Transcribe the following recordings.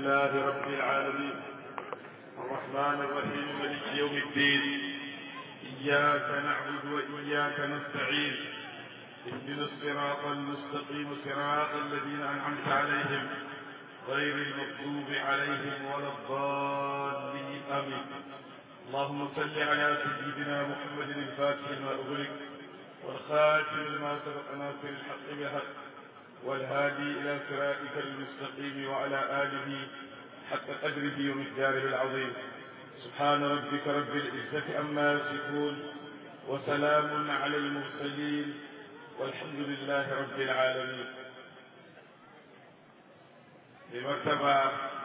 لله رب العالمين الرحمن الرحيم ملك يوم الدين إياك نعبد وإياك نستعين اهدنا الصراط المستقيم صراط الذين أنعمت عليهم غير المغضوب عليهم ولا الضالين آمين اللهم صل على سيدنا محمد الفاتح لما أغلق والخاتم لما سبق ناصر الحق بالحق والهادي إلى صراطك المستقيم وعلى آله حق قدره ومقداره العظيم سبحان ربك رب العزة عما يصفون وسلام على المرسلين والحمد لله رب العالمين بمرتبة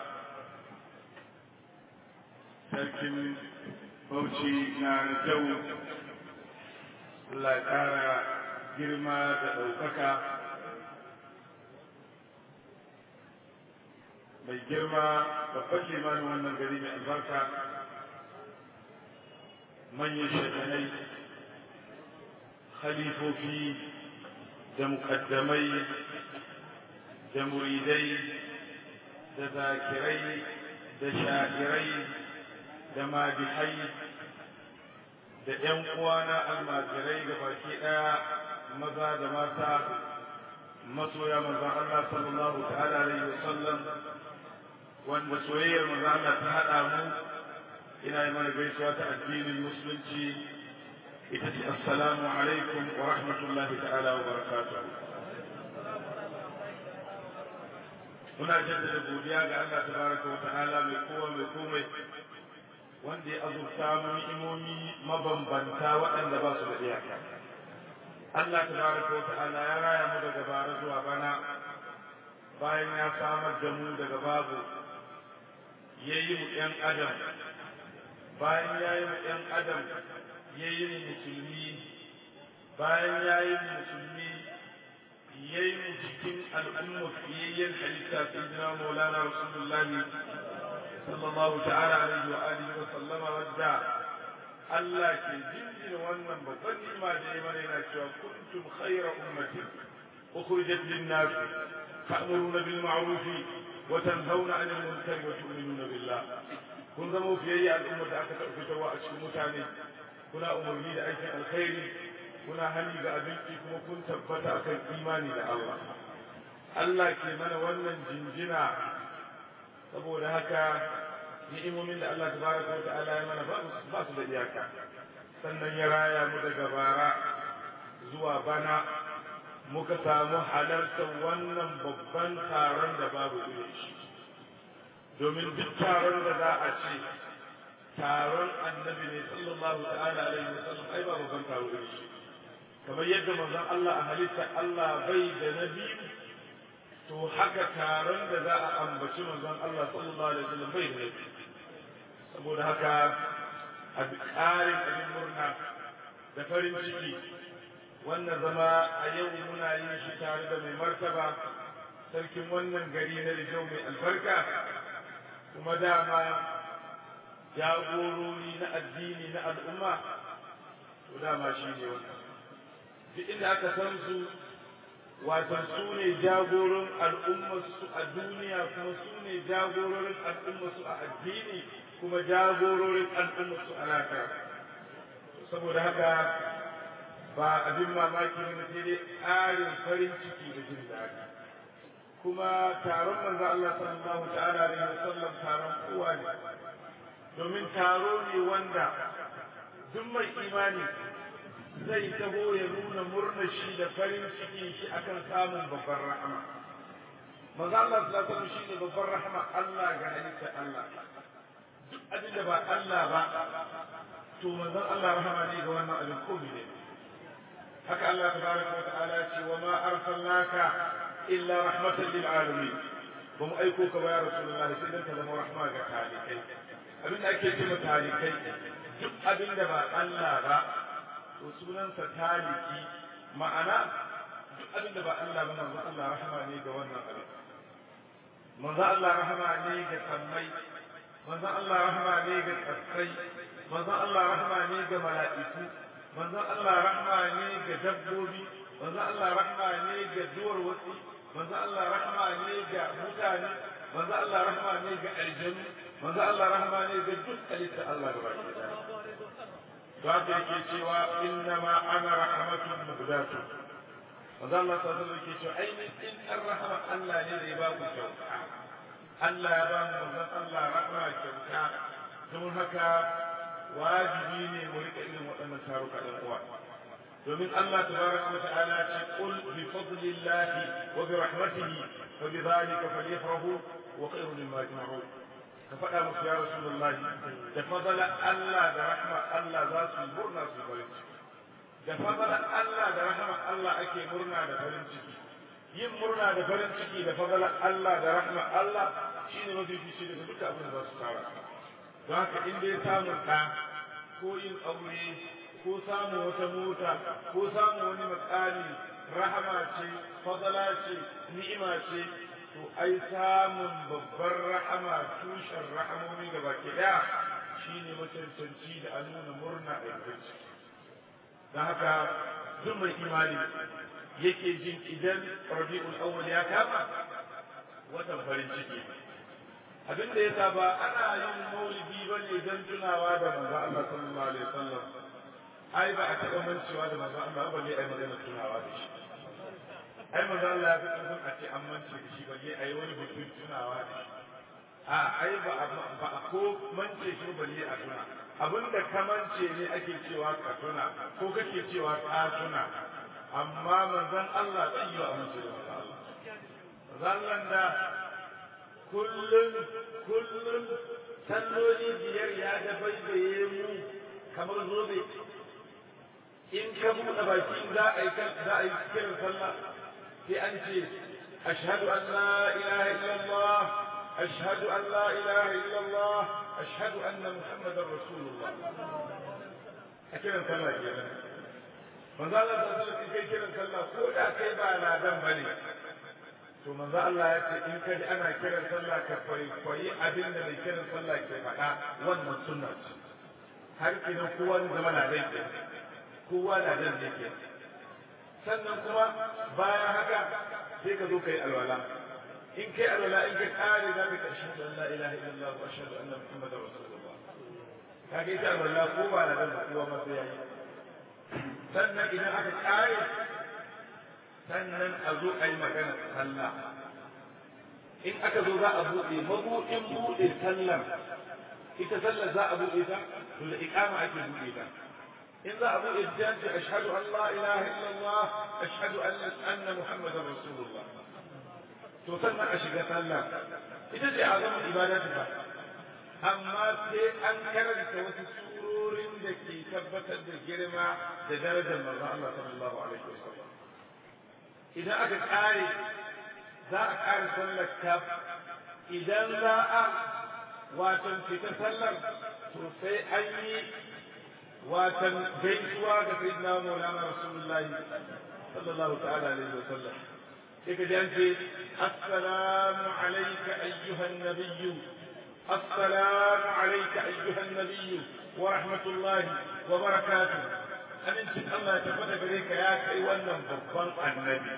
sarkin bauchi na kyau Allah ya ƙara girma da ɗaukaka mai girma babban limanin wannan gari mai albarka manyan shekanai khalifofi da mukaddamai da muridai da zakirai da sha'irai da madihai da ‘yan uwana almajirai ga baki ɗaya maza da mata masoya manzon Allah sallallahu ta'ala alaihi wa sallam wanda soyayyar manzon Allah ta haɗa mu ina yi mana gaisuwa ta addinin musulunci ita ce assalamu alaikum wa rahmatullahi ta'ala wa barakatuh muna jaddada godiya ga Allah tabaraka wa ta'ala mai kowa mai komai wanda ya azurta mu ni'imomi mabambanta waɗanda ba su da iyaka Allah tabaraka wa ta'ala ya raya mu daga bara zuwa bana bayan ya samar da mu daga babu ya yi mu ‘yan adam bayan ya yi mu ‘yan adam ya yi mu musulmi bayan ya yi mu musulmi ya yi mu cikin al'umma fiyayyen halitta sayyidina maulana rasulullahi sallallahu ta'ala alaihi wa alihi wa sallama wadda Allah ke jinjina wannan babban ni'ima da ya mana yana cewa kuntum khayra ummatin ukhrijat lin-nas ta'muruna bil ma'ruf wa tanhauna 'anil munkari wa tu'minuna billah kun zama fiyayya al'umma da aka taɓa fitarwa a cikin mutane kuna umarni da aikin alkhairi kuna hani ga abinci kuma kun tabbata akan imani da Allah Allah ke mana wannan jinjina saboda haka ni'imomin da Allah tabaraka wa ta'ala ya mana ba su da iyaka sannan ya raya mu daga bara zuwa bana muka samu halartar wannan babban taron da babu irin shi domin duk taron da za a ce taron annabi ne sallallahu ta'ala alaihi wa sallam ai ba babban taro irin shi kamar yadda manzon Allah a halitta Allah bai da nabi to haka taron da za a ambaci manzon Allah sallallahu alaihi wa sallam bai da nabi saboda haka a ƙarin abin murna da farin ciki wannan zama a yau muna yin shi tare da mai martaba sarkin wannan gari na Rijau mai albarka kuma dama jagorori na addini na al'umma to dama shi ne wannan duk inda aka san su watan su ne jagoron al'ummarsu a duniya kuma su ne jagororin al'ummarsu a addini kuma jagororin al'ummarsu a lafiya saboda haka ba abin mamaki ne sai dai ƙarin farin ciki da jin daɗi kuma taron manzo Allah sallallahu ta'ala alaihi wasallam taron kowa ne domin taro ne wanda duk mai imani zai taho ya nuna murnar shi da farin ciki shi akan samun babbar rahama manzo Allah sallallahu alaihi wasallam shine babbar rahama Allah ga halitta Allah duk abin da ba Allah ba to manzon Allah rahama ne ga wannan abin ko ne haka Allah tabaraka wa ta'ala ce wa ma arsalnaka illa rahmatan lil alamin ba mu aiko ka ba ya rasulullahi sai dan ka zama rahma ga talikai abin da ake cewa talikai duk abin da ba Allah ba to sunansa taliki ma'ana duk abin da ba Allah ba manzo Allah rahama ne ga wannan abin manzo Allah rahama ne ga sammai manzo Allah rahama ne ga tsatsai manzo Allah rahama ne ga mala'iku manzo Allah rahama ne ga dabbobi manzo Allah rahama ne ga duwar wasi manzo Allah rahama ne ga mutane manzo Allah rahma ne ga aljanu manzo Allah rahma ne ga duk halitta Allah gaba ki da to haka yake cewa inna ma ana rahmatun muhdatu manzo Allah sallallahu alaihi wasallam yake cewa ainihin in rahama Allah ne da ya ba ku kyauta Allah ya ba mu manzon Allah rahma kyauta don haka wajibi ne mu rika irin waɗannan taruka ɗan uwa domin Allah tabaraka wa ta'ala ce qul bi fadlillahi wa bi rahmatihi fa bi dhalika falyafrahu wa khayrun mimma yajma'un ka faɗa musu ya rasulullahi da fadala Allah da rahma Allah za su yi murna su farin ciki da fadala Allah da rahma Allah ake murna da farin ciki yin murna da farin ciki da fadala Allah da rahma Allah shine mafi fice daga duka abin da za su tara don haka in dai samun ɗa ko yin aure ko samun wata mota ko samun wani makami rahama ce fadala ce ni'ima ce to ai samun babbar rahama tushen rahamomi gaba ke ɗaya shine macancanci da an nuna murna a yanzu don haka duk mai imani yake jin idan rabi'ul awwal ya kama watan farin ciki abin da yasa ba ana yin maulidi ba ne don tunawa da manzo Allah sallallahu alaihi wasallam ai ba a taɓa mancewa da manzo Allah ba ne ai magana tunawa da shi ai manzo Allah ya fi ƙarfin a ce an mance da shi ba ne ai wani bikin tunawa da shi a ai ba ba a ko mance shi ba ne a tuna abin da ka mance ne ake cewa ka tuna ko kake cewa ka tuna amma manzon Allah zai yi wa amince da manzo Allah manzo Allah da kullum kullum salloli biyar ya da baibaye mu kamar zobe in ka buɗe baki za a yi za a yi kiran sallah sai an ce ashhadu an la ilaha illallah ashhadu an la ilaha illallah ashhadu anna muhammadar rasulullah a kiran sallah kenan manzo Allah da sallah kai kiran sallah ko da kai ba ladan bane to manzo Allah ya ce in kaji ana kiran sallah ka kwaikwayi abin da mai kiran sallah ke faɗa wannan sunna ce har kenan kowa ne zama na zai ke kowa na zan ne ke sannan kuma bayan haka sai ka zo ka yi alwala in kai alwala in ka kare za ka ashhadu an la ilaha illallah wa ashhadu anna muhammadar rasulullah ka ga ita alwala ko ba na zan kowa ma sai yayi sannan idan aka kare sannan a zo a yi magana sallah in aka zo za a buɗe mabuɗin buɗe sallar ita sallar za a buɗe ta to da iqama ake buɗe ta in za a buɗe ta ce ashhadu an la ilaha illallah ashhadu anna anna muhammadar rasulullah to sannan a shiga sallah ita ce azamin ibadatu ba amma sai an karanta wasu surorin da ke tabbatar da girma da darajar manzon Allah sallallahu alaihi wasallam idan aka kare za a kare sallar kaf idan za a watan fita sallar to sai an yi watan gaisuwa ga sayyidina maulana rasulullahi sallallahu ta'ala alaihi wa sallam sai ka ji an ce assalamu alayka ayyuhan nabiyyu assalamu alayka ayyuhan nabiyyu wa rahmatullahi wa barakatuh amincin Allah ya tabbata gare ka ya kai wannan babban annabi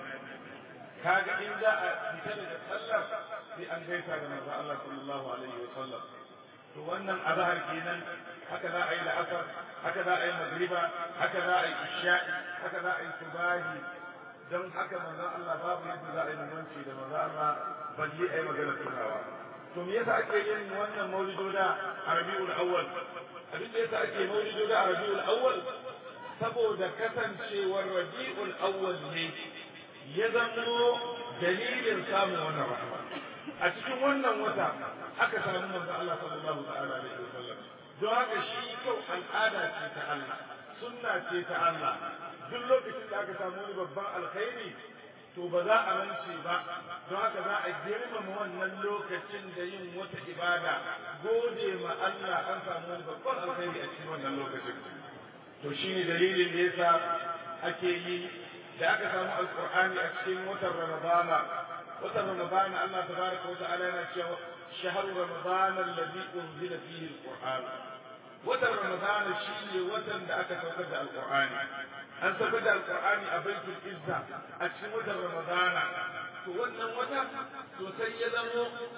kaga in za a fita daga sallar sai an gaisa da manzo Allah sallallahu alaihi wa sallam to wannan azhar kenan haka za a yi la'asar haka za a yi magriba haka za a yi isha'i haka za a yi subahi don haka manzo Allah babu yadda za a yi mumanci da manzo Allah balle a yi magana tunawa to me yasa ake yin wannan maulidoda a Rabiul Awwal abin da yasa ake maulidoda a Rabiul Awwal saboda kasancewar Rabiul Awwal ne ya zamo dalilin samun wannan rahama a cikin wannan wata aka samu manzo Allah sallallahu ta'ala alaihi wasallam don haka shi kyau al'ada ce ta Allah sunna ce ta Allah duk lokacin da aka samu wani babban alkhairi to ba za a mance ba don haka za a girmama wannan lokacin da yin wata ibada gode ma Allah an samu wani babban alkhairi a cikin wannan lokacin to shine dalilin da yasa ake yi da aka samu alqur'ani a cikin watan ramadana watan ramadana Allah tabaraka wa ta'ala yana cewa shahru ramadana alladhi unzila fihi alqur'an watan ramadana shine watan da aka saukar da alqur'ani an saukar da alqur'ani a baitul izza a cikin watan ramadana to wannan wata to sai ya zamo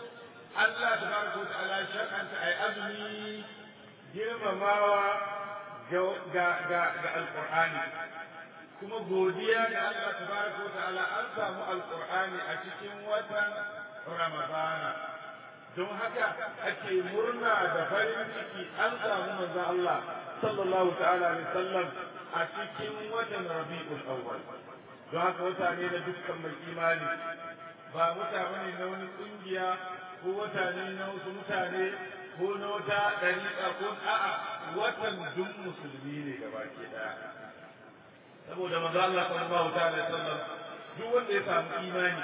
Allah tabaraka wa ta'ala shar'anta ai azumi girmamawa ga ga ga ga alqur'ani kuma godiya ga Allah tabaraka wa ta'ala an samu alqur'ani a cikin watan ramadana don haka ake murna da farin ciki an samu manzon Allah sallallahu ta'ala alaihi wasallam a cikin watan rabi'ul awwal don haka wata ne na dukkan mai imani ba mutane ne na wani kungiya ko wata ne na wasu mutane ko na wata ɗariƙa ko a'a watan duk musulmi ne gaba ke daya saboda manzo Allah sallallahu ta'ala alaihi wasallam duk wanda ya samu imani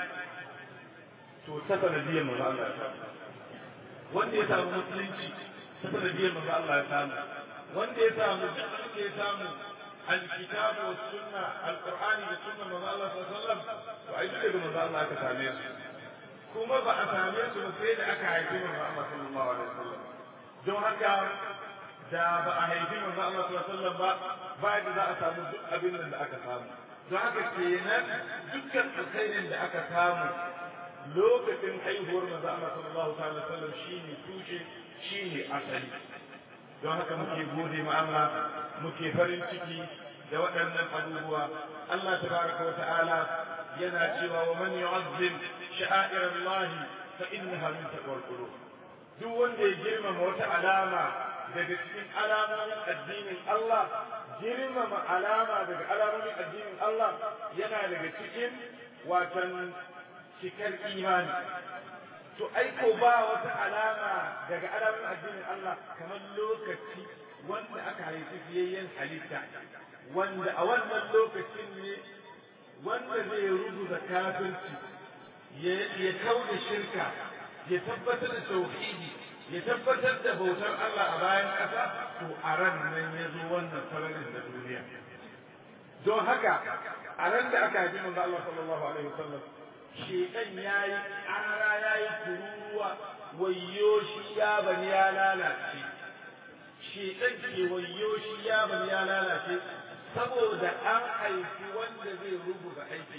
to ta sanadiyar manzo Allah ya samu wanda ya samu musulunci ta sanadiyar manzo Allah ya samu wanda ya samu duk wanda ya samu alkitabu was sunna alqur'ani da sunna manzo Allah sallallahu alaihi wasallam to ai duk daga manzo Allah aka same su kuma ba a same su ba sai da aka haifi manzo Allah sallallahu alaihi wasallam don haka da ba a haifi manzo Allah sallallahu alaihi wasallam ba ba da za a samu duk abin da aka samu don haka kenan dukkan alkhairin da aka samu lokacin haihuwar manzo Allah sallallahu alaihi wasallam shine tushe shine asali don haka muke gode ma Allah muke farin ciki da waɗannan abubuwa Allah tabaraka wa ta'ala yana cewa wa man yu'azzim sha'air Allah fa innaha min taqwal qulub duk wanda ya girmama wata alama daga cikin alamomin addinin Allah girmama alama daga alamomin addinin Allah yana daga cikin watan cikar imani to aiko ba wata alama daga alamomin addinin Allah kamar lokaci wanda aka haifi fiyayyen halitta wanda a wannan lokacin ne wanda zai rubuta kafirci ya kau da shirka ya tabbatar da tauhidi ya tabbatar da bautar Allah a bayan ƙasa to a ran nan ya zo wannan sararin da duniya don haka a ran da aka haifi manzo Allah sallallahu alaihi wasallam shekan yayi ara yayi kururuwa wayyo shi ya bani ya lalace shekan ke wayyo shi ya bani ya lalace saboda an haifi wanda zai rubuta aikin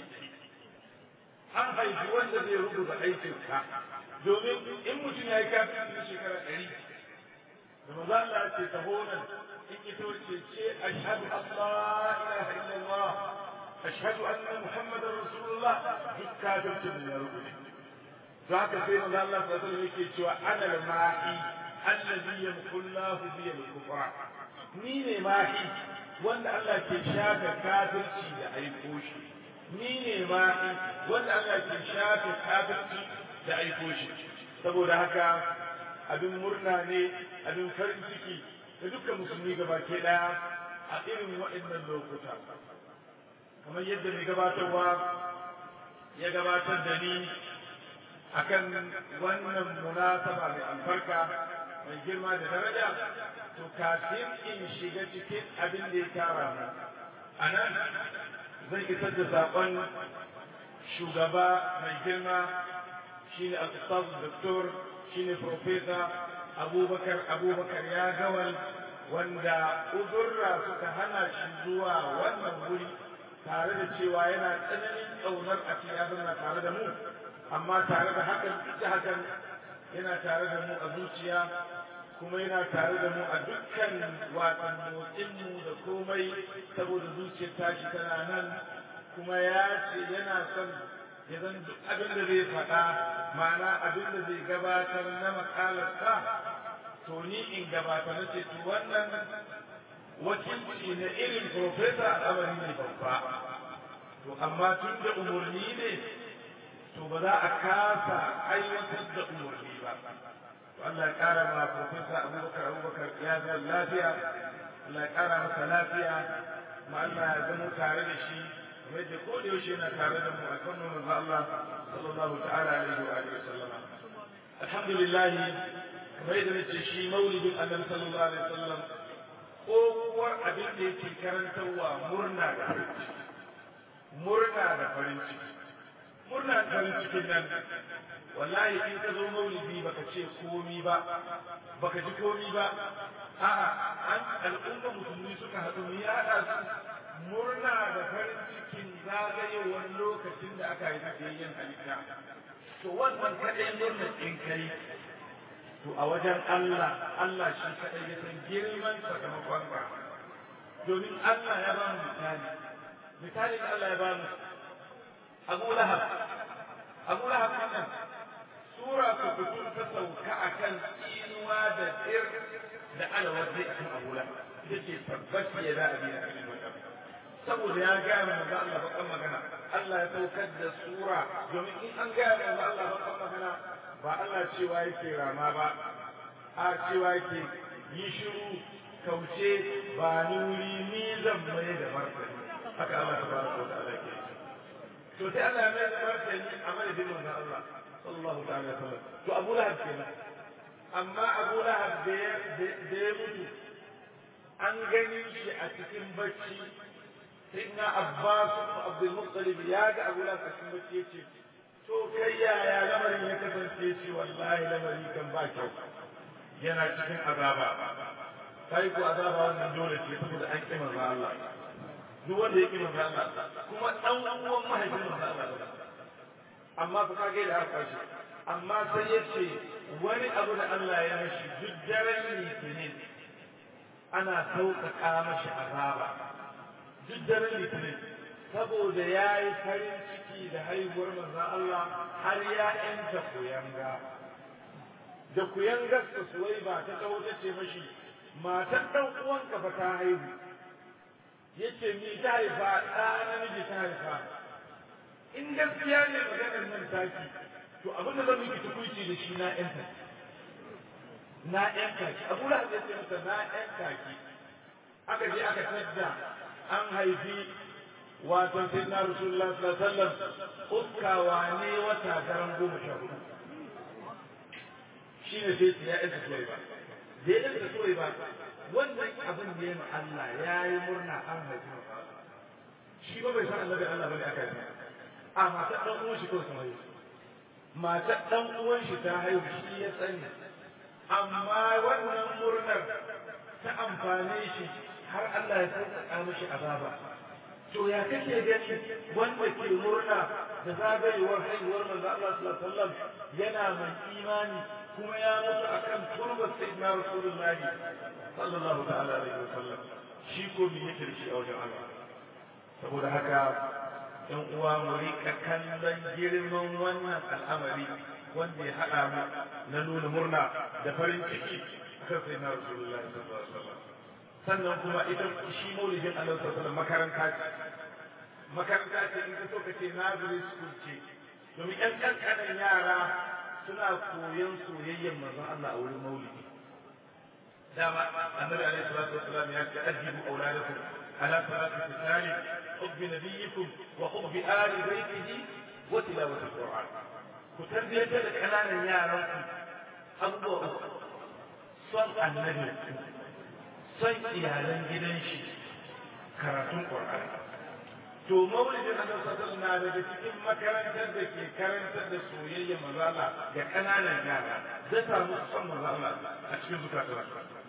an haifi wanda zai rubuta aikin ka domin in mutum ya yi kafin na shekara ɗari da maza Allah ce ta honan in ita wace ce ashhadu an la ilaha illallah ashhadu anna muhammadar rasulullah duk kafircin da ya rubuta to haka sai maza Allah sallallahu alaihi yake cewa ana al-mahi allazi yamkullahu bi al-kufra ni ne mahi wanda Allah ke shafe kafirci da aiko shi ni ne mahi wanda Allah ke shafe kafirci da aiko shi saboda haka abin murna ne abin farin ciki da dukkan musulmi gaba ke daya a irin waɗannan lokuta kamar yadda mai gabatarwa ya gabatar da ni akan wannan munasaba mai albarka mai girma da daraja to kafin in shiga cikin abin da ya tara mu a nan zan isar da saƙon shugaba mai girma shine al-ustaz doktor shine professor abubakar abubakar ya gawal wanda uzurra suka hana shi zuwa wannan wuri tare da cewa yana tsananin ƙaunar a cikin ya tare da mu amma tare da hakan da hakan yana tare da mu a zuciya kuma yana tare da mu a dukkan watan motsinmu da komai saboda zuciyar tashi tana nan kuma ya ce yana son ya zan duk abin da zai faɗa ma'ana abin da zai gabatar na makalarsa to ni in gabata na ce to wannan wakilci na irin profesa al'amari ne babba to amma tun da umarni ne to ba za a kasa aiwatar da umarni ba to Allah ya ƙara ma profesa abubakar abubakar ya zama lafiya Allah ya ƙara masa lafiya ma Allah ya zama tare da shi kamar da ko da yaushe yana tare da mu a kan manzo Allah sallallahu ta'ala alaihi wa alihi wasallam alhamdulillah kamar yadda nace shi maulidin annabi sallallahu alaihi wasallam ko kuwar abin da yake karantarwa murna da farin ciki murna da farin ciki murna da farin cikin nan wallahi in ka zo maulidi baka ce komi ba baka ji komi ba a'a an al'umma musulmi suka haɗu mu yaɗa su murna da farin cikin zagayewar lokacin da aka yi tafiyayyen halitta to wannan kaɗai murnar in kai to a wajen Allah Allah shi kaɗai ya san girman sakamakon ka domin Allah ya ba mu misali misali da Allah ya ba mu Abu Lahab Abu Lahab wannan sura ku fito ta sauka akan tsinuwa da tsir da alawaji akan Abu Lahab yake tabbaci ya za a biya saboda ya gaya mu manzo Allah bakan magana Allah ya saukar da sura domin in an gaya mu manzo Allah bakan magana ba Allah cewa yake rama ba a cewa yake yi shiru kauce ba ni wuri ni zan mai da martani haka Allah tabaraka wa ta'ala ke to sai Allah ya mai da martani a madadin manzo Allah sallallahu ta'ala alaihi wasallam to Abu Lahab kenan amma Abu Lahab da ya mutu an gani shi a cikin bacci سيدنا عباس بن عبد المطلب يا ابو لا كسم yace to kai yaya lamarin ya kasance shi wallahi lamari kan ba kyau yana cikin azaba kai ko azaba wannan dole ce saboda an kima manzo Allah duk wanda ya kima manzo Allah kuma dan uwan mahaifin manzo Allah amma fa kage da haka shi amma sai yace wani abu da Allah ya mashi duk daren litinin ana sauƙaƙa mashi azaba duk daren litinin saboda ya yi farin ciki da haihuwar manzan Allah har ya ‘yanta kuyanga. Da kuyangar ta suwai ba ta kawo ta ce mashi, matar ɗan uwanka ba ta haihu. Ya ce ni ta haifa ɗa namiji ta haifa. In gaskiya ne maganar nan taki, to abin da zan miki tukuici da shi na ‘yanta. Na ‘yanta ki, Abu Lahab ya ce masa na ‘yanta ki. Aka je aka tadda an haifi wato sai na rasulullah sallallahu alaihi wasallam uskawa ne wata daren goma sha hudu shi ne sai ya isa suwai ba da ya isa suwai ba wannan abin da ya ma Allah ya yi murna an haifi shi ba bai san annabi Allah bane aka yi a matar dan uwan shi ko ta haihu matar dan uwan shi ta haihu shi ya sani amma wannan murnar ta amfane shi har Allah ya sauƙaƙa mishi azaba. To ya kake gani wanda ke murna da zagayewar haihuwar manzo Allah sallallahu alaihi wasallam yana mai imani kuma ya mutu akan turbar sayyidina Rasulullahi sallallahu ta'ala alaihi wasallam shi ko me yake da shi a wajen Allah. Saboda haka ‘yan uwa mu rika kallon girman wannan al'amari wanda ya haɗa mu na nuna murna da farin ciki kan sayyidina Rasulullahi sallallahu alaihi wasallam. sannan kuma ita shi maulidin Allah sallallahu makaranta ce makaranta ce in ka so ka ce nursery school ce domin ƴan ƙanƙanan yara suna koyon soyayyar manzon Allah a wurin maulidi dama annabi alaihi salatu wassalam ya ce ajibu auladakum ala salati tisali hubbi nabiyyikum wa hubbi ali baitihi wa tilawati alquran ku tarbiyyantar da ƙananan yaran ku abubuwa uku son annabi son iyalan gidan shi karatun Qur'ani. To maulidin Annabi sallallahu na daga cikin makarantar da ke karantar da soyayya mazala ga ƙananan yara zai samu son mazala a cikin zukatan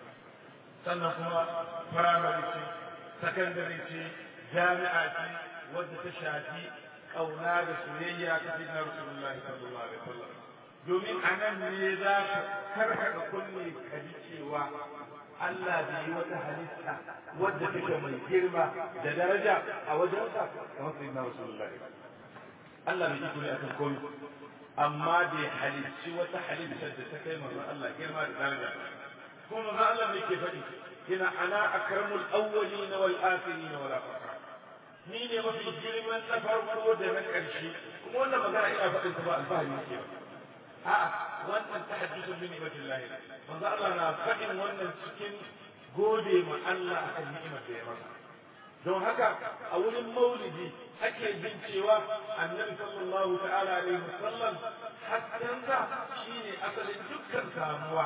Sannan kuma firamare ce, sakandare ce, jami'a ce wadda ta shafi ƙauna da soyayya ta fi na Rasulullah sallallahu alaihi wasallam. Domin a nan ne za ka karkaɗa kunne ka ji cewa Allah bai yi wata halitta wadda take mai girma da daraja a wajensa kamar sai na Rasulullahi. Allah bai iko ne akan komai amma bai halicci wata halitta da ta kai manzon Allah girma da daraja. Kuma manzon Allah mai ke faɗi yana ana akramul awwalin wal akhirin wala fakhra. Ni ne mafi girman na farko da na ƙarshe kuma wannan magana ina faɗin ta ba alfahari nake ba. A'a wannan tahaddusun bi ni'matillahi manzo Allah na faɗin wannan cikin gode ma Allah akan ni'imar da ya masa don haka a wurin maulidi ake jin cewa annabi sallallahu ta'ala alaihi wasallam haskensa shine asalin dukkan samuwa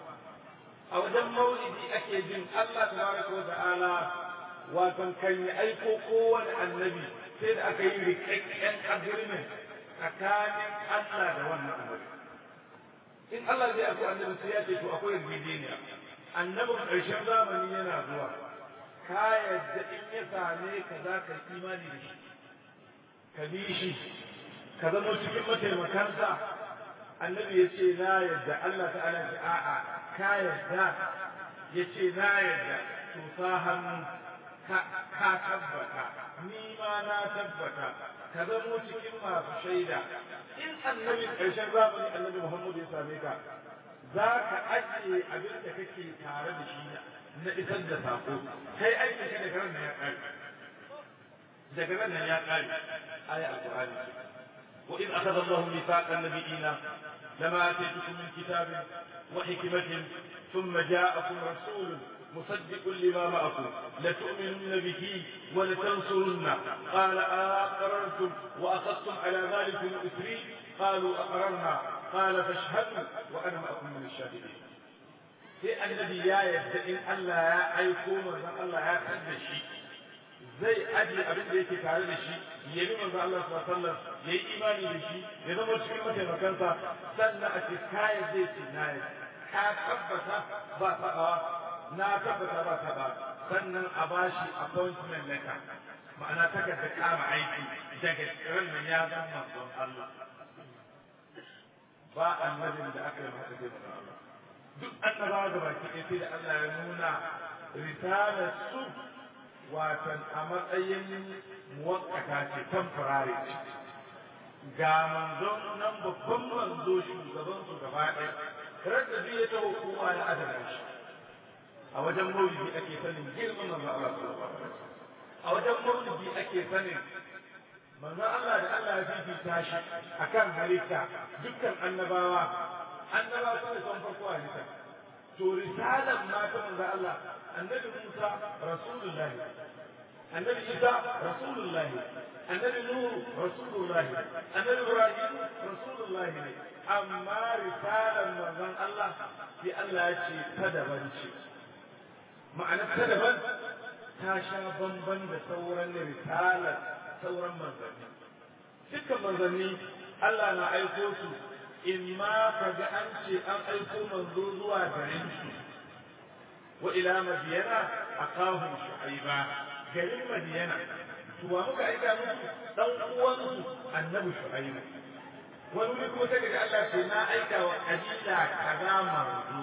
a wajen maulidi ake jin Allah tabaraka wa ta'ala wato kan yi aiko kowane annabi sai da aka yi rikakken agreement tsakanin Allah da wannan annabi in Allah zai aiko annabi sai ya ce to akwai yarjejeniya annabin ƙarshen zamani yana zuwa ka yadda in ya same ka za ka yi imani da shi ka bi shi ka zama cikin mataimakansa annabi ya ce na yadda Allah ta'ala ce a'a ka yadda ya ce na yadda to sa hannu ka tabbata ni ma na tabbata ka zamo cikin masu shaida in annabi ƙarshen zamani annabi Muhammad ya same ka za ka ajiye abin da kake tare da shi na isar da sako kai aikin ka daga nan ya ƙare daga nan ya ƙare aya alƙur'ani وإذ أخذ الله ميثاق النبيين لما آتيتكم من كتاب وحكمة ثم جاءكم رسول مصدق لما معكم لتؤمنن به ولتنصرن قال أقررتم وأخذتم على ذلك إثري قالوا أقررنا قال فاشهدوا وأنا معكم من الشاهدين sai annabi ya yarda in Allah ya aiko manzon Allah ya san da shi zai aje abin da yake tare da shi ya bi manzon Allah sallallahu alaihi wasallam ya yi imani da shi ya zama cikin mataimakansa sannan a ce kayan zai ce na yi ka tabbata ba taɓawa na tabbata ba taɓa sannan a bashi appointment letter ma'ana takarda kama aiki daga ran ya zama manzon Allah ba annabin da aka yi masa zai manzon Allah duk annabawa da baki ɗaya sai da Allah ya nuna risalar su watan a matsayin muwakkata ce temporary ce ga manzon nan babban manzo shugaban su gaba ɗaya kar da biye ta hukuma ya adana shi a wajen maulidi ake sanin girman manzo Allah sallallahu alaihi wasallam a wajen maulidi ake sanin manzo Allah da Allah ya fifita shi akan halitta dukkan annabawa annabawa su ne son farko halitta to risalan ma ta manzo Allah annabi Musa rasulullahi annabi Isa rasulullahi annabi Nuhu rasulullahi annabi Ibrahim rasulullahi ne amma risalan manzon Allah sai Allah ya ce ta daban ce ma'ana ta daban ta sha bamban da sauran risalar sauran manzanni dukkan manzanni Allah na aiko su in ma ka ga an ce an aiko manzo zuwa garin su wa ila madiyana aqahum shu'aiba garin madiyana to wa muka aika musu dan uwansu annabi shu'aiba wani wuri ko sai daga Allah ce na aika wa kabila kaza manzo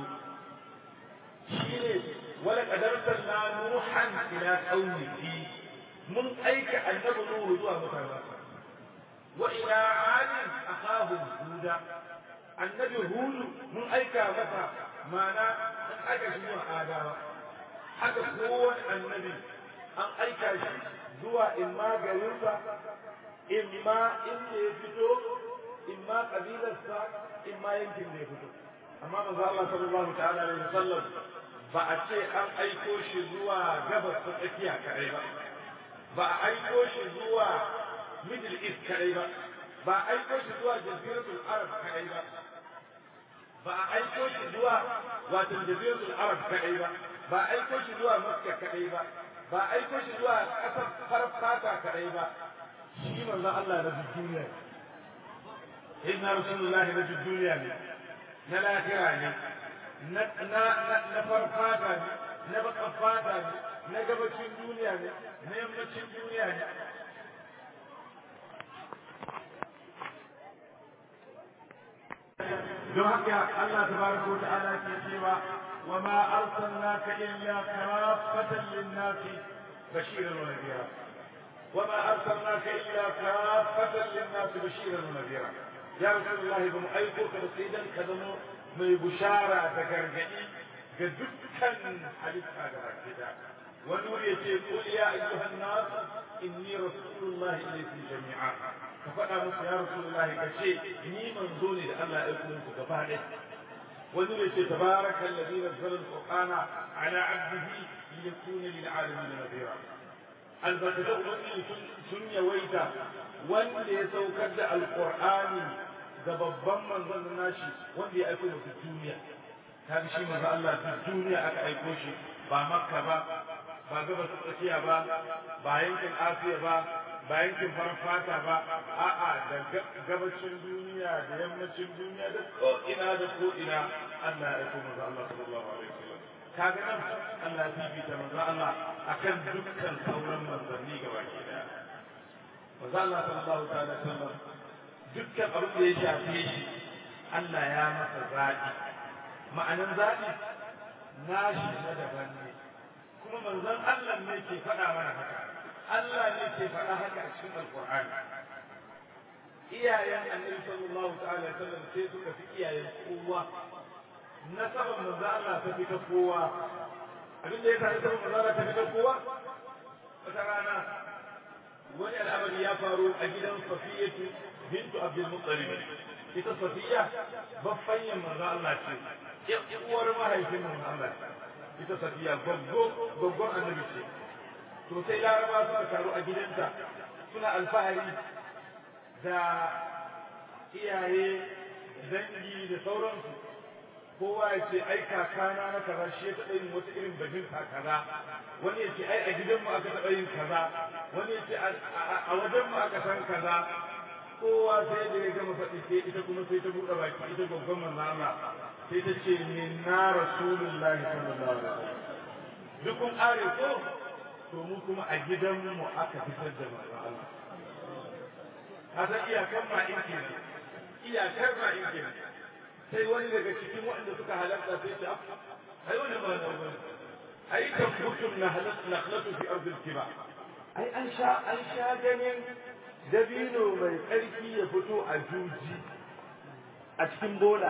shine wala qadartan na nuhan ila qaumihi mun aika annabi nuhu zuwa mutanensa wa ila adin akhahum huda annabi hudu mun aika masa mana an aika shi zuwa adawa haka kowane annabi an aika shi zuwa imma garinsa imma inda ya fito imma kabilarsa imma yankin da ya fito amma manzo Allah sallallahu ta'ala alaihi wasallam ba a ce an aiko shi zuwa gabas ta tsakiya kadai ba ba a aiko shi zuwa middle east kadai ba ba a aiko shi zuwa jaziratul arab kadai ba ba a aiko shi zuwa wato jaziratul arab kadai ba ba a aiko shi zuwa makka kadai ba ba a aiko shi zuwa kasar farar fata kadai ba shi manzon Allah na duniya ne inna rasulullahi na duniya ne na lahira ne na na na farfata ne na bakan fata ne na gabacin duniya ne na yammacin duniya ne don haka Allah tabaraka wa ta'ala ke cewa wa ma arsalnaka illa kafatan lin-nas bashiran wa nadhira wa ma arsalnaka illa kafatan lin-nas bashiran wa nadhira ya rasulullah ba mu aiko ka da sai dan ka zama mai bushara da gargadi ga dukkan halitta da baki da wani wuri yace qul ya ayyuhan nas inni rasulullahi ilaykum jami'a ka faɗa musu ya rasulullahi ka ce ni manzo ne da Allah ya aiko muku gaba ɗaya wani ne ce tabaraka alladhi nazzala al-qur'ana ala 'abdihi liyakuna lil 'alamin nadhira albarkatu ubangiji sun yawaita wanda ya saukar da alqur'ani da babban manzon nashi wanda ya aiko muku duniya kaga shi manzo Allah duk duniya aka aiko shi ba makka ba ba gabas tsakiya ba ba yankin asiya ba ba yankin farar fata ba a'a da gabacin duniya da yammacin duniya da ko ina da ko ina Allah ya aiko manzo Allah sallallahu alaihi wasallam kaga nan Allah ya fifita manzo Allah akan dukkan sauran manzanni gaba ke daya manzo Allah sallallahu alaihi wasallam dukkan abin da ya shafe shi Allah ya masa zaɓi ma'anin zaɓi nashi na daban ne kuma manzon Allah ne ke faɗa mana haka Allah ne ke faɗa haka a cikin alƙur'ani iyayen annabi sallallahu ta'ala alaihi wasallam sai suka fi iyayen kowa nasaban manzon Allah ta fi ta kowa abin da ya sa nasaban manzon Allah ta fi ta kowa wata rana wani al'amari ya faru a gidan Safiyatu bintu Abdul Muttalib ita Safiya baffanyin manzon Allah ce uwar mahaifin manzon Allah ita Safiya goggo goggon annabi ce to sai laraba suka taru a gidanta suna alfahari da iyaye dangi da sauransu kowa ya ce ai kakana na kaza shi ya taɓa yin wata irin bajinta kaza wani ya ce ai a gidanmu aka taɓa yin kaza wani ya ce a wajenmu aka san kaza kowa sai da ya gama faɗi sai ita kuma sai ta buɗe baki ita gwaggon manzo Allah sai ta ce min na rasulullahi sallallahu alaihi wasallam duk kun are ko to mu kuma a gidanmu aka fitar da manzo Allah hasa iyakar ma in kenan iyakar ma in kenan sai wani daga cikin waɗanda suka halatta sai ta ai wani ba da wani ai tabbutum na halatta nakhlatu fi ardil kiba ai an sha an sha ganin dabino mai ƙarfi ya fito a juji a cikin bola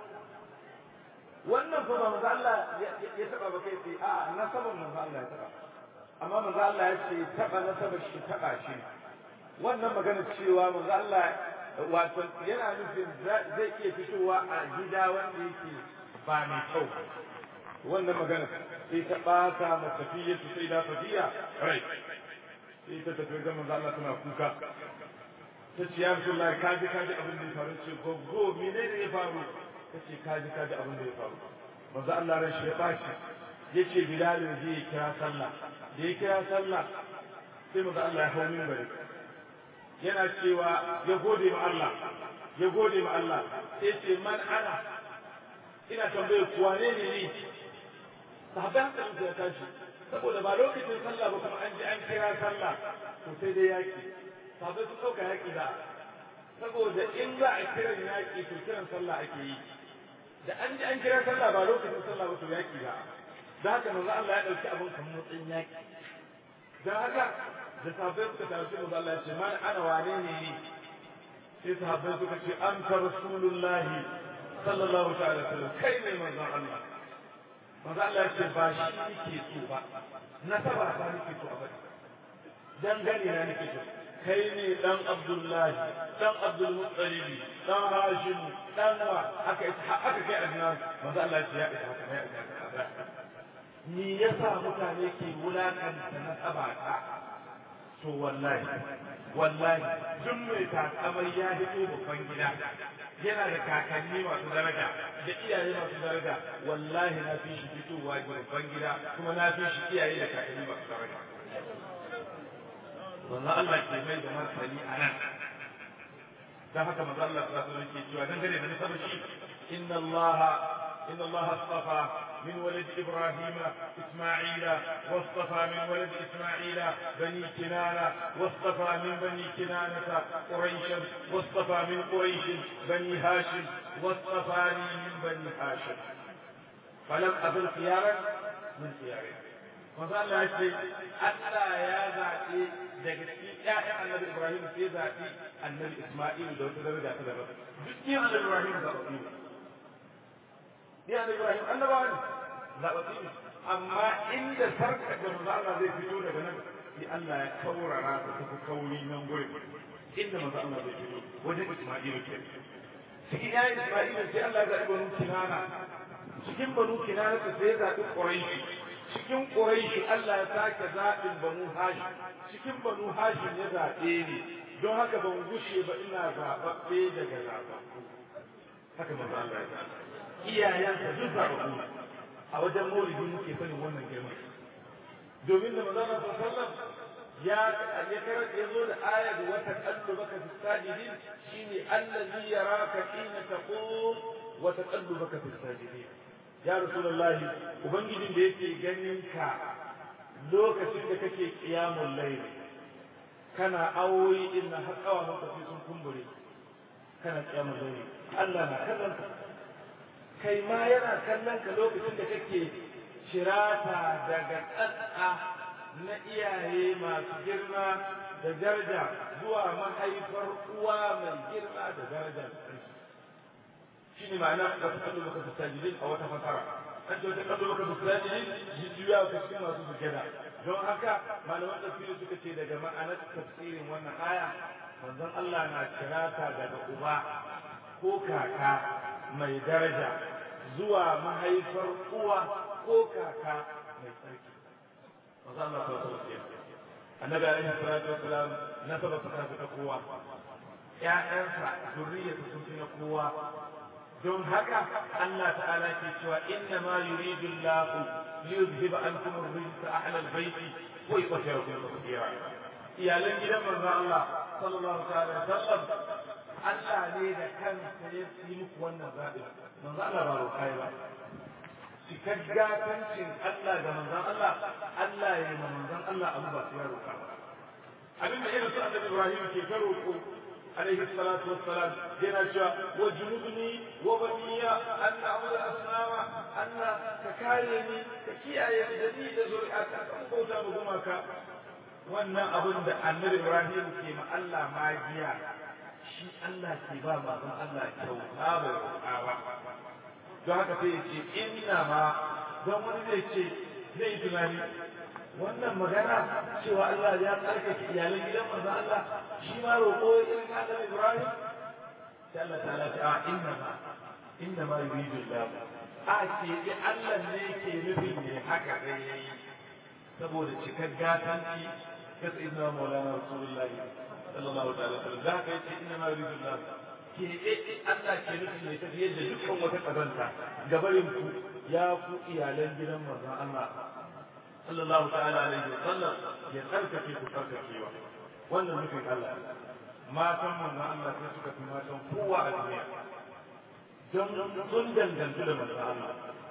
wannan fa ba manzo Allah ya taba ba kai sai a nasaban manzo Allah ya taba amma manzo Allah ya ce taba nasabar shi taba shi wannan magana cewa manzo Allah wato yana nufin zai iya fitowa a gida wanda yake ba mai kyau wannan magana sai ta ɓata ma tafiya su sai da tafiya rai sai ta tafi ga manzo Allah tana kuka ta ce ya Rasulullah ka ji ka ji abin da ya faru ce gogo menene ya faru ta ce ka ji ka ji abin da ya faru manzo Allah ran shi ya bashi ya ce Bilal ya je ya kira sallah da ya kira sallah sai manzo Allah ya hau minbari yana cewa ya gode ma Allah ya gode ma Allah sai ce man ana ina tambaye ku wane ne ni sahabban hankalin ya tashi saboda ba lokacin sallah ba kuma an ji an kira sallah to sai dai yaki sahabbai sun ɗauka yaki da saboda in za a kiran yaki to kiran sallah ake yi da an ji an kira sallah ba lokacin sallah ba to yaki da da haka manzo Allah ya ɗauki abin kamar matsayin yaki dan haka da sahabbai suka tafi manzo Allah ya ce man ana wane ne ni sai sahabbai suka ce anta rasulullahi sallallahu ta'ala alaihi wasallam kai ne manzon Allah manzo Allah ya ce ba shi nake so ba nasaba ba nake so a bari dangane na nake so kai ne dan Abdullahi dan Abdul Muttalib dan Hashim dan wa aka aka kai Adnan manzo Allah ya ce ya isa haka ya isa ni yasa mutane ke wulakanta nasaba ta to wallahi wallahi duk mai takamai ya hito babban gida yana da kakanni masu daraja da iyaye masu daraja wallahi na fi shi fitowa babban gida kuma na fi shi iyaye da kakanni masu daraja wannan Allah ke mai da martani a nan dan haka manzo Allah sallallahu alaihi wasallam ke cewa dangane da nasabar shi inna Allah inna Allah astafa من ولد إبراهيم إسماعيل واصطفى من ولد إسماعيل بني كنانة واصطفى من بني كنانة قريشا واصطفى من قريش بني هاشم واصطفاني من بني هاشم فلم أزل خيارا من خيارهم فقال الله شيء ألا يا ذاتي دقتي يا النبي إبراهيم في ذاتي النبي إسماعيل دو تدرجة تدرجة جسمي النبي إبراهيم ذاتي ya da Ibrahim annabawa ne zaɓaɓɓi ne amma inda sarka da manzo Allah zai fito daga nan sai Allah ya kaurara ta tafi kauri nan gurin inda manzo Allah zai fito wajen Isma'ilu ke cikin ya Isma'ilu sai Allah ya zaɓi banu Kinana cikin banu Kinana sai ya zaɓi Quraishi cikin Quraishi Allah ya sake zaɓin banu Hashim cikin banu Hashim ya zaɓe ni don haka ban gushe ba ina zaɓaɓɓe daga zaɓaɓɓu haka manzo Allah ya zaɓa iyayensa duk zaɓaɓɓu a wajen maulidi muke sanin wannan girma domin da manzon sallallahu ya ya karar ya zo da aya da wata kallu baka fi sajidin shine allazi yaraka hina taqum wa taqallubaka fi sajidin ya rasulullahi ubangijin da yake ganin ka lokacin da kake qiyamul layl kana awoyi inna har kawa maka sun kumbure kana kiyamul layli Allah na kallon ka kai ma yana kallon ka lokacin da kake shirata daga tsatsa na iyaye masu girma da daraja zuwa mahaifar uwa mai girma da daraja da ƙarfi shi ne ma'ana da ta kallo maka sajidin a wata fasara an ce wata kallo maka sajidin jujjuya ka cikin masu sujada don haka malaman tafsiri suka ce daga ma'anar tafsirin wannan aya manzon Allah na kirata daga uba ko kaka mai daraja zuwa mahaifar uwa ko kaka mai tsarki manzon Allah sallallahu alaihi wasallam annabi alaihi salatu wassalam nasaba ta ta kowa ƴaƴansa zurriyarsa sun fi na kowa don haka Allah ta'ala ke cewa inna ma yuridu Allah liyuzhiba ankum ar-rijsa ahla al-bayt wa yutahhirakum tatheera iyalan gidan manzo Allah sallallahu alaihi wasallam Allah ne da kansa ya yi muku wannan zaɓi manzo Allah ba roƙai ba cikar gatancin Allah da manzon Allah Allah ya yi manzon Allah abu ba sai ya roƙa ba abin da irin su annabi Ibrahim ke ta roƙo عليه الصلاة والسلام جنا وجنبني وبني أن نعبد الأصنام أن تكايني تكيا يدني زرعك كوتا مغمك wannan abin da annabi Ibrahim ke ma Allah magiya shi Allah ke ba mazan Allah kyauta bai roƙa ba don haka sai ya ce inna ma don wani zai ce zai yi tunani wannan magana cewa Allah ya tsarkake iyalan gidan manzo Allah shi ma roƙo irin Allah Ibrahim sai Allah ta'ala ta inna ma inna ma yuridu Allah a ce bi Allah ne ke nufin ne haka dai yayi saboda cikar gatanci ga sayyidina Maulana Rasulullah sallallahu alaihi wasallam da ka yace inna ma yuridu Allah ke Allah ke nufin ne ta yadda dukkan wata kazanta gabarin ku ya ku iyalan gidan manzo Allah sallallahu ta'ala alaihi wa sallam ya tsarkake ku tsarkakewa wannan nufin Allah matan manzon Allah sai suka fi matan kowa a duniya don sun dangantu da manzon Allah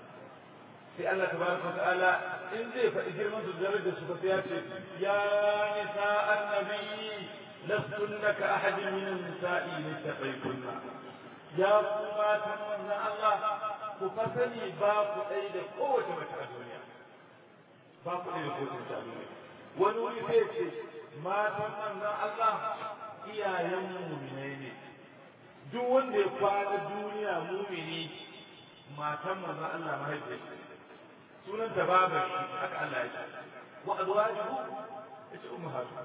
sai Allah tabaraka ta'ala in zai faɗi girman su daraja su ba sai ya ce ya nisa annabi lastunna ka ahadin min an-nisa'i littaqaytunna ya ku matan manzon Allah ku fasani ba ku ɗai da kowace mace a duniya ba ku da kotun shanu ne wani wuri sai ce matan manzon Allah iyayen muminai ne duk wanda ya kwana duniya mumini matan manzon Allah mahaifiyar sunan ta baba shi haka Allah ya ce wa azwajuhu ita ummahatu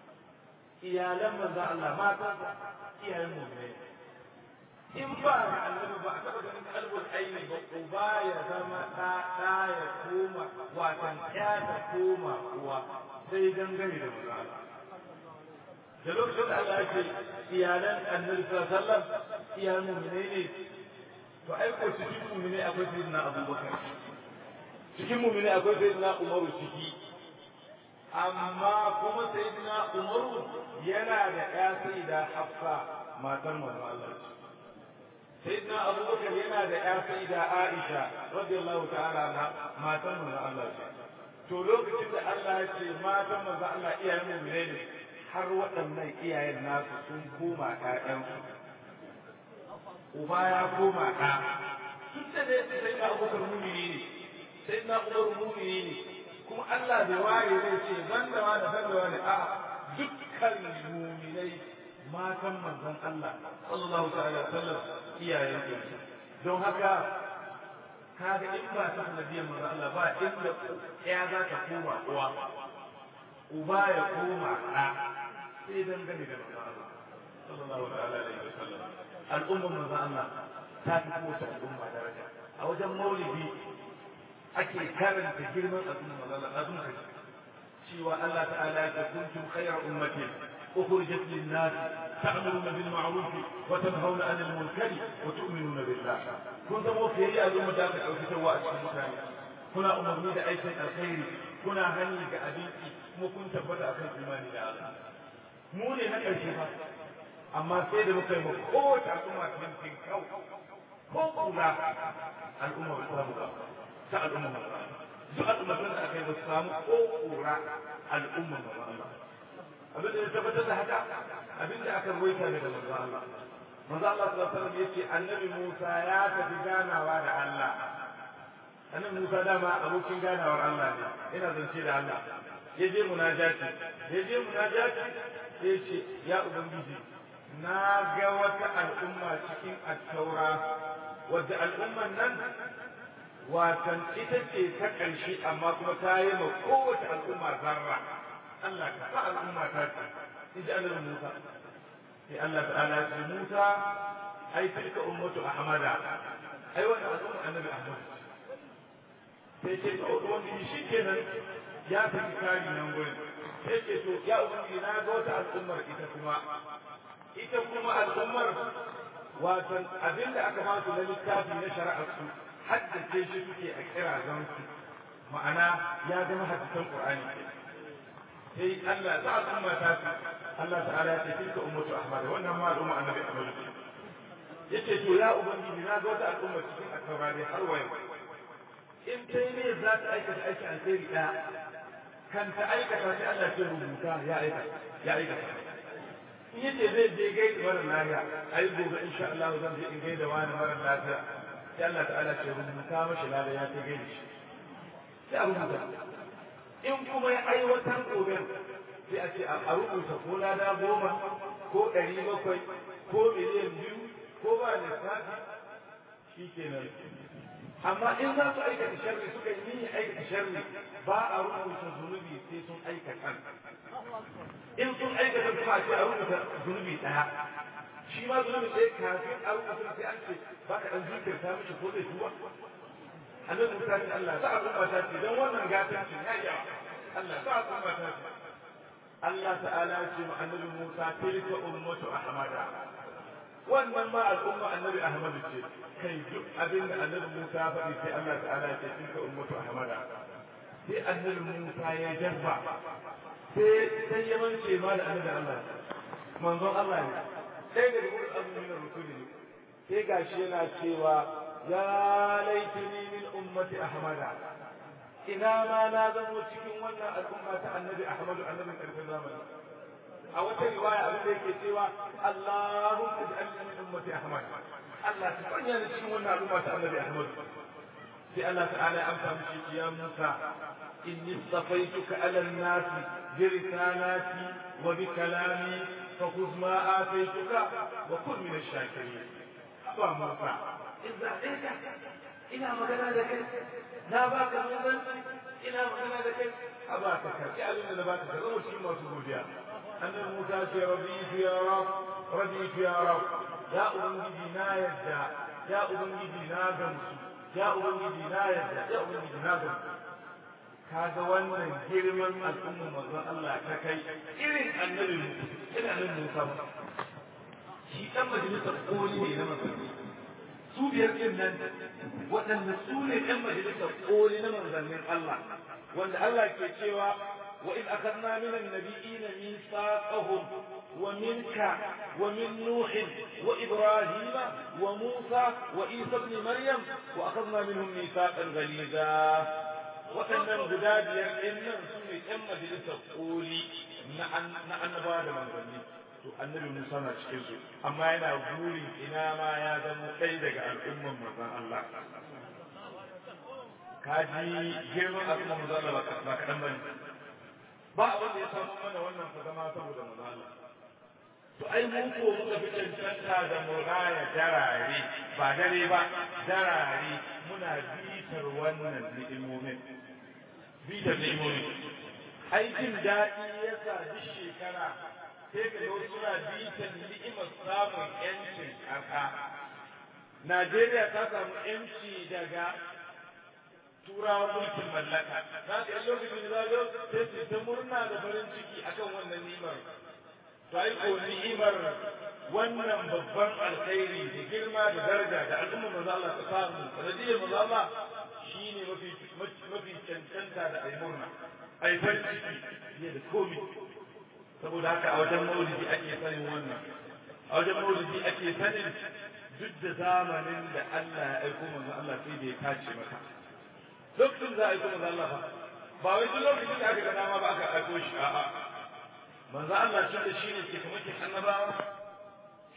iyalan manzon Allah matan iyayen muminai in ba da annabi ba a taɓa ganin kalbul aini ba uba ya zama ɗa ɗa ya koma watan ya ta koma uwa sai dangane da maza da lokacin da Allah ya ce iyalan annabi sallallahu alaihi wasallam iyalan mu'minai ne to ai ko cikin mu'minai akwai sayyidina Abubakar cikin mu'minai akwai sayyidina Umaru ciki amma kuma sayyidina Umaru yana da ƴa sayyida Hafsa matar manzo Allah ce سيدنا أبو بكر ينا دا يا سيدة عائشة رضي الله تعالى عنها ما تم من الله to lokacin da Allah ya ce matan manzo Allah iyayen mu'mine ne har waɗannan iyayen nasu sun koma ƴaƴansu uba ya koma ɗa tun da dai sai na Abubakar mu'mini ne sai na Umar mu'mini ne kuma Allah bai ware zai ce banda ma da banda wani a dukkan mu'minai matan manzon Allah sallallahu ta'ala sallam iyayen ku don haka kaga in ba ta nabiyan manzon Allah ba inda ya za ta koma uwa uba ya koma ɗa sai dangane da manzon Allah sallallahu ta'ala alaihi wasallam al'ummar manzon Allah ta fi kowace al'umma daraja a wajen maulidi ake karanta girman al'ummar manzon Allah azum cewa Allah ta'ala ya kuntum khayra ummatin أخرجت للناس تأمرون بالمعروف وتنهون عن المنكر وتؤمنون بالله كنت موفي يا أدوم داك أو في سواء المكان كنا أمرني بأيس الخير كنا هني كأبيك مو كنت بدأ في الإيمان الله mu ne na ƙarshe ba amma sai da muka yi ma kowace al'umma cikin kau ko kula al'umma ba samu ba ta al'umma ba duk al'umma da aka yi ba samu ko kura al'umma ba Allah abin da ya tabbatar da haka abin da aka ruwaita daga manzo Allah manzo Allah sallallahu alaihi wasallam yace annabi Musa ya tafi ganawa da Allah annabi Musa dama abokin ganawar Allah ne ina zance da Allah ya je munajati ya je munajati ya ce ya ubangiji na ga wata al'umma cikin attaura wadda al'umman nan watan ita ce ta ƙarshe amma kuma ta yi ma kowace al'umma zarra Allah ka sa al'umma ta ce in ji annabi Musa sai Allah ta'ala ya ce Musa ai tilka ummatu ahmada ai wannan al'umma annabi Ahmad sai ce to ubangiji shikenan ya saki kari nan gurin sai ce to ya ubangiji na ga wata al'ummar ita kuma ita kuma al'ummar watan abinda aka ba su na littafi na shari'ar su haddace shi suke a kirazan su ma'ana ya zama hadisan qur'ani sai Allah ta al'umma ta su Allah ta'ala ya ce tilka ummatu ahmad wannan ma al'umma annabi ahmad yace to ya ubangiji na ga wata al'umma cikin at-taura dai har wayo in kai ne za ta aikata aiki alheri ɗaya kan ta aikata sai Allah ce rubuta ya aikata ya aikata in yace zai je gaida mara lafiya ai gobe insha Allah zan je in gaida wani mara lafiya sai Allah ta'ala ce rubuta mashi lada ya ce gaida shi sai a rubuta in kuma ya aiwatar gobe sai a ce a rubuta ko lada goma ko ɗari bakwai ko miliyan biyu ko ba lissafi shi kenan amma in za su aikata sharri suka yi niyyar aikata sharri ba a rubuta zunubi sai sun aikata in sun aikata kuma a ce a rubuta zunubi ɗaya shi ma zunubi ɗaya kafin a rubuta sai an ce ba ka ɗan zikirta mishi ko zai tuba annabi Musa ce Allah sa a kuma ta ce don wannan gatancin ya yi Allah sa a kuma ta ce Allah ta'ala ce ma annabi Musa tilka ummatu ahmada wannan ma al'umma annabi Ahmad ce kai duk abin da annabi Musa ya faɗi sai Allah ta'ala ce tilka ummatu ahmada sai annabi Musa ya jabba sai sai ya mance ma da annabi Allah manzon Allah ne sai da gurin abu min rusuli ne sai gashi yana cewa ya laitini min ummati ahmada ina ma na zamo cikin wannan al'umma ta annabi Ahmadu annabin karfin zamani a wata riwaya abin da yake cewa Allahumma ij'alni min ummati Ahmad Allah ta sanya ni cikin wannan al'umma ta Annabi Ahmad sai Allah ta'ala ya amsa mishi ya Musa inni safaituka ala an-nas bi risalati wa bi kalami fa khudh ma ataituka wa kun min ash-shakirin ba Musa idza ita ina magana da kai na baka manzanci ina magana da kai a ba ka karɓi abin da ba ka zama cikin masu godiya annabi Musa ce raditu ya rab raditu ya rab ya ubangiji na yadda ya ubangiji na gamsu ya ubangiji na yadda ya ubangiji na gamsu kaga wannan girman al'ummar manzon Allah ta kai irin annabi irin annabi Musa shi dan majalisar koli ne na manzanni su biyar din nan waɗanda su ne ɗan majalisar koli na manzannin Allah wanda Allah ke cewa وإذ أخذنا من النبيين ميثاقهم ومنك ومن نوح وإبراهيم وموسى وعيسى ابن مريم وأخذنا منهم ميثاقا غليظا وأنهم غداد يمنن سنة أما جلسة قولي نعن بعد من ظني to annabi Musa na cikin su amma yana buri ina ma ya zama kai daga al'umman manzon Allah kaji girman al'umman manzon Allah ba kaɗan bane ba abin da ya samu mana wannan fa zama saboda manzala to ai mu ko muka fi cancanta da muraya darare ba dare ba darare muna bitar wannan ni'imomin bitar ni'imomin ai jin daɗi ya sa duk shekara sai ka ga suna bitar ni'imar samun yancin ƙasa Najeriya ta samu yanci daga turawa mulkin mallaka za ka yi lokacin da zo sai su ta murna da farin ciki akan wannan ni'imar to ai ko ni'imar wannan babban alkhairi da girma da daraja da al'umma manzo Allah ta samu sanadiyar manzo Allah shine mafi mafi cancanta da ai murna ai farin ciki ne da komai saboda haka a wajen maulidi ake sanin wannan a wajen maulidi ake sanin duk da zamanin da Allah ya aiko manzo Allah sai da ya tace maka lokacin za a yi kuma Allah ba ba wai duk lokacin da aka ga dama ba aka aiko shi a'a manzo Allah shi da shine ke kuma ke annabawa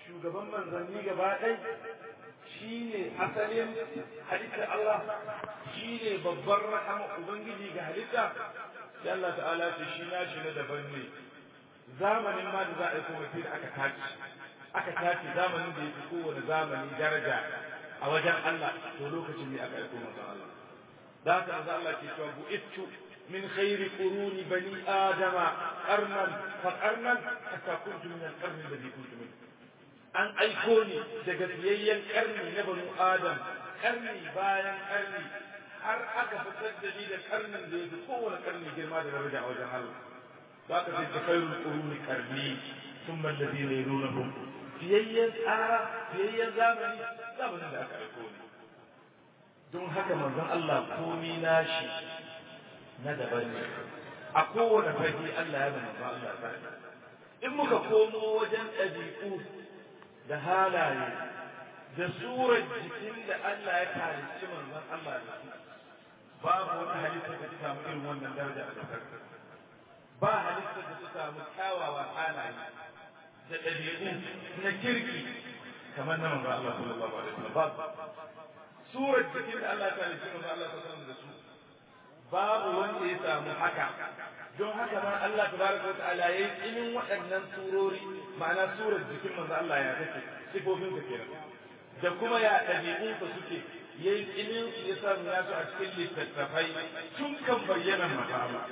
shugaban manzanni gaba ɗai shi ne asalin halittar Allah shi ne babbar rahama Ubangiji ga halitta sai Allah ta'ala ce shi na shi na daban ne zamanin ma da za a yi kuma sai da aka tace aka tace zamanin da ya fi kowane zamani daraja a wajen Allah to lokacin ne aka aiko manzon Allah da haka manzon Allah ke cewa bu'ittu min khairi quruni bani adama qarnan fa qarnan hatta kuntu min al-qarni alladhi kuntu min an aiko ni daga biyayyen karni na banu adam karni bayan karni har aka fitar da ni da karnin da ya fi kowane karni girma da daraja a wajen Allah za ka sai ta khairul quruni karni thumma alladhina yalunhum biyayyen tsara biyayyen zamani zamanin da aka aiko ni don haka manzon Allah komi nashi na daban ne a kowane fage Allah ya manzon Allah ta in muka komo wajen ɗabi'u da halaye da surar jikin da Allah ya halicci manzon Allah da su babu wata halitta da ta samu irin wannan daraja a kasar ba halitta da ta samu kyawawa halaye da ɗabi'u na kirki kamar na manzon Allah sallallahu alaihi wasallam babu surar jikin da Allah ya halicci manzon Allah sallallahu alaihi wasallam da su babu wanda ya samu haka don haka ma Allah tabaraka wa ta'ala yayi ilimin waɗannan surori ma'ana surar jikin manzo Allah ya take sifofin ka kenan da kuma ya ɗabi'un ka suke yayi ilimin ya samu ya su a cikin littattafai tun kan bayyana manzo Allah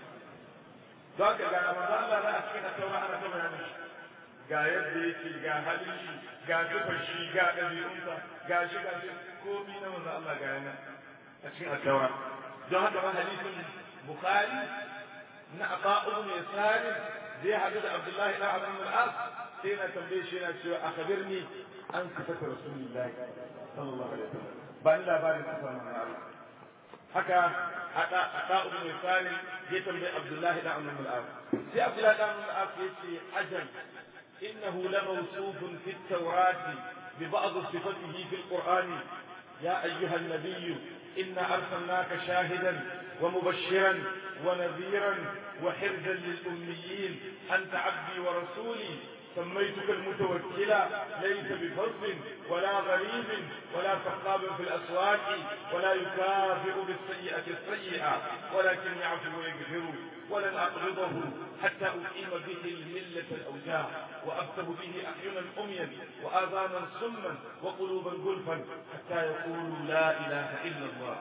don haka ga manzo Allah na a cikin taura ana ta bayani ga yadda yake ga halin shi ga sifar shi ga ɗabi'unsa ga shi ga shi komai na manzo Allah ga yana a cikin taura don haka ma hadisin bukhari na aqa'u min yasari zai hadu da abdullahi da abin al-as sai na tambaye shi yana cewa akhbirni an sifata rasulullahi sallallahu alaihi wasallam ba ni labarin sifar manzo Allah haka hada aqa'u min yasari ya tambaye abdullahi da abin al-as sai abdullahi da abin al-as yace ajal innahu lamawsuf fi at-taurat ببعض صفته في القرآن يا أيها النبي إنا أرسلناك شاهدا ومبشرا ونذيرا وحرزا للأميين أنت عبدي ورسولي سميتك المتوكلا ليس بفظ ولا غريب ولا سخاب في الأسواق ولا يكافئ بالسيئة السيئة ولكن يعفو ويغفر ولن أقبضه حتى أقيم به الملة الأوجاع وأكتب به أعينا أميا وآذانا صما وقلوبا غلفا حتى يقولوا لا إله إلا الله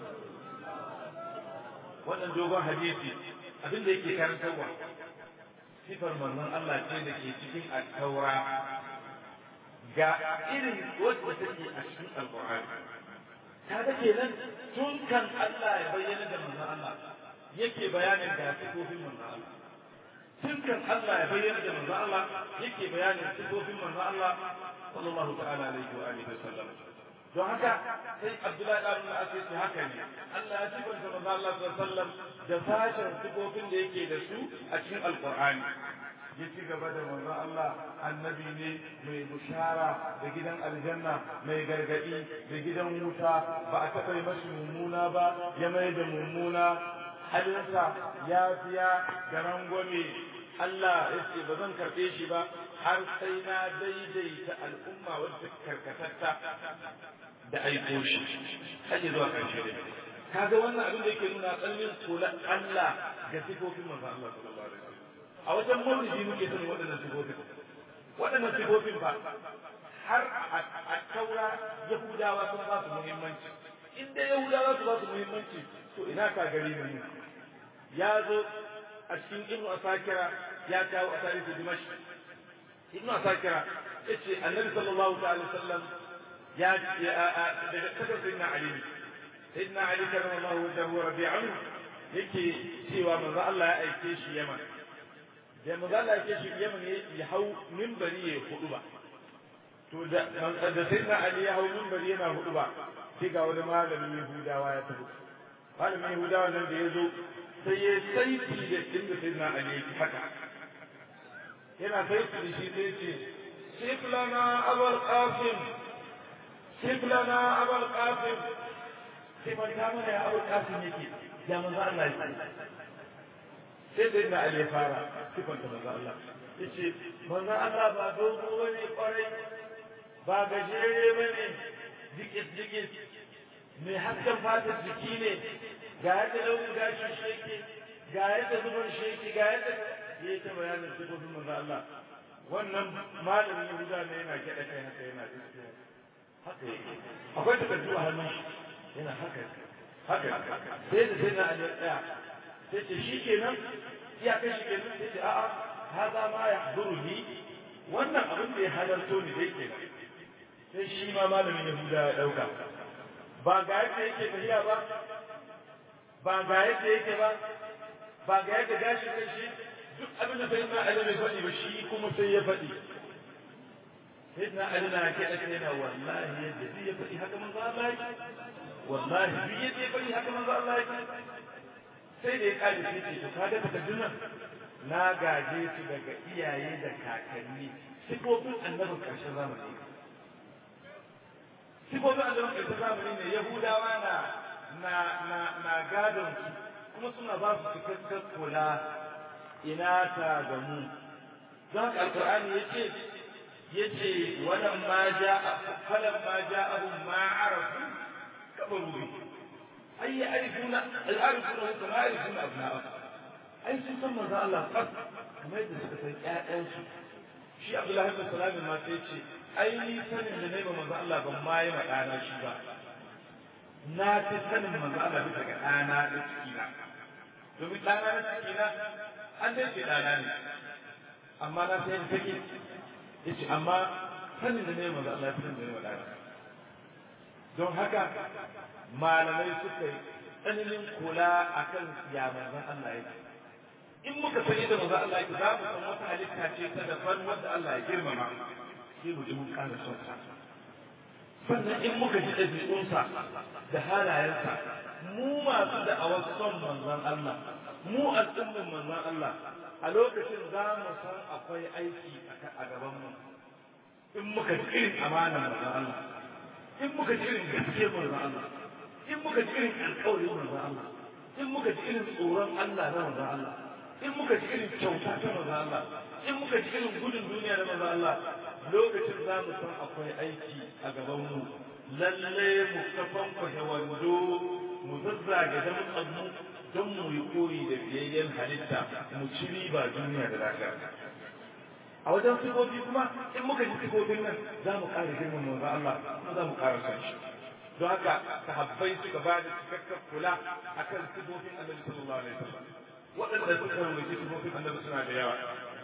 wannan dogon hadisi abin da yake karantarwa sifar manzon Allah ce da ke cikin alkaura ga irin wadda take a cikin alkur'ani ta da kenan tun kan Allah ya bayyana da manzon Allah yake bayanin ga sifofin manzon Allah tun kan Allah ya bayyana da manzon Allah yake bayanin sifofin manzon Allah sallallahu ta'ala alaihi wa alihi wasallam don haka sai Abdullahi da Abdul Aziz ce haka ne Allah ya sifanta manzon Allah sallallahu alaihi wasallam da sashen sifofin da yake da su a cikin alqur'ani ya ci gaba da manzo Allah annabi ne mai bushara da gidan aljanna mai gargadi da gidan wuta ba a taɓa yi mashi mummuna ba ya mai da mummuna halinsa ya fiya da rangwame Allah ya ce ba zan karɓe shi ba har sai na daidaita al'umma wadda karkatatta da aiko shi har zuwa ƙarshe da kaga wannan abin da yake nuna tsallin kula Allah ga sifofin manzo Allah sallallahu alaihi wasallam a wajen maulidi muke sanin waɗannan sifofin waɗannan sifofin ba har a taura yahudawa sun ba su muhimmanci in dai yahudawa su ba su muhimmanci to ina ka gari ne ya zo a cikin ibnu asakira ya kawo a tarihi dimash ibnu asakira yace annabi sallallahu alaihi wasallam ya daga kasar sayyidina ali sayyidina ali karramallahu wajhahu rabi'ahu yake cewa manzo Allah ya aike shi Yaman da manzo Allah yake shi Yaman ya hau minbari ya hudu ba to da da sayyidina Ali ya hau minbari yana hudu ba sai ga wani malamin Yahudawa ya tafi malamin Yahudawa nan da ya zo sai ya saiti da inda sayyidina Ali ya haka yana saiti da shi sai ce sif lana abul qasim sif lana abul qasim sai man ta mana ya abul qasim yake ya manzo Allah ya sai sai na Ali ya fara sifanta manzo Allah yace manzo Allah ba dogo bane kwarai ba gajere bane dikis dikis mai hasken fatar jiki ne ga yadda launin gashi sheke ga yadda zuban sheke ga yadda ya yi ta bayanin sifofin manzo Allah wannan malamin Yahuda ne yana gyaɗa kai haka yana gaskiya haka yake akwai takardu a hannun shi yana haka haka sai da sai na Ali tsaya sai ce shi kenan iya kai shi kenan sai ce a'a haza ma ya haduruni wannan abin da ya halarto ni dai kenan sai shi ma malamin Yahuda ya dauka ba ga yadda yake tafiya ba ba ga yadda yake ba ba ga yadda gashi kan shi duk abin da sayyidina Ali bai faɗi ba shi kuma sai ya faɗi sayyidina Ali na ke da yana wallahi yadda duk ya faɗi haka manzo Allah yake wallahi duk yadda ya faɗi haka manzo Allah yake sai da ya kare sai ce to kaga takardun nan na gaje su daga iyaye da kakanni sifofin annabin ƙarshen zamani sifofin annabin ƙarshen zamani ne yahudawa na na na na gadon su kuma suna ba su cikakken kula ina ta ga mu don haka alƙur'ani yace yace wannan ma ja falan ma ja abu ma arafu kabaru bi ay ya'rifuna al-arifuna kama ya'rifuna abna'ahum ai sun san manzo Allah fas kamar yadda suka san ƴaƴansu shi Abdullahi bin Salam ma sai ce ai ni sanin da nayi manzo Allah ban ma yi ɗana shi ba na fi sanin manzo Allah bisa ga ɗana da cikina domin ɗana na cikina an dai ce ɗana ne amma na sai da take yace amma sanin da nayi manzo Allah fi sanin da nayi ɗana don haka malamai suka yi tsananin kula akan ya manzon Allah yake in muka san yadda manzo Allah yake za mu san wata halitta ce ta daban wanda Allah ya girmama sai mu ji mun ƙara son sa sannan in muka ji ɗabi'unsa da halayensa mu masu da'awar son manzon Allah mu al'ummin manzon Allah a lokacin za mu san akwai aiki a gaban mu in muka ji irin amanar manzon Allah in muka ji irin gaskiyar manzon Allah in muka ji irin alƙawarin manzon Allah in muka ji irin tsoron Allah na manzon Allah in muka ji irin kyauta ta maza Allah in muka ji irin gudun duniya da maza Allah lokacin za mu san akwai aiki a gabanmu lalle mu kafan kwashe wando mu zazzage da mu don mu yi koyi da biyayyen halitta mu ci riba duniya da lafiya a wajen sifofi kuma in muka ji sifofin nan za mu ƙara girman manzo Allah kuma za mu ƙara son shi don haka sahabbai suka ba da cikakken kula akan sifofin Annabi sallallahu alaihi wasallam waɗanda suka rubuci sifofin annabi suna da yawa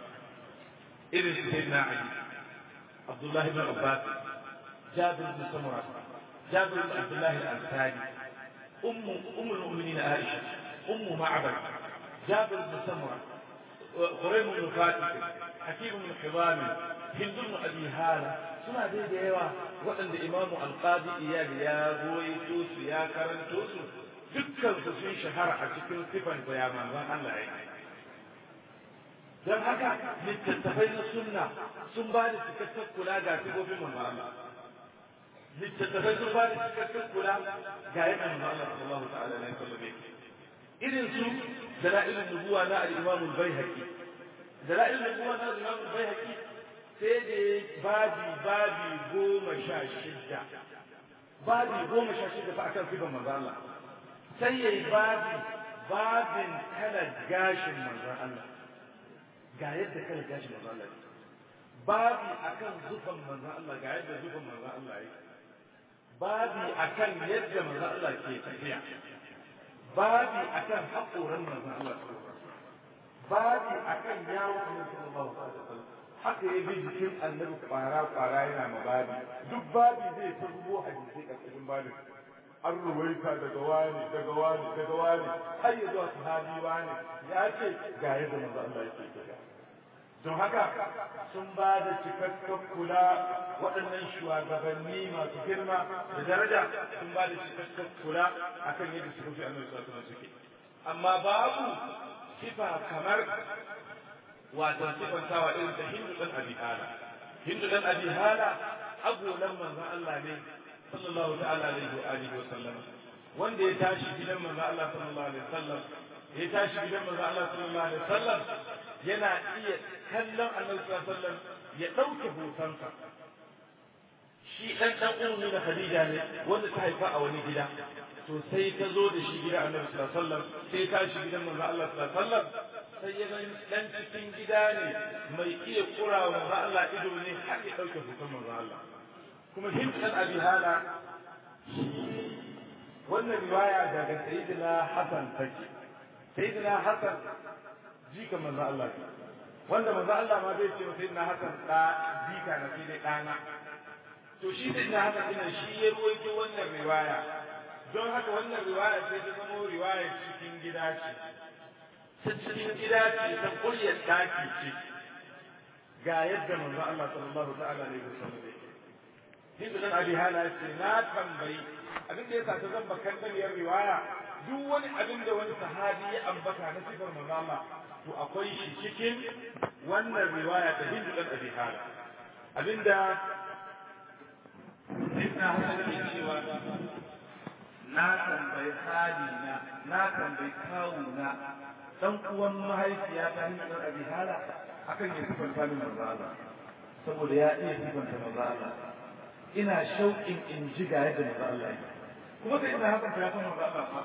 irin su sayyidina ali abdullahi bin abbas jabir bin samura jabir bin abdullahi al-ansari ummu ummul mu'minin aisha ummu ma'bad jabir bin samura quraym bin fatih hakim bin hibam hind bin abi hala suna dai da yawa waɗanda imamu al-qadi iyad ya goyi su ya karanto su dukkan su sun shahara a cikin sifan da ya manzon Allah ya don haka littattafai na sunna sun ba da cikakken kula ga sifofin manzon Allah littattafai sun ba da cikakken kula ga yadda manzon Allah sallallahu ta'ala alaihi wasallam irin su dalailun nubuwa na al-Imam al-Baihaqi dalailun nubuwa na al-Imam al-Baihaqi sai da babi babi goma sha shidda babi goma sha shidda fa akan sifan manzon Allah sai ya yi babi babin kalar gashin manzon Allah ga yadda kalar gashin manzon Allah babi akan zufan manzon Allah ga yadda zufan manzon Allah yake babi akan yadda manzon Allah ke tafiya babi akan haƙoran manzon Allah babi akan yawon annabi sallallahu alaihi wasallam haka ya bi jikin annabi kwara kwara yana ma babi duk babi zai ta rubo hadisi ƙarƙashin babin an ruwaita daga wani daga wani daga wani har ya zuwa sahabi wani ya ce ga yadda manzo Allah yake tafiya don haka sun ba da cikakken kula waɗannan shugabanni masu girma da daraja sun ba da cikakken kula akan yadda suka fi annabi sallallahu alaihi suke amma babu sifa kamar wato sifantawa irin ta hindu dan abi hala hindu dan abi hala agolan manzon Allah ne sallallahu ta'ala alaihi wa alihi wa sallam wanda ya tashi gidan manzo Allah sallallahu alaihi wasallam ya tashi gidan manzo Allah sallallahu alaihi wasallam yana iya kallon Annabi sallallahu alaihi wasallam ya dauke hotonsa shi dan dan ummi da Khadija ne wanda ta haifa a wani gida to sai ta zo da shi gidan Annabi sallallahu alaihi wasallam sai ta shi gidan manzo Allah sallallahu alaihi wasallam sai ya gani dan cikin gida ne mai iya kura wa manzo Allah ido ne har ya dauke hoton manzo Allah kuma hibban abi hala wannan riwaya daga sayyidina Hassan take sayyidina Hassan jika manzo Allah wanda manzo Allah ma bai ce sayyidina Hassan da jika na sai dai dana to shi sayyidina Hassan ina shi ya ruwaito wannan riwaya don haka wannan riwaya sai ta zama riwaya cikin gida ce cikin gida ce ta kulliyar daki ce ga yadda manzo Allah sallallahu ta'ala alaihi wasallam yake Hindu dan Abi Hala ce na tambayi abin da yasa ta zamba kan riwaya duk wani abin da wani sahabi ya ambata na sifar manzo Allah to akwai shi cikin wannan riwaya ta Hindu dan Abi Hala abinda Sayyidina Hassan ke cewa na tambayi hali na na tambayi kawuna dan uwan mahaifiya ta Hindu dan Abi Hala akan ya sifanta min manzo Allah saboda ya iya sifanta manzo Allah ina shauƙin in ji ga yadda manzo Allah yake kuma sai ina hakan ya san manzo Allah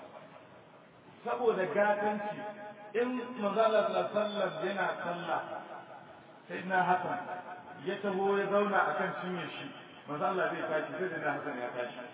saboda gatanci in manzo Allah sallallahu alaihi wasallam yana sallah sai ina hakan ya taho ya zauna akan cinyar shi manzo Allah zai tashi sai ina hakan ya tashi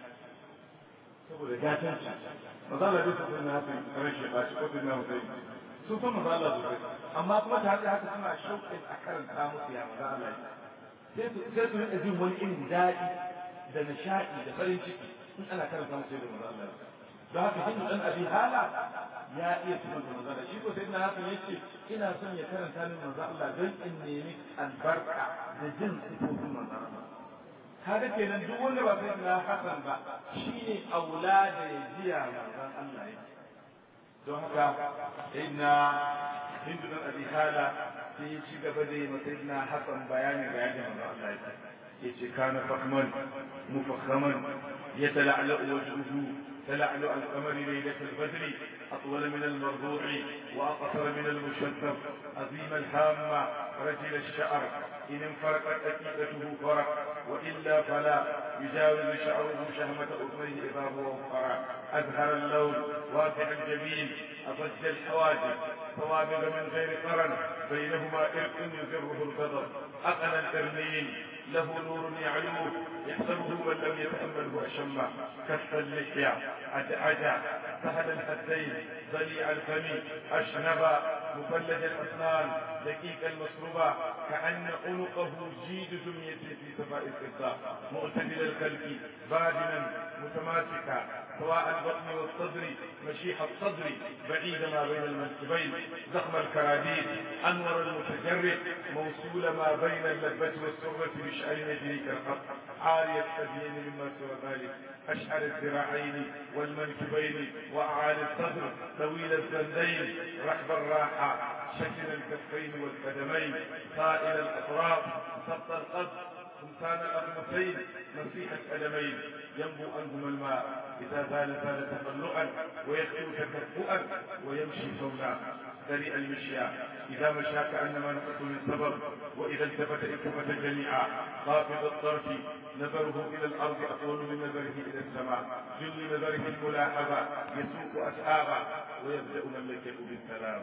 saboda gatanci manzo Allah zai tafi ina hakan rashin bashi ko ina Hussein sun san manzo Allah sosai amma kuma ta haka haka suna shauƙin a karanta musu ya manzo Allah sai su sai su rika jin wani irin daɗi da nishaɗi da farin ciki in ana karanta musu da manzo Allah don haka hindu dan abi hala ya iya tunan da manzo Allah shi ko sai na hakan yace ina son ya karanta min manzo Allah don in nemi albarka da jin sifofin manzo Allah kaga kenan duk wanda ba sai na hasan ba shine aula da ya jiya manzo Allah yake don haka inna hindu dan abi hala sai ya ci gaba da yi masayidina hasan bayani ga yadda manzo Allah yake yace kana fahman mufakhaman yatala'la wajhuhu تلعلع القمر ليلة البدر أطول من المرضوع وأقصر من المشذب عظيم الهامة رجل الشعر إن انفرقت أكيدته فرق وإلا فلا يجاوز شعره شهمة أذنيه إذا هو وفرا أزهر اللون واسع الجبين أضج الحواجب ثوابغ من غير قرن بينهما إرق يزره الغضب أقل القرنين له نور يعلوه يحسبه من لم يتأمله أشمه كف اللحية أدعجا سهل الخدين ضليع الفم أشنب مفلج الأسنان دقيق المصروبة كأن عنقه جيد دمية في سفاء الفضة معتدل الخلق بادنا متماسكا سواء البطن والصدر مشيح الصدر بعيد ما بين المنكبين زخم الكراديس أنور المتجرد موصول ما بين اللبة والسرة بشعر يجري كالخط عاري الثديين مما سوى ذلك أشعر الذراعين والمنكبين وأعالي الصدر طويل الزندين رحب الراحة شكل الكفين والقدمين طائل الأطراف سبط القد سلطان الأقمتين مسيح القدمين ينبو أنهما الماء إذا زال زال تطلعا ويخلو تكفؤا ويمشي سونا سريع المشيا إذا مشى كأنما نفس من سبب وإذا التفت التفت جميعا خافض الطرف نظره إلى الأرض أطول من نظره إلى السماء جل نظره الملاحظة يسوق أسحابا ويبدأ مملكته بالسلام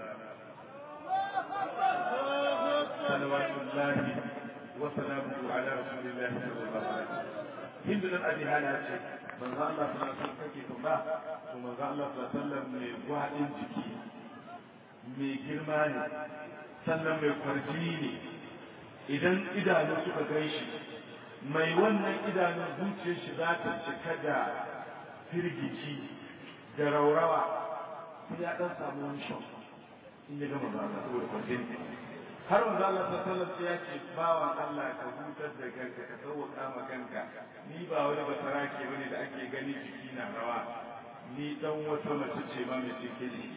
صلوات الله وسلامه على رسول الله صلى الله عليه وسلم هند بن ابي هاله ce manzo Allah sallallahu alaihi wasallam kake kuma to manzo Allah sallallahu alaihi wasallam mai gwadin jiki mai girma ne sannan mai kwarjini ne idan idanu suka gan shi mai wannan idanun zuciyar shi za ta cika da firgici da raurawa sai ya dan samu wani shok in ya gama ba saboda kwarjini har manzo Allah sallallahu alaihi ya ce bawan Allah ka hutar da kanka ka sauka ma kanka ni ba wani basara ke bane da ake gani jiki na rawa ni dan wata mace ce ma mai cike ne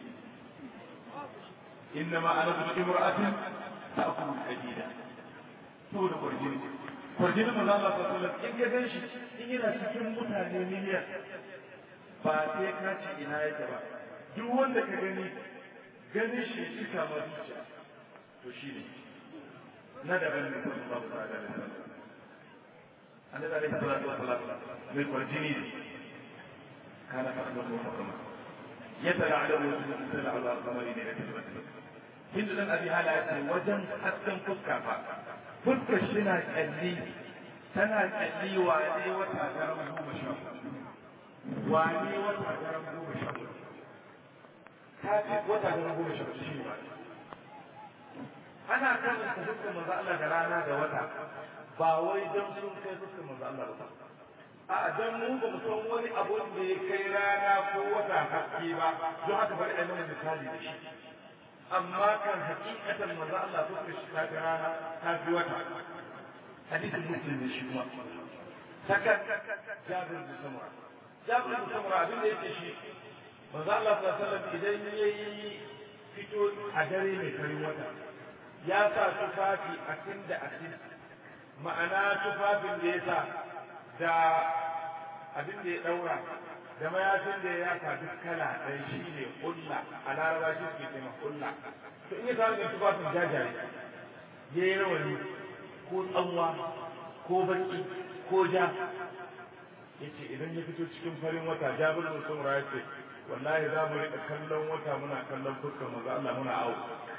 innama ana bi imra'atin ta'kulu hadida saboda kurjini kurjini manzo Allah sallallahu alaihi in ya gan shi in yana cikin mutane miliyan ba sai ka ce ina yake ba duk wanda ka gani ganin shi cika ma zuciya to shi ne na daban ne kuma babu tsada da sallah annabi alaihi salatu wassalam mai kwarjini ne kana fa annabi muhammad يتلعلم ويتلع على القمر ليلة البدر hindu dan abi hala ya ce wajen hasken fuska fa fuskar shi na kyalli tana kyalli wane wata daren goma sha wane wata daren goma sha ta fi wata daren goma sha shi ne ana karanta fuskar manzo Allah da rana da wata ba wai don sun kai fuskar manzo Allah ba a dan mu ba mu san wani abu da ya kai rana ko wata haske ba don haka bari a mana misali da shi amma kan hakikatan manzo Allah fuskar shi ta rana ta fi wata hadisin muslim ne shi kuma saka jabir bin samura jabir bin samura abin da yake shi manzo Allah sallallahu alaihi wasallam idan yayi fito a dare mai karin wata ya sa tufafi a da a ma'ana tufafin da ya sa da abin da ya daura da mayafin da ya yaka duk kala ɗaya shi ne hulla a laraba shi suke ce ma hulla to in ya samu mai tufafin jajaye ya yi rawani ko tsanwa ko baki ko ja ya ce idan ya fito cikin farin wata jabir da sun ya ce wallahi za mu riƙa kallon wata muna kallon fuskar maza Allah muna awo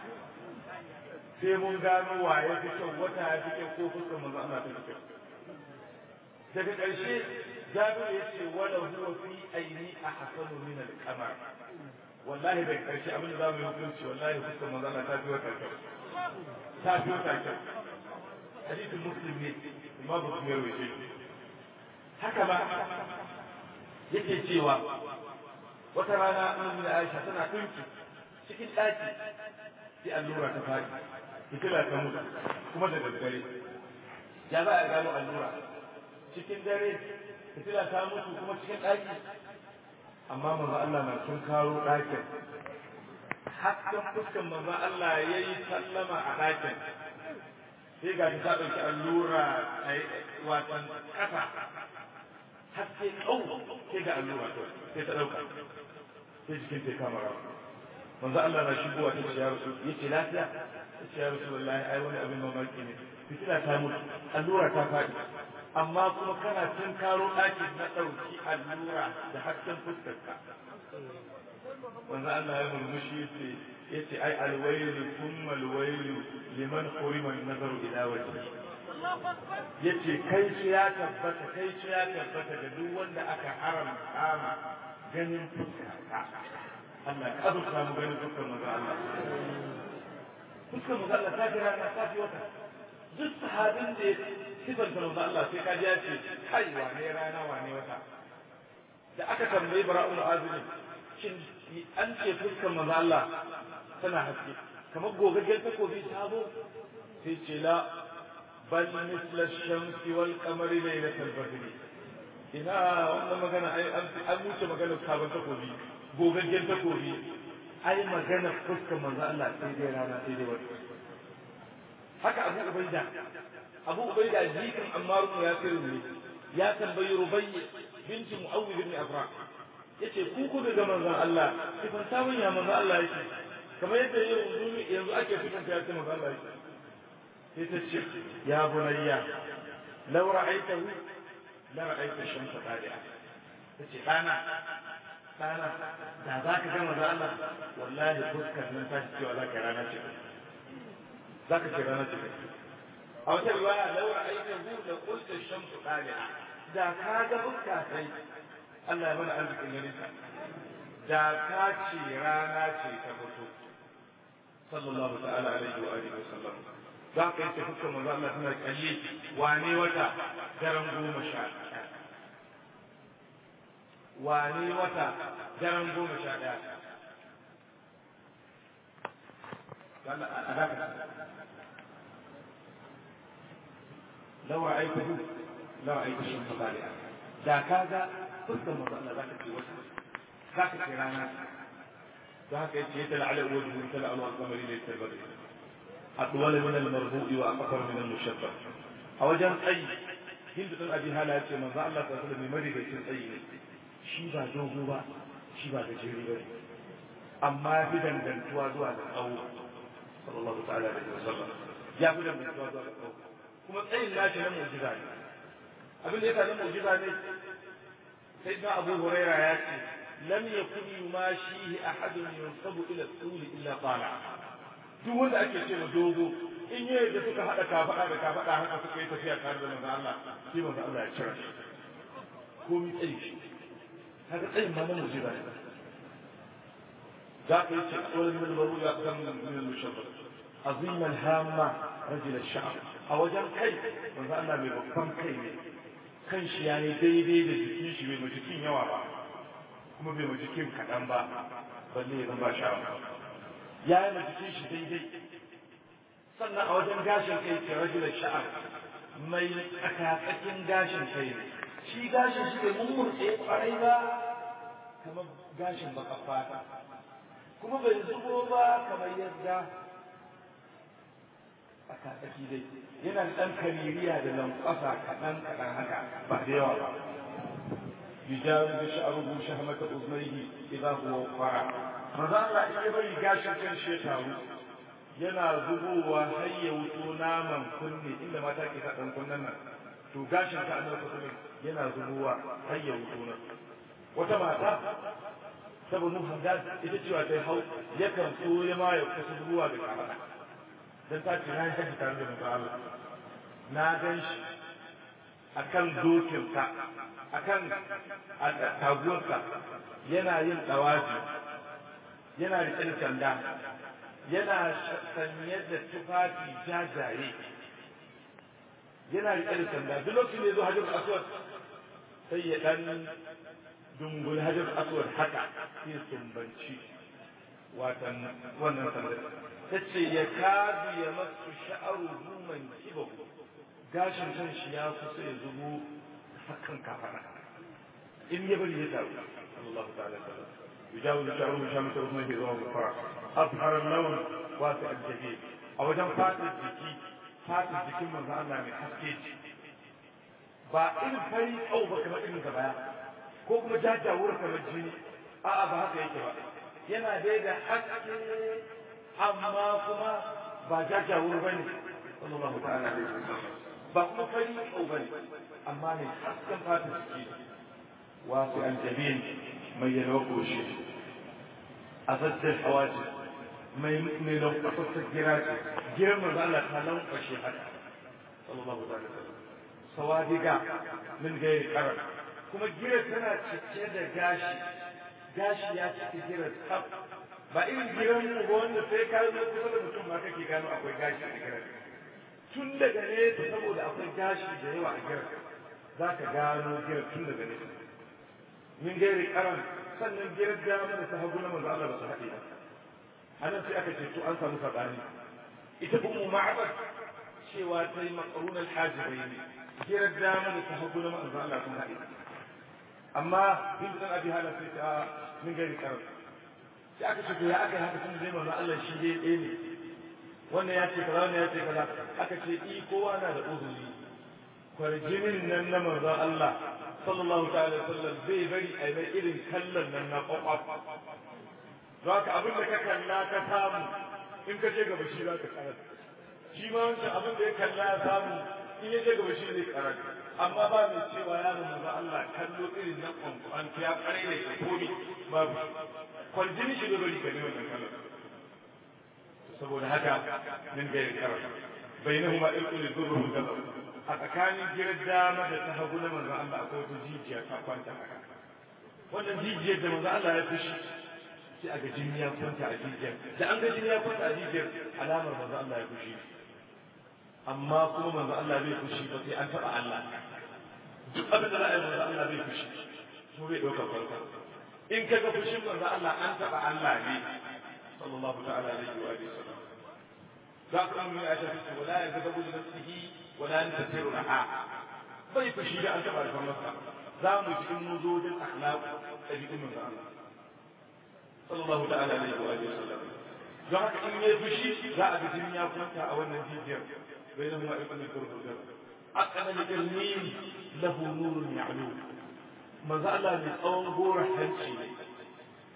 sai mun gano wa ya fi kyau wata ya fi kyau ko fuskar maza Allah ta fi kyau daga ƙarshe jabir ya ce wala huwa fi aini ahsanu min al-qamar wallahi daga ƙarshe abin da za mu yi hukunci wallahi fuskar maza Allah ta fi wata kyau ta fi wata kyau hadisin muslim ne imamu muslim ya rawaye shi haka ba yake cewa wata rana annabi da Aisha tana tunki cikin ɗaki sai allura ta faɗi fitila ta mutu kuma da daddare ya za a gano allura cikin dare fitila ta mutu kuma cikin ɗaki amma manzo Allah na sun karo ɗakin hasken fuskan manzo Allah ya yi sallama a ɗakin sai ga ta ɗauki allura a watan ƙasa haske ƙau sai ga allura to sai ta ɗauka sai jikin ta kama rawa manzo Allah na shigowa ta ce ya rasu yace lafiya ta ce ya rasu wallahi ai wani abin mamaki ne fitila ta mutu allura ta faɗi amma kuma kana tun karo ɗakin na ɗauki allura da hasken fuskarka manzo Allah ya murmushi yace yace ai alwailu thumma alwailu liman hurima nazaru ila wajhi yace kai shi ya tabbata kai shi ya tabbata ga duk wanda aka haramta ma ganin fuskarka Allah ka azurta mu ganin fuskar manzo Allah fuskar manzo Allah ta jira na ta wata duk sahabin da ya sifanta manzo Allah sai ka ji ya ce kai wane rana wane wata da aka tambayi bara'ul azumi shin an ce fuskar manzo Allah tana haske kamar gogaggen takobi sabo sai ce la bal misla shamsi wal qamari laylatal badri ina wannan magana ai an wuce magana sabon takobi gogaggen takobi ai magana fuskar manzo Allah sai dai rana sai dai wata haka Abu Ubaida Abu Ubaida jikin Ammar ibn Yasir ne ya tambayi Rubayy binti Muawwid ibn Afra yace ku ku daga manzon Allah sifan samun ya manzon Allah yake kamar yadda yanzu yanzu ake sifan ta yace manzon Allah yake sai ta ce ya bunayya law ra'aytahu la ra'ayta shamsa qadi'a tace dana dana da za ka ga manzon Allah wallahi fuskar nan ta ce cewa za ka rana ce za ka ce rana ce a wata riwaya law ra'aytahu la qulta shamsu qadi'a da ka ga fuska sai Allah ya mana arzikin ganin ka da ka ce rana ce ta fito sallallahu ta'ala alaihi wa alihi wa sallam za ka yi fuskar manzo Allah tana kalli wane wata daren goma sha wane wata daren goma sha ɗaya لو رأيته لرأيت الشمس طالعة da ka ga fuskar manzo Allah za ka ce wata za ka ce rana da haka yace ya tala ala wajhu tala ala al-qamari laysa al-badr atwala min al-marbu'i wa aqfar min al-mushabbah a wajen tsayi hindu dan abi hala yace manzo Allah ta sallallahu alaihi wasallam mai tsayi ne shi ba dogo ba shi ba gajeri ba amma ya fi dangantuwa zuwa da tsawo sallallahu ta'ala alaihi wasallam ya fi dangantuwa zuwa da tsawo kuma tsayin nashi na mu'jiza ne abin da ya na mu'jiza ne sai na abu huraira ya ce lam yakun yumashihi ahadun yansabu ila tsuli illa qala duk wanda ake ce ma dogo in yi da suka haɗa kafaɗa da kafaɗa haka suka yi tafiya tare da manzo Allah shi manzo Allah ya cire shi ko mi tsayi shi kaga tsayin ma na mu'jiza ne ذاك يقول من الضروري أقدم من المشرف عظيم الهامة رجل الشعب أو جل كي من الله بكم كي kan shi ya yi daidai da jikin shi bai ma jikin yawa ba kuma bai ma jikin kaɗan ba balle ya zama sha ya yi ma jikin shi daidai sannan a wajen gashin kai ke rajula sha'ar mai tsakatsakin gashin kai ne shi gashin shi bai mummurtse kwarai ba kamar gashin baka fata kuma bai zubo ba kamar yadda a katsaki dai yana da ɗan kamiriya da lankwasa kaɗan kaɗan haka ba da yawa ba yujaru da sha'aruhu shahmata uznaihi idza huwa fara maza Allah in ya bari gashin kan shi taru yana zubowa har ya wuto naman kunne inda mata ke sa ɗan kunnen nan to gashin ka annabi sallallahu yana zubowa har ya wuto nan wata mata saboda Hamdan ita cewa ta hau yakan so ya ma ya kusa zuwa da kamata dan ta ce na yi haji tare da manzo Allah na gan shi akan dokinsa akan taguwarsa yana yin dawaji yana riƙe da sanda yana sanye da tufafi jajaye yana riƙe da sanda duk lokacin da ya zo hajjar aswad sai ya dan dungul hajar aswad haka sai sumbanci watan wannan sandar ta ce ya kadu ya masu sha'aru man kiba gashin kan shi ya kusa ya zubo hakan kafana in ya bari ya taru Allah ta'ala sallam yujawu sha'aru min shamata usman ke zuwa gufara azhar lawan wasu aljabi a wajen fatar jiki fatar jikin manzo Allah mai haske ba irin fari kau ba kamar irin ka baya ko kuma jajawar kamar jini a'a ba haka yake ba yana dai da haske amma kuma ba jajawar ba ne sallallahu ta'ala alaihi wasallam ba kuma fari kau ba ne amma ne hasken fatan jiki wasu aljabin mai yalwa koshi a zaddar hawaji mai mai lankwasar gira ce giran manzo Allah ta lankwashe haka sallallahu ta'ala alaihi wasallam sawadiga min gairi karar kuma girar tana cike da gashi gashi ya cike girar tsaf ba irin giran mu ba wanda sai ka zo kusa da mutum ma kake gano akwai gashi a girar tun daga nesa saboda akwai gashi da yawa a girar za ka gano girar tun daga nesa min gairi karan sannan girar dama da ta hagu na manzo Allah ba su haɗe ba anan sai aka ce to an samu sabani ita ummu ma'abad cewa ta yi makarun alhajibai ne girar dama da ta hagu na manzo Allah sun haɗe amma bin dan abi hala sai ta min gari karar sai aka ce ya aka yi haka tun zai manzo Allah shi dai ɗaya ne wannan ya ce kaza wannan ya ce kaza aka ce i kowa na da uzuri kwarjinin nan na manzo Allah sallallahu ta'ala sallam zai bari a mai irin kallon nan na kwakwaf don haka abin da ka kalla ka samu in ka je gaba shi za ka karar shi ma wancan abin da ya kalla ya samu in ya je gaba shi zai karar amma ba mai cewa ya mu manzo Allah kallo irin na kwankwan ya kare ne ka komi babu kwaljini shi da bari ka ne wannan kallon saboda haka min gairi karar bainahuma ilqul durru gaba a tsakanin girar dama da ta hagu na manzo Allah akwai wata jijiya ta kwanta haka wannan jijiyar da manzo Allah ya fushi sai a ga jini ya kwanta a jijiyar da an ga jini ya kwanta a jijiyar alamar manzo Allah ya fushi amma kuma manzo Allah bai fushi ba sai an taba Allah duk abin da za a yi manzo Allah bai fushi ko bai ɗaukar farko in ka ga fushin manzo Allah an taba Allah ne sallallahu ta'ala alaihi wa sallam za ku ɗan ya shafi wala ya ga da nafsihi wala yantasiru laha bai fushi da an taba alfarmarsa za mu ji in mun zo wajen akhlaq ɗabi'un manzo Allah sallallahu ta'ala alaihi wa sallam don haka in yayi fushi za a ga jini ya kwanta a wannan jijiyar bainahuma ibn al-qur'an aqana al-ilmin lahu nurun ya'lu manzo Allah ne tsawon gora hanci ne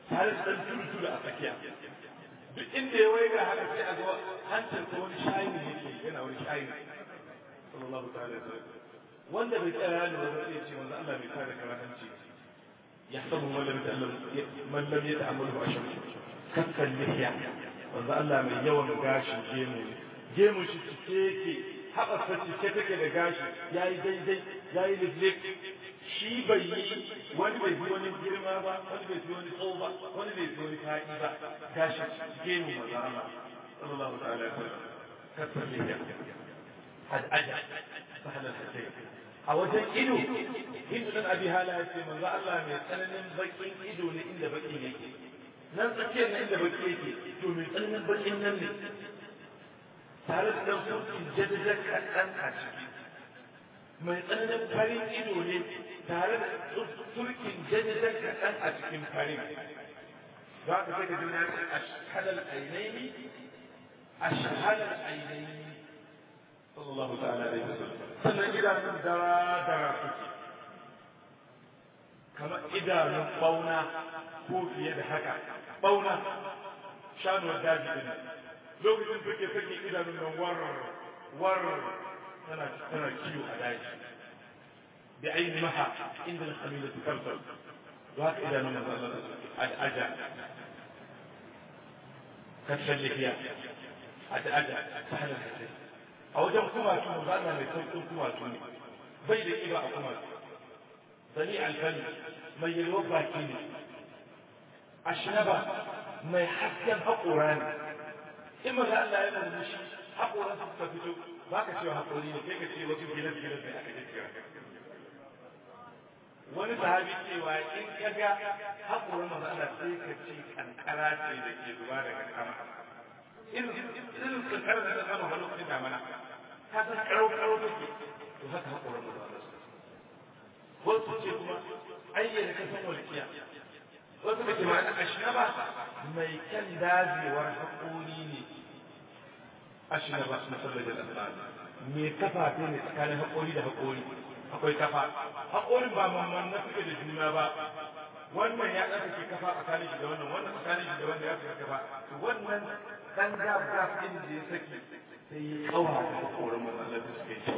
tare da ɗan tudu-tudu a tsakiya duk inda ya waiga haka sai a ga hancin ko wani shayi ne yake yana wani shayi sallallahu ta'ala alaihi wasallam wanda bai tsaya ya lura sai ya ce manzo Allah bai kare karahanci ya sabu man lam ta'allam man lam yata'ammalu ashar kakkan lihiya manzo Allah mai yawan gashi gemu gemu shi cike yake haɓarsa cike take da gashi yayi daidai yayi liflif shi bai yi wani bai fi wani girma ba wani bai fi wani tsawo ba wani bai fi wani faɗi ba gashi gemu manzo Allah sallallahu ta'ala alaihi wasallam kakkan lihiya al'aja sahal al-husayn a wajen ido hindu dan abi hala ya ce manzo Allah mai tsananin bakin ido ne inda baki yake nan tsakiyar nan inda baki yake to mai tsananin bakin nan ne tare da dan surkin jaddajar kaɗan a ciki mai tsananin farin ido ne tare da surkin jaddajar kaɗan a cikin farin za ka sai ka ji na ashhalal ainaini ashhalal ainaini sallallahu ta'ala alaihi wasallam sannan idanun dara dara suke kamar idanun bauna ko fiye da haka bauna shanuwar daji din lokacin suke sake idanun nan war war tana tana kiwo a daji bi aini maha inda al-khamila tukalsal to haka idanun nan zan zan al'aja kasar lafiya al'aja sahlan hadisi a wajen kumatu mu zana mai sauƙin kumatu ne bai da ƙiba a kumatu sani alfani mai yalwar baki ne ashnaba mai hasken haƙora ne in maza Allah ya murmushi haƙoran su suka fito ba ka cewa haƙori ne sai ka ce wasu gilas gilas ne aka jikira wani sahabi cewa in ka ga haƙoran maza Allah sai ka ce kankara ce da ke zuba daga sama irin kankara da ta sama ba lokacin damana ka san karo karo take to haka haƙoran maza Allah wasu ce kuma ayyana ka san walƙiya wasu da ke ma'ana ashnaba mai kan dazewar haƙori ne ashnaba na sallar da me kafafe ne tsakanin haƙori da haƙori akwai kafa haƙorin ba mamman na suke da juna ba wannan ya ɗaga ke kafa tsakanin shi da wannan wannan tsakanin shi da wannan ya fi kafa to wannan ɗan gab gab ɗin da ya saki sai ya kawa da haƙorin matsalar da suke shi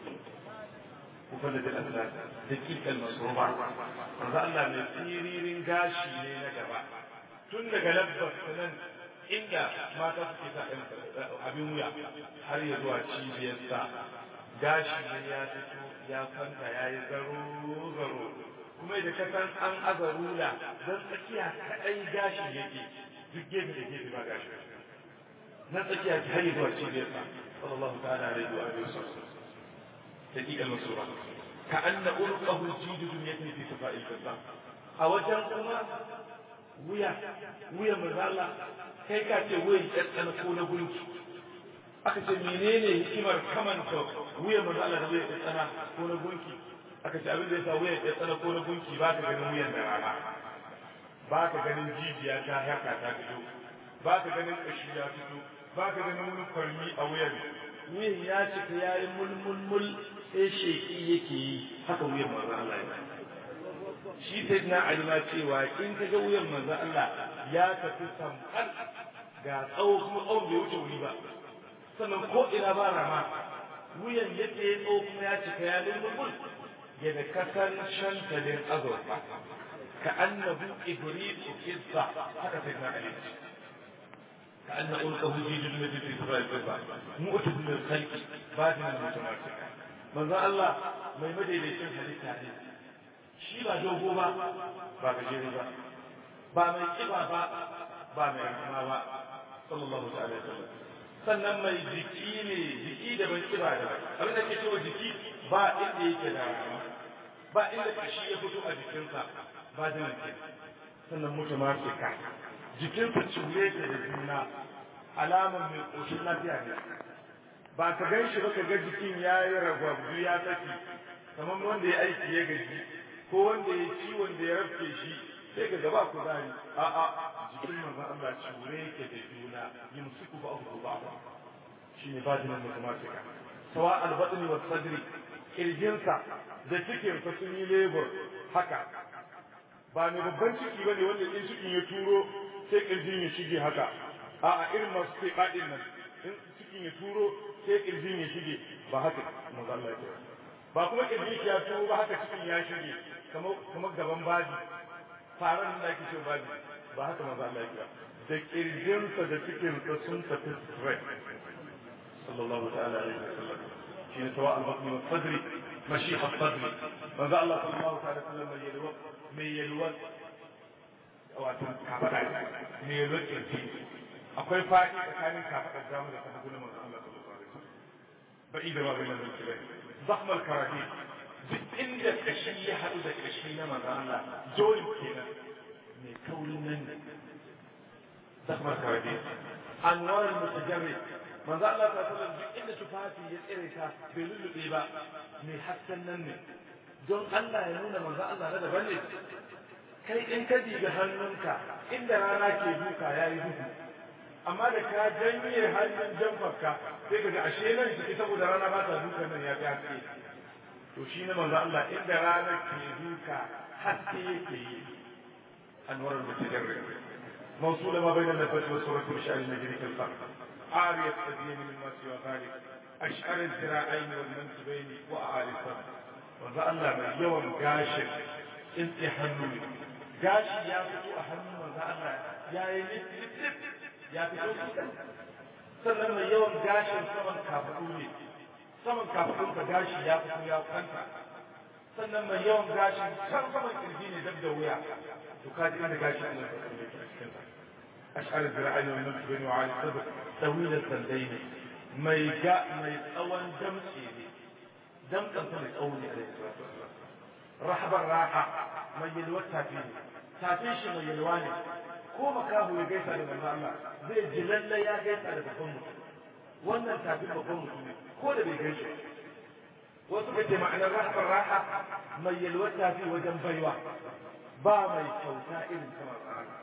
مفلد الأسنان دقيق المصروبة رضا الله من سيرين غاشي ne na gaba tun daga labbar sanan inda mata suke sa abin wuya har ya zuwa cibiyarsa gashi ne ya fito ya kwanta ya yi zaro zaro kuma da kasan an aza rula don tsakiya kaɗai gashi yake duk gefe da gefe ba gashi na tsakiya har ya zuwa cibiyarsa sallallahu ta'ala alaihi wa sallam دقيق المسورة كأن أرقه الجيد دنيته في صفاء الفضة أوجه كما ويا ويا مزالة كي كاتي ويا أنا كون بنك aka ce menene hikimar kamanta wuya mazala da wuya ya tsana ko na gunki aka ce abin da yasa wuya ya tsana ko na gunki ba ka ganin wuyan da rana ba ka ganin jijiya ta haka ta fito ba ka ganin kashi ya fito ba ka ganin wani kwarmi a wuyan wuyan ya cika ya yi mulmulmul sai sheki yake yi haka wuyan manzo Allah ya shi sai na alima cewa in ka ga wuyan manzo Allah ya tafi samkar ga tsawo kuma tsawon bai wuce wuri ba sannan ko ina ba rama wuyan yake ya tsawo kuma ya cika ya mulmul ya da kasan shantalin azurfa ka annabu ibrisu kissa haka sai na alima كأن ألقه في جنة في سفاء الفضة مؤتد من الخلق بادنا المتماسكة من ذا الله ما يمدي ليسن حديث حديث شي با دوغو با با gajere ba ba mai kiba ba ba mai rahama ba sallallahu alaihi wasallam sannan mai jiki ne jiki da ban kiba da abin da ke cewa jiki ba inda yake da rahama ba inda kashi ya fito a jikinsa ba da yake sannan mutumasika jikinsa cure ta da juna alamar mai ƙoshin lafiya ne ba ka gan shi ba ka ga jikin ya yi ragwabdu ya saki kamar wanda ya aiki ya gaji ko wanda ya ciwon da ya rafke shi sai ka gaba ku zari a'a jikin manzo Allah cure yake da juna yumsiku ba abu ba shi ne bajinin matematika sawa albatni wa sadri kirjinsa da cikinsa sun yi lebur haka ba mai babban ciki bane wanda in cikin ya turo sai kirjin ya shige haka a'a irin masu sai badin nan in cikin ya turo sai kirjin ya shige ba haka manzo Allah ya kira ba kuma kirjin ya turo ba haka cikin ya shige kamar kamar gaban baji faran da ake cewa baji ba haka manzo Allah ya kira da kirjinsa da cikinsa sun tafi straight sallallahu ta'ala alaihi wasallam shi ne tawa al-batni wa sadri mashiha sadri manzo Allah sallallahu ta'ala sallam mai yalwa mai yalwa wato kafada mai yalwa kirji akwai fadi tsakanin kafadar damu da kafadar na manzo Allah sallallahu alaihi wasallam ba'i da babu nan kirai zahm al-karahi duk inda kashi ya hadu da kashi na manzo Allah joint kenan mai kaurin nan ne zahm al-karahi anwar al-mutajarrid manzo Allah ta sallam duk inda tufafi ya tsire ta bai lullube ba mai hasken nan ne don Allah ya nuna manzo Allah na daban ne kai in ka diga hannunka inda rana ke duka yayi duhu amma da ka janye hannun jamfarka sai ka ga ashe nan shi saboda rana ba ta duka nan ya fi haske to shi ne manzo Allah inda rana ke duka haske yake yi anwarar mutajarrid موصولة ما بين النفس والصورة بشأن المجري كالفرق عارية الدين مما سوى ذلك أشعر الذراعين والمنكبين وأعالي الفرق وذا الله من يوم قاشر انت حنوني قاشي يا فتو أحنون وذا الله يا يلت لت يا فتو سكن sannan mai yawan gashin saman kafaɗu ne saman kafaɗun ka gashi ya fito ya kwanta sannan mai yawan gashin can saman kirji ne dab da wuya to ka ji inda gashi Allah ka kalle ki a cikin sa ash'ar zira'ani wa mansubi wa ali sabr tawil al-sandayn mai ga mai tsawon damtse ne damtsan sa mai tsawo ne alaihi salatu wassalam rahbar raha mai yalwar tafi ne tafin shi mai yalwa ne ko makahu ya gaisa da manzo Allah zai ji lalle ya gaisa da babban mutum wannan tafin babban mutum ne ko da bai gaishe wasu ka ce ma'anar rahbar raha mai yalwar tafi wajen baiwa ba mai kyauta irin ta manzo Allah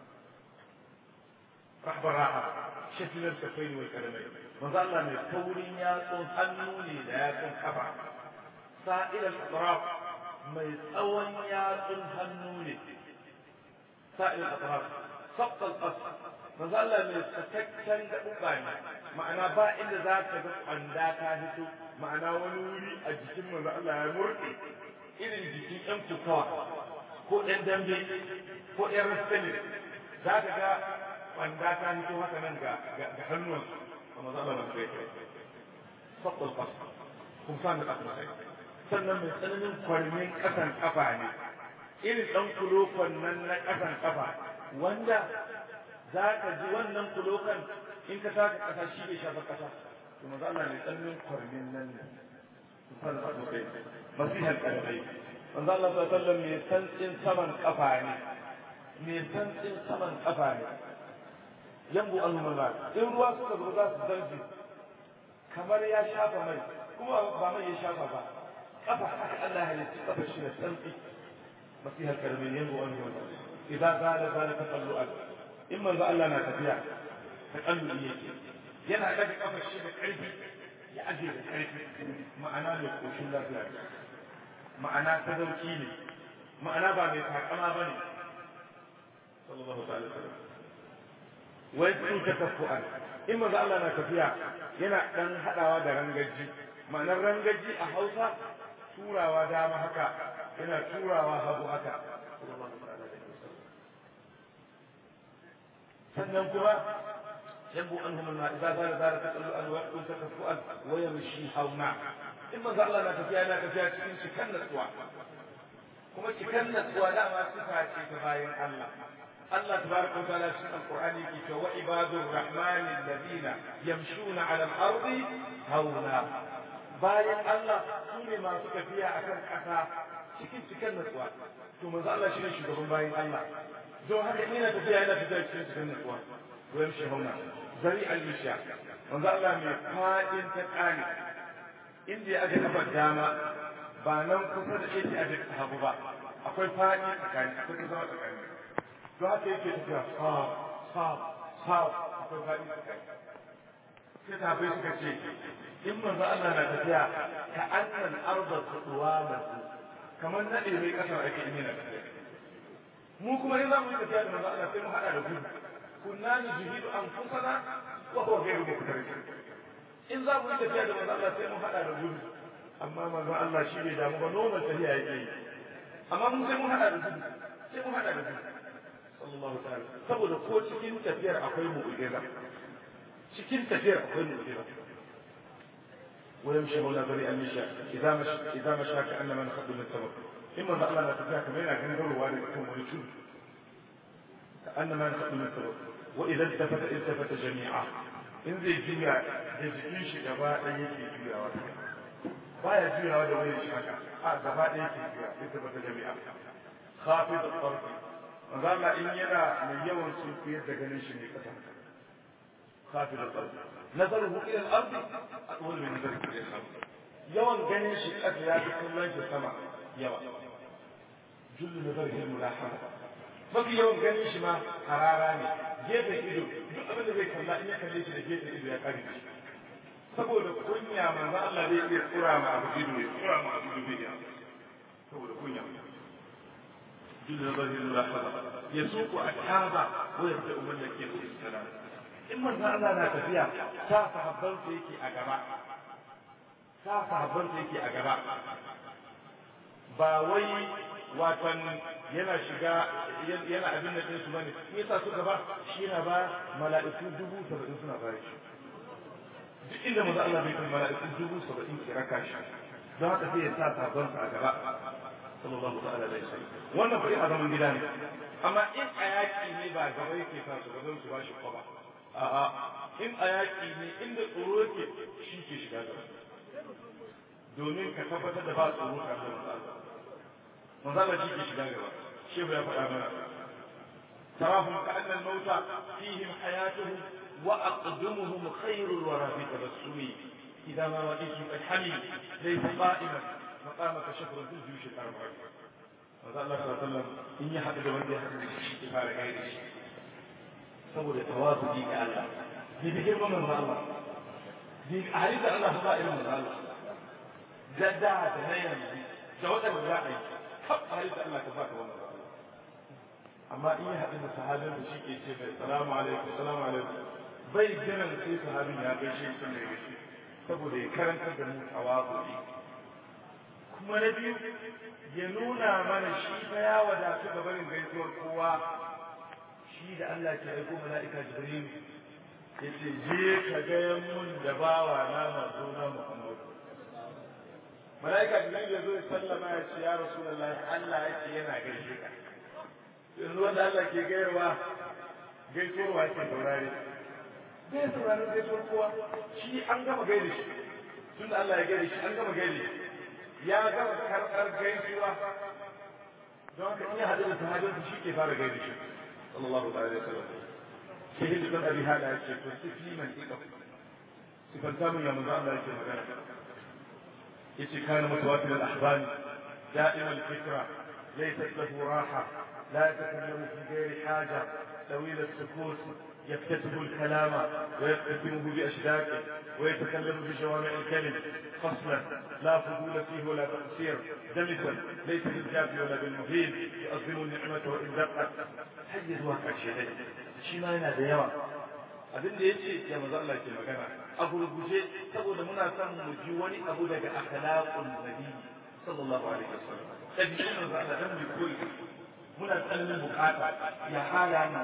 rahbar raha shafilar kafai wal kalamai manzo Allah mai kaurin yatsun hannu ne da yatsun kafa sa'ilal atraf mai tsawon yatsun hannu ne sa'ilal atraf sabta al-qas manzo Allah mai sakakken gaɓuɓa ne ma'ana ba inda za ka ga kwanda ta fito ma'ana wani wuri a jikin manzo Allah ya murɗe irin jikin ƴan kukawa ko ɗan dambe ko ɗan rastani za ka ga kwanda ta fito haka nan ga ga hannuwansu a manzo Allah mai kai sabta al-qas kun san da ƙasa sannan mai tsananin kwarmin ƙasan ƙafa ne irin ɗan kulokon nan na ƙasan ƙafa wanda za ka ji wannan kulokan in ka taka ƙasa shi bai shafa ƙasa to maza Allah ne tsananin kwarmin nan ne kusan da kai masihar ƙarfai manzo Allah sallallahu alaihi wasallam mai santsin saman ƙafa ne mai santsin saman ƙafa ne yambu al-mulal in ruwa suka zo za su zargi kamar ya shafa mai kuma ba mai ya shafa ba kafa haka Allah ya halitta kafa shi da sauki masiha kalmin yanzu wani wani idan zala zala taqallu'an in manzo Allah na tafiya taqallu'i yake yana daga kafa shi da karfi ya aje da karfi ma'ana mai koshin lafiya ma'ana sadauki ne ma'ana ba mai takama bane sallallahu alaihi wasallam wai sun takaffu'an in manzo Allah na tafiya yana dan hadawa da rangaji ma'anar rangaji a Hausa turawa dama haka yana turawa hagu haka sannan kuma yambu an hum ma idza zara zara taqallu an wa kun takaffuan wa yamshi hauna in manzo Allah na tafiya yana tafiya cikin cikan natsuwa kuma cikan natsuwa dama sifa ce ta bayan Allah الله تبارك وتعالى في القرآن يقول وعباد الرحمن الذين يمشون على الأرض هونا bayan Allah su ne masu tafiya a kan ƙasa cikin cikin natsuwa to manzo Allah shi ne shugaban bayan Allah don haka ina tafiya yana tafiya cikin cikin natsuwa to yamshi hauna zari al-isha manzo Allah mai fadin ta kani inda ya aje kafar dama ba nan kusa da yake aje hagu ba akwai fadi tsakani akwai kusa tsakani don haka yake tafiya sa sa sa akwai fadi tsakani sai tabai suka ce in manzo Allah na tafiya ka annan arda kuduwa masu kamar nade mai kasar ake yi na tafiya mu kuma in za mu yi tafiya da manzo Allah sai mu hada da gudu kunna nujihidu anfusana wa huwa ghayru muqtarid in za mu yi tafiya da manzo Allah sai mu hada da gudu amma manzo Allah shi bai damu ba normal tafiya yake yi amma mun sai mun hada da gudu sai mun hada da gudu sallallahu ta'ala saboda ko cikin tafiyar akwai mu'jiza cikin tafiyar akwai mu'jiza ويمشي مولا بريئا من شاء إذا مشى إذا مشى كأنما نخد من التمر إما أن الله لا تفيها كما ينا كان يقول وارد يكون ولتون كأنما نخد من التمر وإذا التفت التفت جميعا إن زي جميع جزئين شي gaba ɗaya yake juyawa baya juyawa da wani shi haka a gaba ɗaya yake juya iltafata jami'a khafid al-tarf manzo Allah in yana mai yawan sulfiyar da ganin shi ne kasa khafid al-tarf nazaruhu ila al-ard atwal min nazarihi ila al-ard yawan ganin shi kasa ya fi kallon shi sama yawa jullu nazarihi al-mulahama mafi yawan ganin shi ma harara ne gefen ido duk abin da zai kalla in ya kalle shi da gefen ido ya kare shi saboda kunya manzo Allah zai iya tsura ma abu ido ya tsura ma abu ido ya saboda kunya jullu nazarihi al-mulahama yasuqu ashaba wa yabda'u man yakifu as-salam in manzo Allah na tafiya ta sahabban sa yake a gaba ta sahabban sa yake a gaba ba wai watan yana shiga yana abin da ɗinsu bane me yasa suka ba shi yana ba mala'iku dubu saba'in suna bare shi duk inda manzo Allah bai kai mala'iku dubu saba'in ke raka shi don haka sai ya sa sabon sa a gaba sallallahu ta'ala alaihi wasallam wannan fa a zaman gida ne amma in a yaki ne ba gaba yake sa su gaban su ba shi kwaba a'a in a yaki ne inda tsoro yake shi ke shiga gaba domin ka tabbatar da ba tsoro tare da manzo Allah manzo Allah shi ke shiga gaba shehu ya faɗa mana tarahum ka'anna al-mauta fihim hayatuhum wa aqdamuhum khairul wara fi tabassumi idza ma ra'aytu al-hamil laysa qa'iman maqamaka shafrun fil juyush al-arba'a manzo Allah sallallahu alaihi wasallam in ya haɗu da wanda ya haɗu da shi ke fara gaida shi saboda tawazu ga Allah ni bi girman manzo Allah ni hadisi Allah ba irin manzo Allah da da da na yanzu da waɗanda za a yi kaf hadisi Allah ka baka wannan amma in ya haɗu da sahabin da shi ke ce mai salamu alaikum salamu alaikum bai jiran sai sahabin ya gaishe shi ne gaishe saboda ya karanta da mu tawazu kuma na biyu ya nuna mana shi fa ya wadatu ga barin gaisuwar kowa shi da Allah ke aiko mala'ika Jibril ya ce je ka ga mun da bawa na mazo na Muhammad mala'ika Jibril ya zo ya sallama ya ce ya Rasulullahi Allah ya ce yana gaishe ka yanzu wanda Allah ke gayarwa gaisuwar wa ke saurare bai saurare gaisuwar kowa shi an gama gaida shi tun da Allah ya gaida shi an gama gaida shi ya gama karɓar gaisuwa don haka in ya haɗu da sahabinsa shi ke fara gaida shi sallallahu alaihi wasallam sai hindu dan abi hada ya ce to sifi man ika sifanta mun ya manzo Allah yake magana yace kana mutawatir al-ahban da'im al-fikra laysat lahu raha لا يتكلم في غير حاجة طويل السكوت يكتسب الكلام ويقتسمه بأشداقه ويتكلم بجوامع الكلم فصلا لا فضول فيه ولا تقصير دمسا ليس بالجاف ولا بالمهين يؤظم النعمة وإن دقت حيز واقع شيء shi ma yana da yawa abin da ya ce ya maza Allah ke magana a gurguje saboda muna son mu ji wani abu daga akhlaqul nabi sallallahu alaihi wasallam tabi'in manzo Allah dan mu koyi muna tsananin bukata ya hala na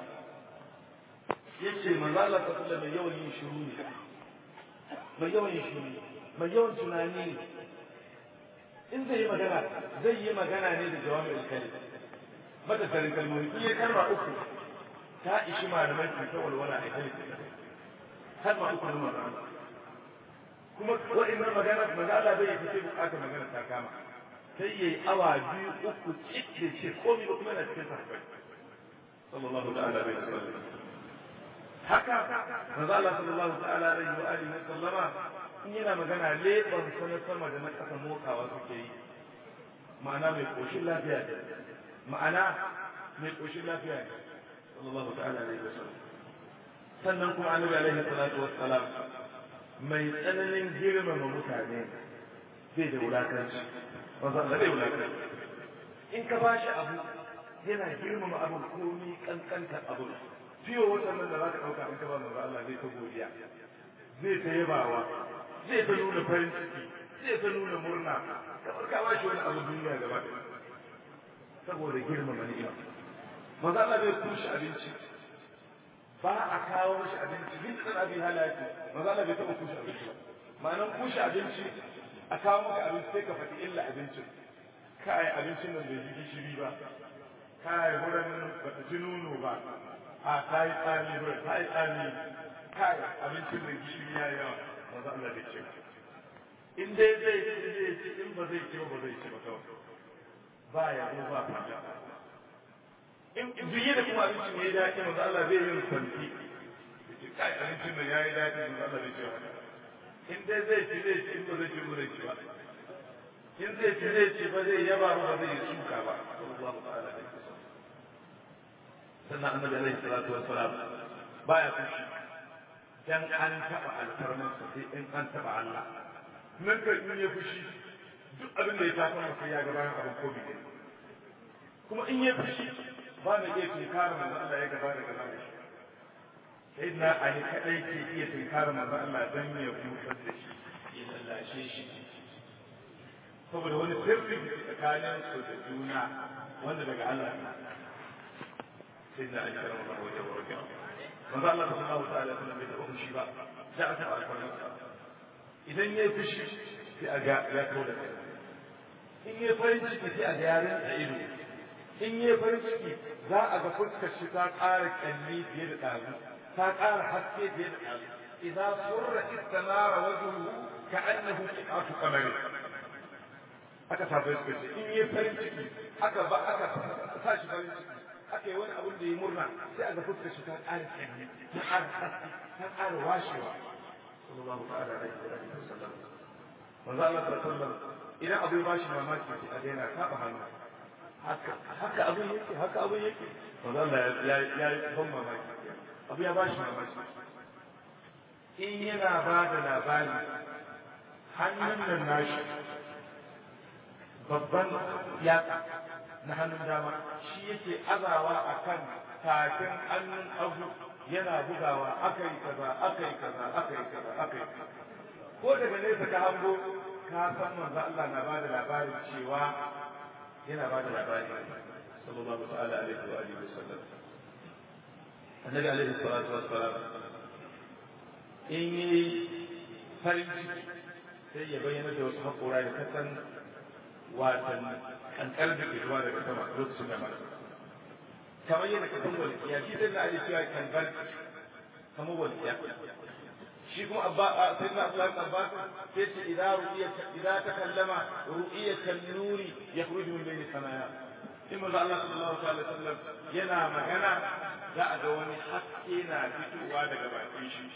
ya ce manzo Allah ta kula mai yawan yin shiru ne mai yawan yin shiru mai yawan tunani ne in zai yi magana zai yi magana ne da jawabin alkali mata sarin kalmomi in yi kalma uku ta ishi malamai su ta walwala a kai kalma uku na magana kuma wa'annan magana magana bai yi fice bukatar magana ta kama sai yayi awa biyu uku cikin ce komai ba kuma yana cikin sahabbai sallallahu ta'ala alaihi wasallam haka manzo Allah sallallahu ta'ala alaihi wa alihi wa sallama in yana magana leban sanar sama da na kasa mokawa suke yi ma'ana mai koshin lafiya ne ma'ana mai koshin lafiya ne sallallahu ta'ala alaihi wa sallam sannan kuma annabi alaihi salatu wassalam mai tsananin girmama mutane bai da wulakanci manzo Allah bai wulakanci in ka bashi abu yana girmama abin komi kankantar abin fiye watan nan da za ka ɗauka in ka ba manzo Allah zai ta godiya zai ta yabawa zai ta nuna farin ciki zai ta nuna murna kamar ka bashi wani abu duniya gaba ɗaya saboda girmama ni'ima manzo Allah bai kushe abinci ba a kawo mashi abinci bin dan abin halaki manzo Allah bai taɓa kushe abinci ba ma'anan kushe abinci a kawo maka abinci sai ka faɗi illa abincin kai abincin nan bai ji gishiri ba kai wurin ba ta ji nono ba a kai tsami wurin kai tsami kai abincin nan gishiri ya yi yawa manzo Allah bai ce in dai zai ci zai ci in ba zai ci ba ba zai ci ba kawai ba ya zo ba fata in biye da kuma abinci ne ya dace manzo Allah bai yin santi kai abincin nan ya yi dace manzo Allah bai ce haka in dai zai ci zai ci in ba zai ci ba zai ci ba in zai ci zai ci ba zai yaba ba zai yi suka ba sallallahu ta'ala alaihi wasallam sannan annabi alaihi salatu wassalam baya fushi dan an taba alfarman sa sai in an taba Allah nan ka in ya fushi duk abin da ya tafi masa ya ga bayan abin ko bi kuma in ya fushi ba mai iya tunkara manzo Allah ya gaba da gaba da shi sai na ali kadai ke iya tunkara manzo Allah dan ya busar da shi ya lallashe shi saboda wani sirri da tsakanin su da juna wanda daga Allah ne sai na ali karama Allah wajen warke manzo Allah sallallahu ta'ala alaihi wasallam bai taɓa fushi ba da aka taɓa alfarmarsa idan ya fushi sai a ga ya kawo da kai in ya farin ciki sai a ga yaren a ido in ya farin ciki za a ga fuskar shi ta ƙara kyalli fiye da ɗazu ta ƙara haske fiye da ɗazu idan surra istanara wajhuhu ka'annahu qi'atu qamari aka sa bai ce in ya farin ciki aka ba aka sa shi farin ciki aka yi wani abin da ya murna sai a ga fuskar shi ta ƙara kyalli ta ƙara haske ta ƙara washewa sallallahu ta'ala alaihi wa sallam manzo Allah sallallahu alaihi wa sallam idan abu ya bashi mamaki sai a daina saba hannu haka abin yake haka abin yake wanda Allah ya ya ban mamaki abu ya bashi mamaki in yana ba da labari hannun nan nashi babban yatsa na hannun dama shi yake azawa a kan tafin hannun abu yana bugawa akai kaza akai kaza akai kaza akai ko daga nesa ka hango ka san manzo Allah na bada labarin cewa yana bada labari sallallahu ta'ala alaihi wa alihi wasallam annabi alaihi salatu wassalam in yi farin ciki sai ya bayyana da wasu haƙora da kasan watan kankar da ke zuwa daga sama lokacin da mara kamar yana kasan walƙiya shi sai na aje cewa kankar kamar walƙiya shi kuma abba sai na Abdullah ibn Abbas sai ce idan ru'iya idan takallama ru'iyatan nuri yakhruju min bayni sanaya in manzo Allah sallallahu alaihi wasallam yana magana za a ga wani haske na fitowa daga bakin shi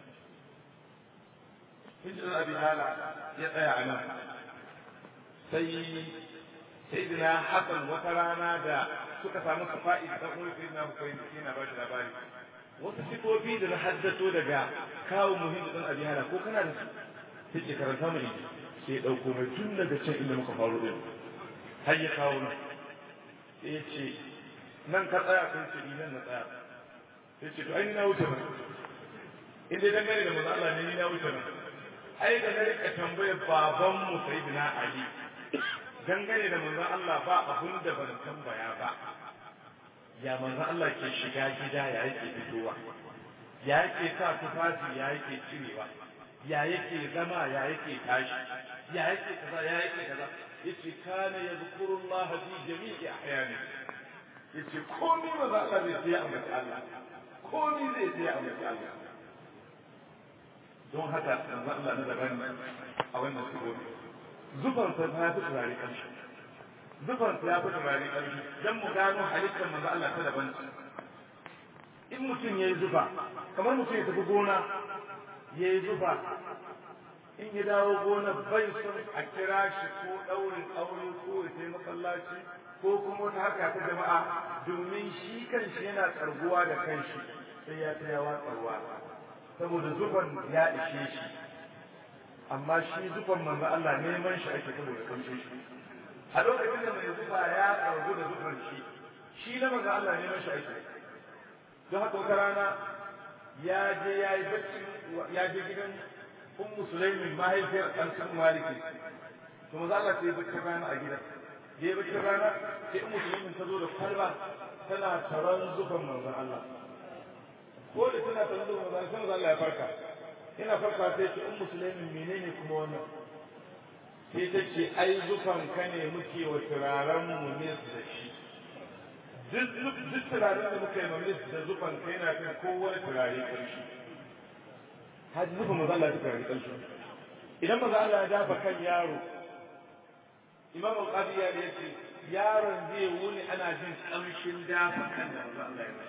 Hijir Abi Hala ya tsaya a nan sai Sayyidina Hassan wata rana da suka samu safa'i da ɗan uwan Sayyidina Husayn yana ba shi labari wasu sifofi da na haddato daga kawo muhimmin ɗan abi hana ko kana da su sai ke karanta mai sai ya ɗauko mai tun daga can inda muka faru ɗin har ya kawo nan sai ya ce nan ka tsaya sai ce ni nan na tsaya sai ce to ai ni na wuce nan in dai dangane da manzo Allah ne ni na wuce nan ai da na rika tambayar baban mu sayyidina Ali dangane da manzo Allah ba abun da ban tambaya ba ya manzo Allah ke shiga gida ya yake fitowa ya yake sa tufafi ya yake cirewa ya yake zama ya yake tashi ya yake kaza ya yake kaza yace kana yadhkurullaha fi jami'i ahyani yace komai manzo Allah zai sai ambaci Allah komai zai sai ambaci Allah don haka manzo Allah na daban a wannan sigobi zufan sa ta fi turare kanshi zufan ya fi turare ƙarfi don mu gano halittar manzo Allah ta daban in mutum ya yi zufa kamar mutum ya tafi gona ya yi zufa in ya dawo gona bai son a kira shi ko ɗaurin aure ko ya sai masallaci ko kuma wata haka ta jama'a domin shi kanshi yana tsarguwa da kanshi sai ya ta yawa tsarwa saboda zufan ya ishe shi amma shi zufan manzo Allah neman shi ake saboda kanshin shi a lokacin da mai zufa ya karbu da zufan shi shi na maza Allah ne mashi aiki don haka wata rana ya je ya yi bacci ya je gidan ummu sulaimin mahaifiyar ɗan sun maliki to maza Allah sai bacci rana a gidan da ya bacci rana sai ummu sulaimin ta zo da kwalba tana taron zufan manzon Allah ko da tana taron zufan manzon Allah sai manzon Allah ya farka ina farka sai ce ummu sulaimin menene kuma wannan sai ta ce ai zufan ka ne muke wa turaren mu ne da shi duk turaren da muka yi mamis da zufan kai na kan kowane turare ƙarshe haji zufan maza Allah ya turare ƙarshe idan maza Allah ya dafa kan yaro imam al-qadi ya ce yaron zai wuni ana jin ƙamshin dafa kan da maza Allah ya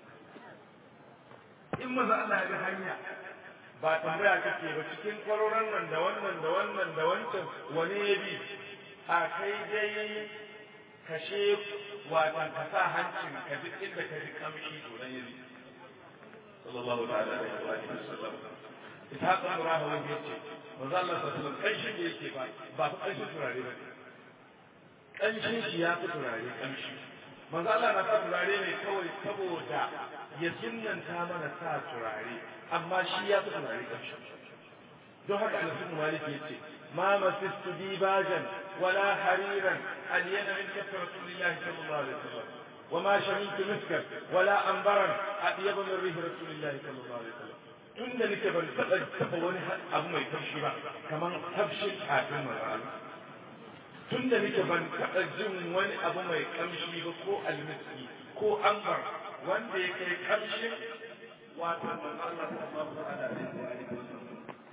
in maza Allah ya ga hanya ba tambaya kake ba cikin kwaroron nan da wannan da wannan da wancan wani ya bi a kai dai kashe watan ka sa hancin ka duk inda ka ji kamshi to dan yabi sallallahu ta'ala alaihi wa alihi wasallam ishaq ibn rahawi yace manzo Allah sallallahu alaihi wasallam kanshin da yake ba ba fa kanshin turare ba kanshin shi ya fi turare kanshi manzo Allah na sa turare ne kawai saboda ya sunnanta mana sa turare amma shi ya fi turare kanshi don haka Anas bin Malik yace ma masistu dibajan wala hariran ألين من كف رسول الله صلى الله عليه وسلم وما شممت مسكا ولا أنبرا أطيب من ريح رسول الله صلى الله عليه وسلم tun da nake ban taɓa taɓa wani abu mai taushi ba kamar tafshin kafin mar'ala tun da nake ban taɓa jin wani abu mai kamshi ba ko almiski ko ambar wanda ya kai kamshin wato manzo Allah sallallahu alaihi wasallam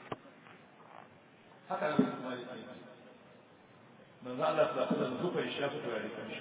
haka nan kuma yake manzo Allah sallallahu alaihi wasallam zufa ya shafi turare kanshi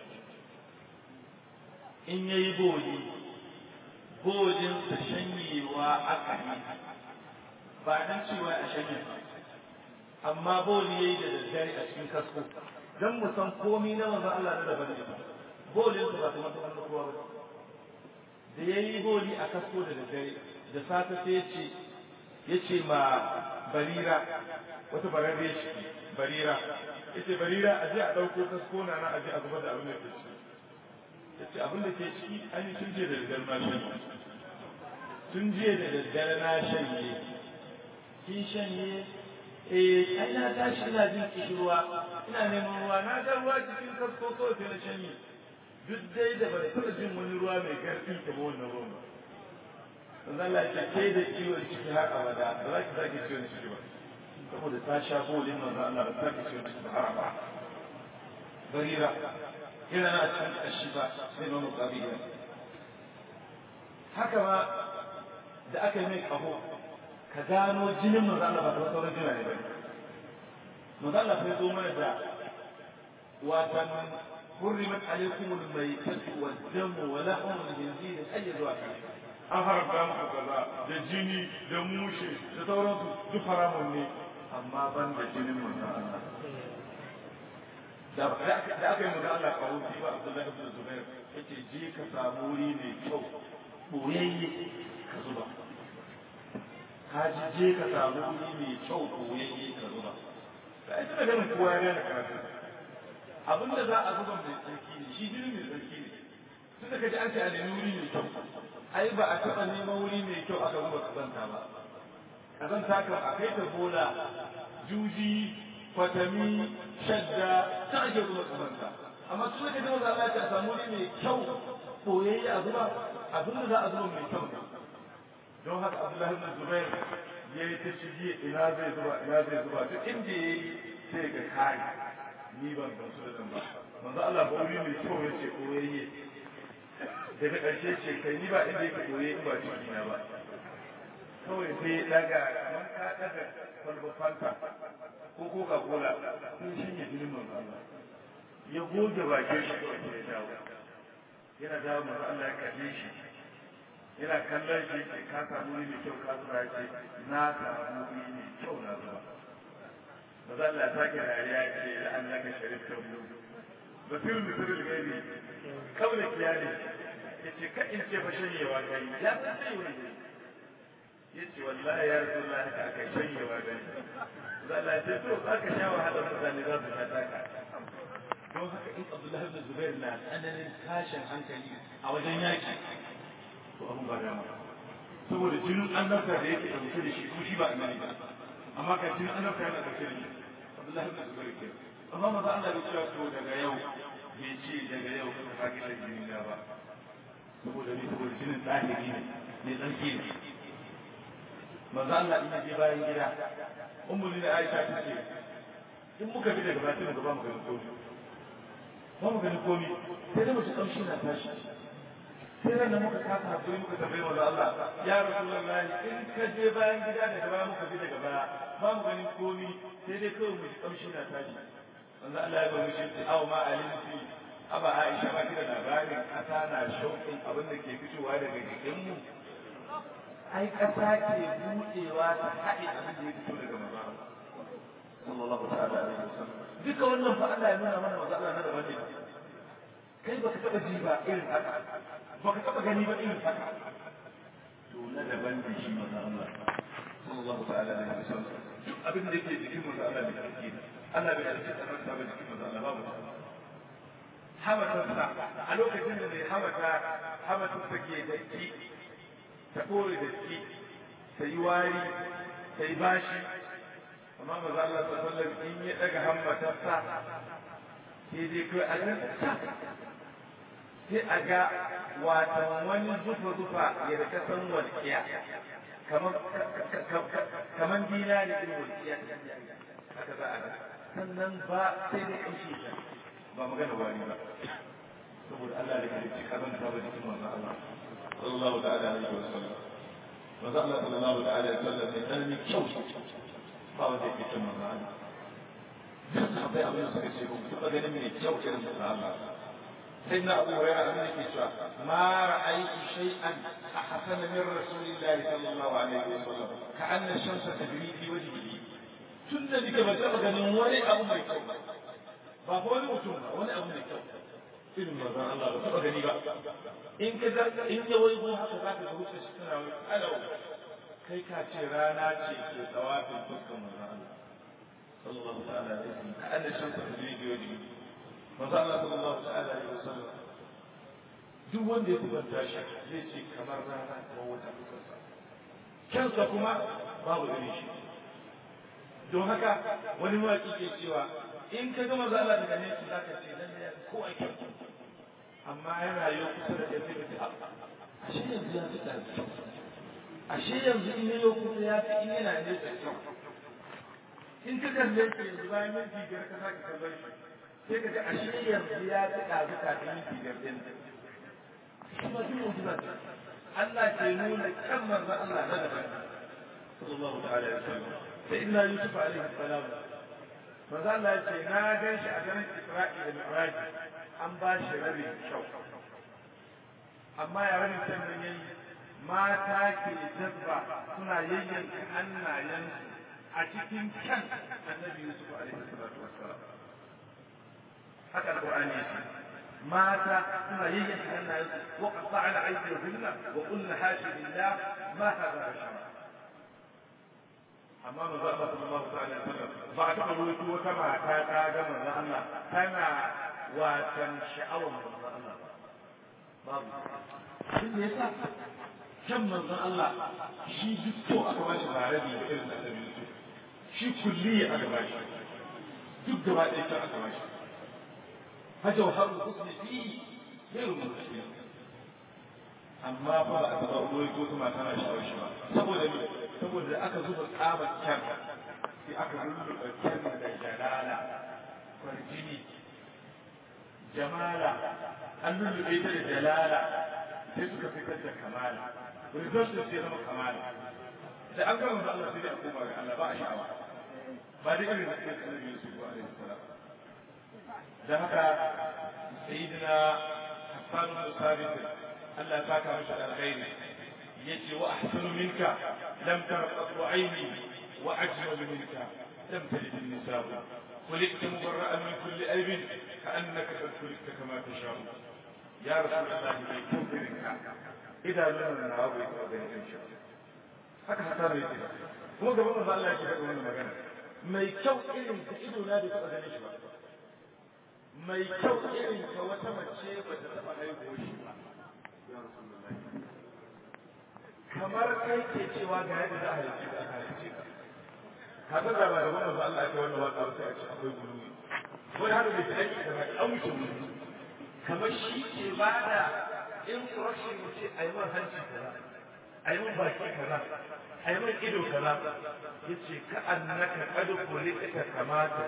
in yayi boli bolin sa shanyewa aka yi ba dan cewa a shanye amma boli yayi da daddare a cikin kasko dan mu san komai na manzo Allah da daban ne bolin sa ba ta mata wannan kowa ba da yayi boli a kasko da daddare da safe sai ya ce yace ma barira wata bararre shi barira yace barira a je a ɗauko kasko na na aje a zubar da abin da ke ciki yace abin da ke ciki an yi tun jiya da daddare na shanye tun jiya da daddare na shanye kin shanye eh ai na tashi ina jin kishirwa ina neman ruwa na ga ruwa cikin kasko kawai sai na shanye duk dai da ba da taɓa jin wani ruwa mai ƙarfi kamar wannan ruwan ba manzo Allah ya ce kai da ciwon ciki har abada ba za ki sake ciwon ciki ba saboda ta sha bolin manzo Allah ba ta kici wata sahara ba barira yana na cikin kashi ba sai ba muqabila haka ma da aka yi mai kaho ka gano jinin manzo Allah ba ta sauran jina ne ba manzo Allah sai zo mana da watan حرمت عليكم الميتة والدم ولحم الخنزير أي zuwa an haramta muku kaza da jini da mushe da sauransu duk haramun ne amma ban da jinin manzon Allah da aka yi manzon Allah kawo shi ba Abdullahi ibn Zubair yace je ka samu wuri mai kyau boyayye ka zuba ka ji je ka samu wuri mai kyau boyayye ka zuba da ita da ganin kowa ya gane karatu abin da za a zuba mai tsarki ne shi jini mai tsarki ne tun da kaji an ce a nemi wuri mai kyau ai ba a taɓa neman wuri mai kyau aka zuba kazanta ba kazanta kan a kai ta bola juji kwatami shadda ta ake zuba kazanta amma tun da kaji maza Allah a samu wuri mai kyau koyayye a zuba abin da za a zuba mai kyau ne don haka Abdullahi ibn Zubair ya yi ta shige ina zai zuba ina zai zuba duk inda ya yi sai ga kai ni ban gamsu da zan ba manzo Allah ba wuri mai kyau ya ce koyayye daga ƙarshe ce kai ni ba inda yake koye in ba ciki na ba kawai sai ya daga kamar ka daga kwalba fanta ko coca cola sun shanye jinin manzo Allah ya goge bakin shi kawai sai ya dawo yana dawo manzo Allah ya kalle shi yana kallon shi ke ka samu wuri mai kyau ka zuba ya ce na samu wuri mai kyau na zuba manzo Allah ya sake dariya ya ce la'annaka sharifta mu basirul misirul gaibi kawai kiyali ya ce ka in ce fa shanyewa gani ya san shanyewa gani ya ce wallahi ya rasu Allah haka aka shanyewa gani za Allah ce to za ka sha wahala mutane za su sha taka don haka in Abdullahi ibn Zubair na tsananin tashin hankali a wajen yaki to abun ba dama saboda jinin annabta da yake ɗauke da shi ko shi ba annabi ba amma ka jinin annabta yana ɗauke da shi Abdullahi ibn Zubair ke amma maza Allah bai cewa to daga yau bai ce daga yau ka sake shan jini na ba saboda ni saboda jinin ɗahiri ne ne tsarki ne maza Allah in je bayan gida ummu ni da Aisha ta ce in muka bi daga bakin gaba mu ganin komi ba mu ganin komi sai da mutu kamshi na tashi sai ran da muka kasa hakuri muka tambayi manzo Allah ya rasulullahi in ka je bayan gida daga baya muka bi daga baya ba mu ganin komi sai dai kawai mu ji kamshi na tashi manzo Allah ya bamu shi aw ma alimti aba Aisha ba kida labarin kasa na shauƙin abin da ke fitowa daga jikin mu ai kasa ke buɗewa ta haɗe abin da ya fito daga manzo sallallahu ta'ala alaihi wasallam duka wannan fa Allah ya nuna mana manzo Allah na daban ne kai baka taba ji ba irin haka baka taba gani ba irin haka to na daban ne shi manzo Allah sallallahu ta'ala alaihi wasallam duk abin da yake jikin manzo Allah ne kake Allah bai alƙi tsaron ta ba jikin manzo Allah babu hamatarsa a lokacin da mai hamata hamatarsa ke da ki ta kore da ki ta yi wari ta yi bashi amma maza Allah sallallahu alaihi wasallam in ya daga hammatarsa sai dai kai a ga sai a ga watan wani zufa zufa ya rika san walƙiya kamar kamar dinari din walƙiya haka za a ga sannan ba sai dai kamshi ta ba magana wani ba saboda Allah da halicci kazanta ba jikin manzo Allah sallallahu ta'ala alaihi wasallam manzo Allah sallallahu ta'ala alaihi wasallam ne dan ni kyau ba wanda yake cin manzo Allah duk sahabbai abin da suka ce ba ku taɓa ganin mai kyau irin manzo Allah sai na Abu Hurairah abin da ke cewa ma ra'aytu shay'an ahsana min rasulillahi sallallahu alaihi wasallam ka anna shamsa tajri fi wajhihi tun da nake ba taɓa ganin wani abu mai kyau ba fa wani mutum ba wani abu mai kyau irin manzo Allah ba taɓa gani ba in ka in ya waigo haka zaka ga wuce shi tana wai alau kai ka ce rana ce ke tsawafin fuskan manzo Allah sallallahu ta'ala alaihi wasallam ka anna shamsa tajri fi wajhihi manzo Allah sallallahu ta'ala alaihi wasallam duk wanda ya kubanta shi zai ce kamar rana ko wata fuskarsa kansa kuma babu irin shi don haka wani mawaƙi ke cewa in ka gama za Allah daga nesa za ka ce nan ya ko a kyau amma yana yi kusa da ya fi ka ashe yanzu ya fi ɗari ashe yanzu in yi kusa ya fi in yana nesa kyau in ka kalle shi yanzu bayan minti biyar ka sake kallon shi sai ka ga ashe yanzu ya fi ɗazu kafin minti biyar ɗin kuma duk mu'jiza ce Allah ke nuna kan manzo Allah na daban sallallahu ta'ala alaihi wasallam sai inna yusuf alaihi salam manzo Allah ya ce na gan shi a garin Isra'i da Mi'raj an ba shi rabin kyau amma ya rabin can nan yayi mata ke jazba suna yayyanka hannayensu a cikin kan annabi Yusuf alaihi salatu wassalam haka alqur'ani yake mata suna yayyanka hannayensu wa qatta'na aydiyahunna wa qulna hasha lillah ma hadha bashara amma manzo Allah sallallahu alaihi wasallam ba a taɓa ruwaito wata mata ta ga manzo Allah tana watan sha'awar manzo Allah babu shi ne yasa kan manzo Allah shi duk to aka ba shi bare da irin da Yusuf shi kulli aka ba shi duk gaba ɗaya kan aka ba shi فجوهر الحسن فيه غير منتهي amma fa ba a taɓa ruwai ko kuma tana shawar shi ba saboda me saboda da aka zuba tsabar kyan sai aka lulluɓa kyan da jalala kwarjini jamala an lulluɓe ta da jalala sai suka fitar da kamala result din sai zama kamala da an gama da Allah sai dai a koma ga Allah ba a sha'awa ba da irin da kai annabi Yusuf alaihi salam dan haka sayyidina Hassan bin Sabit Allah ta ka mishi alkhairi yace wa ahsanu minka lam tarqat aini wa ajmal minka lam talid an-nisa خلقت مبرأ من كل عيب كأنك قد خلقت كما تشاء يا رسول الله من كفرك إذا لم نعوض وبين إنشاء haka hata mai ce kuma gaban manzo Allah yake faɗa wannan magana mai kyau irin ta ido na da taɓa ganin shi ba mai kyau irin ka wata mace ba ta taɓa haihuwa shi ba ya rasulullahi kamar kai ke cewa ga yadda za a haice ka haice ka ka san da ba da wannan ba Allah ya kai wannan waka ba sai a ce akwai guluwi wani haka bai ta aiki kamar an wuce guluwi kamar shi ke ba da instruction mu ce a yi man hanci kaza a yi man baki kaza a yi man ido kaza ya ce ka annaka kadu kulika kamata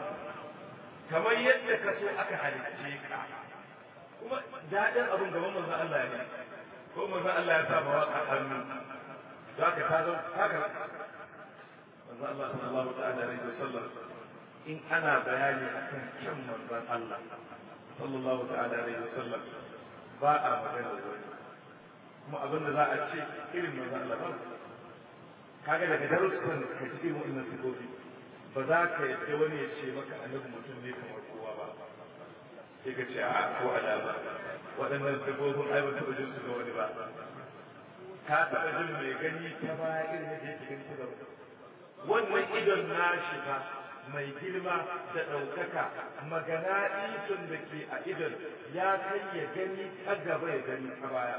kamar yadda ka so aka halicce ka kuma daɗin abin gaban manzon Allah ne ko manzon Allah ya sa ma waka hannu za ka ta zo haka manzon Allah sallallahu ta'ala alaihi wasallam in ana bayani akan kyan manzon Allah sallallahu ta'ala alaihi wasallam ba a magana wani kuma abin da za a ce irin manzon Allah ba kaga daga darussan ka ji irin wannan sifofi ba za ka yadda wani ya ce maka annabi mutum ne kamar kowa ba sai ka ce a ko alama waɗannan sifofin ai ba taɓa jin su ga wani ba ka taɓa jin mai gani ta baya irin yadda yake gani ta gaba wannan idon nashi ba mai girma da ɗaukaka magana isun da ke a idon ya kai ya gani ta gaba ya gani ta baya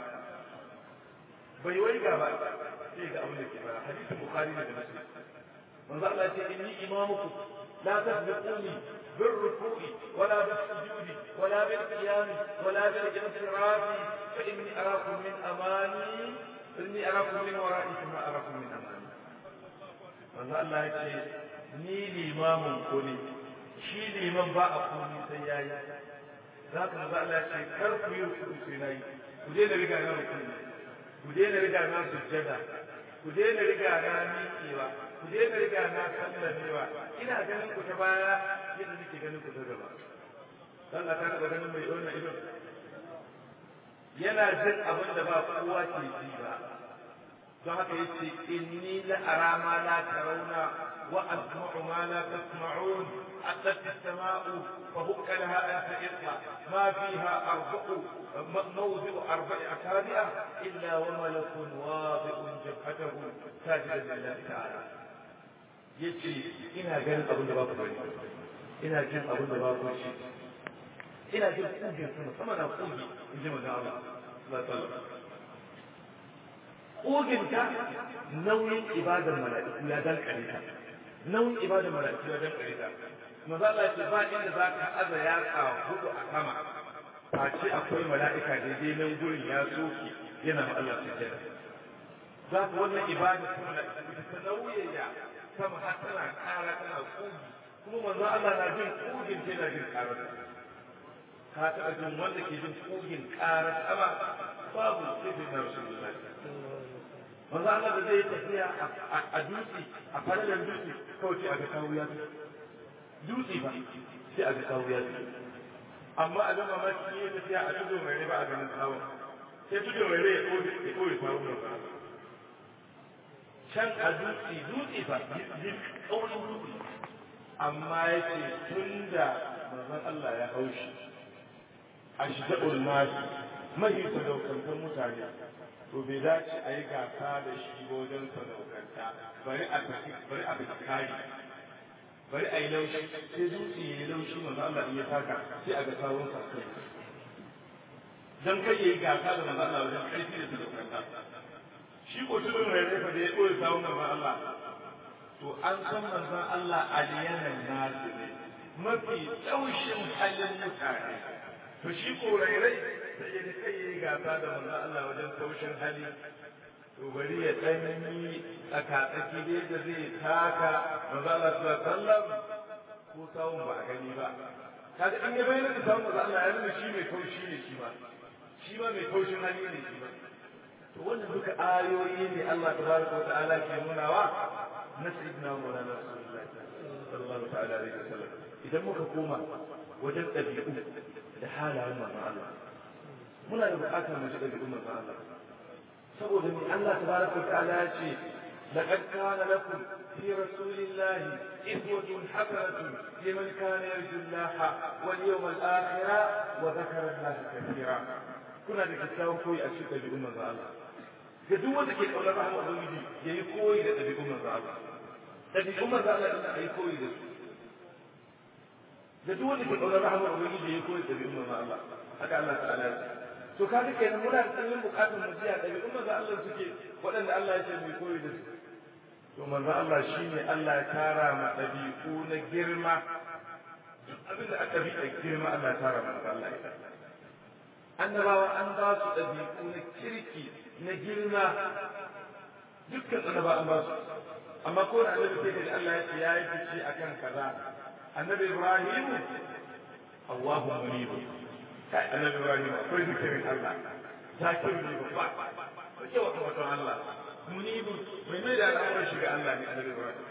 bai wai gaba sai ga abin da ke bara hadisin bukhari da muslim manzo Allah ya ce inni imamukum la tasbiquni bil ruku'i wala bis sujudi wala bil qiyam wala bil insirafi fa inni arakum min amani inni arakum min wara'i kama arakum min amani manzo Allah ya ce ni limamin ku ne shi liman ba a komi sai yayi za ka manzo Allah ya ce kar ku yi ruku'u sai nayi ku je da riga na ruku'u ku daina riga na sujjada ku daina riga na miƙewa ku daina riga na sallamewa ina ganin ku ta baya yadda nake ganin ku ta gaba dan ka taɓa ganin mai wannan idon yana jin abin da ba kowa ke ji ba don haka yace inni la ara ma la tarawna wa asma'u ma la tasma'un أتت السماء فهك لها أن تئطها ما فيها أربع موضع أربع أصابع إلا وملك واضع جبهته ساجدا لله تعالى yace ina ganin abin da ba ku bari ina jin abin da ba ku shi ina jin kugin sama sama na kugi in ji manzo Allah sallallahu alaihi kugin ta nauyin ibadar mala'iku ya dan kare ta nauyin ibadar mala'iku ya dan kare ta manzo Allah ya ce ba inda za ka aza yatsa hudu a sama a ce akwai mala'ika daidai nan gurin ya soke yana ma Allah sujjada za ku wannan ibada ta mala'iku ta nauyaya sama har tana kara tana kugi kuma manzo Allah na jin kugin ta yana jin karar ka taɓa jin wanda ke jin kugin karar sama babu sai na rasulullahi manzo Allah da zai tafiya a dutse a falalan dutse kawai ce a ga kawo ya dutse ba sai a ga kawo ya amma a gama maki ne tafiya a tudo mai ba a ganin kawo sai tudo mai rai ya koyi kawo mai can a dutse dutse ba yin kaurin dutse amma ya ce tun da manzon Allah ya haushi a shiga ulmasi mahi sadaukantar mutane to bai dace a yi gasa da shi wajen sadaukanta bari a tafi bari a tafi kari bari a yi laushi sai dutse ya yi laushi manzo Allah in ya taka sai a ga sawun sa kai dan kai yayi gasa da manzo Allah wajen kai da sadaukanta shi ko tudun mai rai da ya koyi sawun manzo Allah to an san manzo Allah aliyanan nasu ne mafi taushin halin mutane to shi ko rairai sai ya kai yayi gasa da manzo Allah wajen taushin hali to bari ya tsanani tsakatsaki dai da zai taka manzo Allah sallallahu alaihi wasallam ko sawun ba a gani ba kaga in ya bayyana da sawun manzo Allah ya nuna shi mai taushi ne shi ma shi ma mai taushin hali ne shi ma to wannan duka ayoyi ne Allah tabaraka wa ta'ala ke nunawa na sayyidina Maulana Rasulullahi sallallahu ta'ala alaihi wasallam idan muka koma wajen ɗabi'u da halayen manzon Allah muna da buƙatar mu ji ɗabi'un manzon Allah saboda mai Allah tabaraka wa ta'ala ya ce laqad kana lakum fi rasulillahi iswatun hasanatun liman kana yarju Allah wal yawmal akhir wa dhakara Allah kathira kuna da kyakkyawan koyi a cikin ɗabi'un manzon Allah ga duk wanda ke kaunar rahama ubangiji yayi koyi da ɗabi'un manzon Allah ɗabi'un manzon Allah din ayi koyi da su da duk wanda ke ƙaunar rahmar ubangiji ya koyi ɗabi'un manzo Allah haka Allah ta'ala ya to kaga kenan muna da tsananin buƙatar mu jiya ɗabi'un manzo Allah suke waɗanda Allah ya ce mu koyi da su to manzo Allah shine Allah ya tara ma ɗabi'u na girma duk abin da aka bi a girma Allah ya tara manzo Allah ya annabawa an ba su ɗabi'u na kirki na girma dukkan annaba an ba su amma ko da annabi sai da Allah ya ce ya yi fice akan kaza annabi Ibrahim Allahu munib kai annabi Ibrahim akwai zikirin Allah zakir ne babba ko ke wata wata Allah munib mai mai da al'amuran shiga Allah ne annabi Ibrahim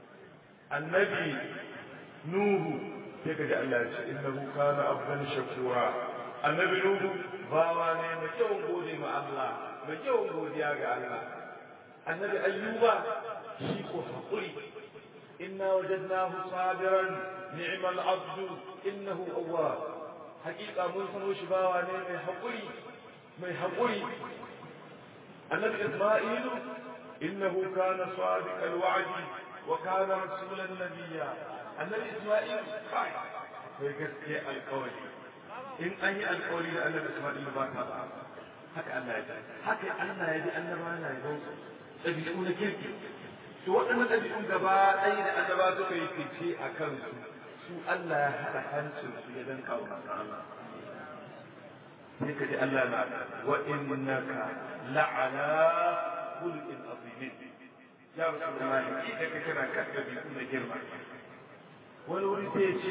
annabi Nuhu sai ka ji Allah ya ce innahu kana abdan shakura annabi Nuhu bawa ne mai kyau gode ma Allah mai kyau godiya ga Allah annabi Ayyuba shi ko haƙuri inna wajadnahu sabiran ni'mal abdu innahu awwab haƙiƙa mun sano shi bawa ne mai haƙuri mai haƙuri annabi Isma'ilu innahu kana sadiqal wa'di wa kana rasulan nabiyya annabi Isma'il kai kai gaskiya alƙawari in an yi alƙawari da annabi Isma'il ba ta ba haka Allah ya ji haka Allah ya ji annaba na yi ɗabi'u na kirki to waɗannan ɗabi'un gaba ɗaya da annaba suka yi fice a kansu su Allah ya haɗa hancin su ya dan kawo masa Allah sai ka ji Allah na wa innaka la'ala khuluqin azimin ya rasulullahi ki da ka kana kan ɗabi'u na girma wani wuri sai ya ce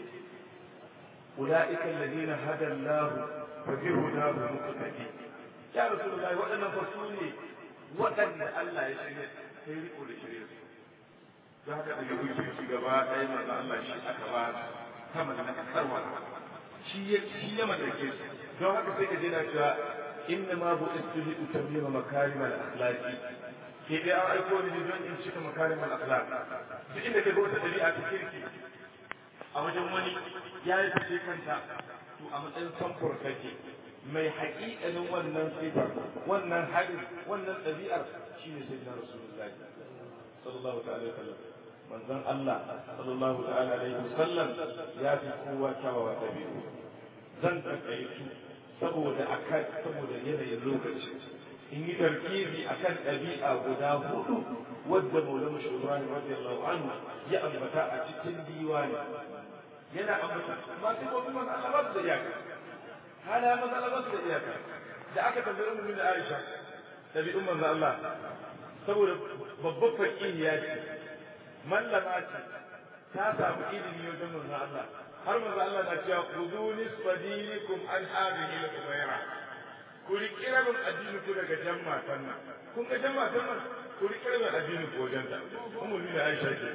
أولئك الذين هدى الله فبهداه مقتدي يا رسول الله وأنا فصولي وأن الله يشري خير كل شيء za ka daga wuce shi gaba ɗaya manzo Allah shi aka ba sama da kasarwa shi ya shi ya madake su don haka sai ka je na cewa inna ma bu istihi utammima makarim al akhlaqi ke dai an aiko ni don in cika makarim al akhlaq duk inda ka ga wata dabi'a ta kirki a wajen wani ya yi fice kanta to a matsayin samfur kake mai haƙiƙanin wannan sifar wannan haɗin wannan ɗabi'ar shi ne sai na rasulullahi sallallahu ta'ala sallam manzon Allah sallallahu ta'ala alaihi wasallam ya fi kowa kyawawa ɗabi'u zan takaitu saboda akan saboda yanayin lokaci in yi tarkizi akan ɗabi'a guda hudu wadda maulana shi Ibrahim radiyallahu anhu ya ambata a cikin diwani yana ambata masu ko kuma Allah ba su da iyaka hala maza Allah ba su da iyaka da aka tambayi ummu da Aisha tabi'un manzo Allah saboda babbar faqihiya ce mallama ce ta samu ilimi wajen manzo Allah har manzo Allah na cewa khudu nisfadinikum an hadhihi al-umayra ku riƙi rabin addini ku daga jan matan nan kun ga jan matan nan ku riƙi rabin addini ku wajen ta ummu da Aisha ce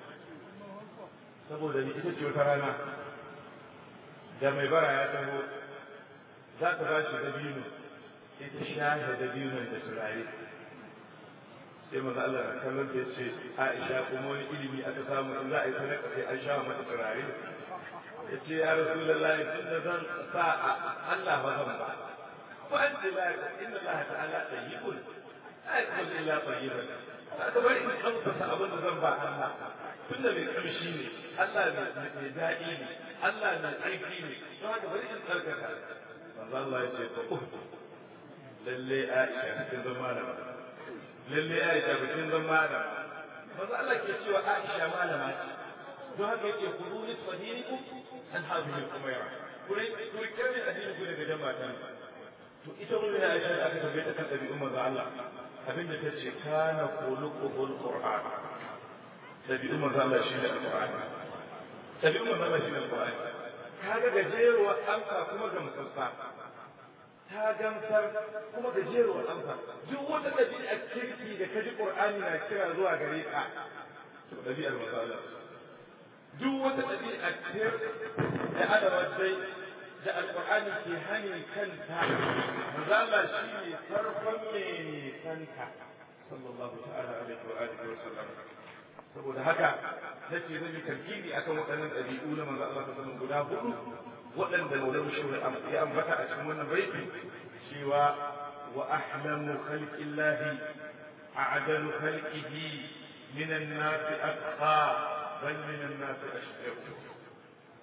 saboda ni ita ce wata rana da mai bara ya taho za ta ba shi dabino sai ta shahe dabinon da turare sai maza Allah na kallon ta ce Aisha kuma wani ilimi aka samu in za a yi sadaka sai an sha mata turare ya ce ya rasu da layi tun da zan sa Allah ba zan ba ko an ce la inna Allah ta'ala tayyibun la yakul illa tayyiban ka bari in amsa abin da zan ba Allah tun da mai kamshi ne Allah mai daɗi ne Allah mai tsarki ne don haka bari in tsarkaka manzo Allah ya ce to lalle Aisha kin zama malama lalle Aisha kin zama malama manzo Allah ke cewa Aisha malama ce don haka yake kudu nisfa dinikum an hadhihi al-umayra kure kure kare addini ku daga jama'a to ita mun Aisha da aka tambaye ta kan ɗabi'un manzo Allah abinda ta ce kana khuluquhul qur'an ɗabi'un manzo Allah shi ne alqur'ani ɗabi'un manzo Allah shi ne alqur'ani kaga gajeruwar amsa kuma ga musassa ta gamsar kuma gajeruwar amsa duk wata ɗabi'a kirki da kaji qur'ani na kira zuwa gare ka to ɗabi'ar manzo Allah duk wata ɗabi'a kir da adama dai da alqur'ani ke hani kanta manzo Allah shi ne farkon mai kanta sallallahu ta'ala alaihi wa alihi wa sallam saboda haka nace zan yi tarkibi akan waɗannan ɗabi'u na manzo Allah sallallahu guda hudu waɗanda Maulana Shehu ya ambata a cikin wannan baiti cewa wa ahlamu khalqillahi a'dalu khalqihi min an-nas atqa bal min an-nas ashqaq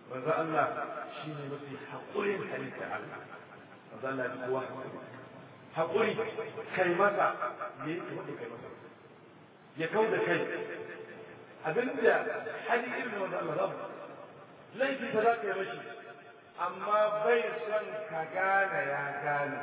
manzo Allah shine mafi haƙurin halitta Allah manzo Allah ya kowa haƙuri kai masa ne wanda kai masa ya kau da kai abinda hali irin manzo Allah rabu laifi ta za ka yi mashi amma bai son ka gane ya gane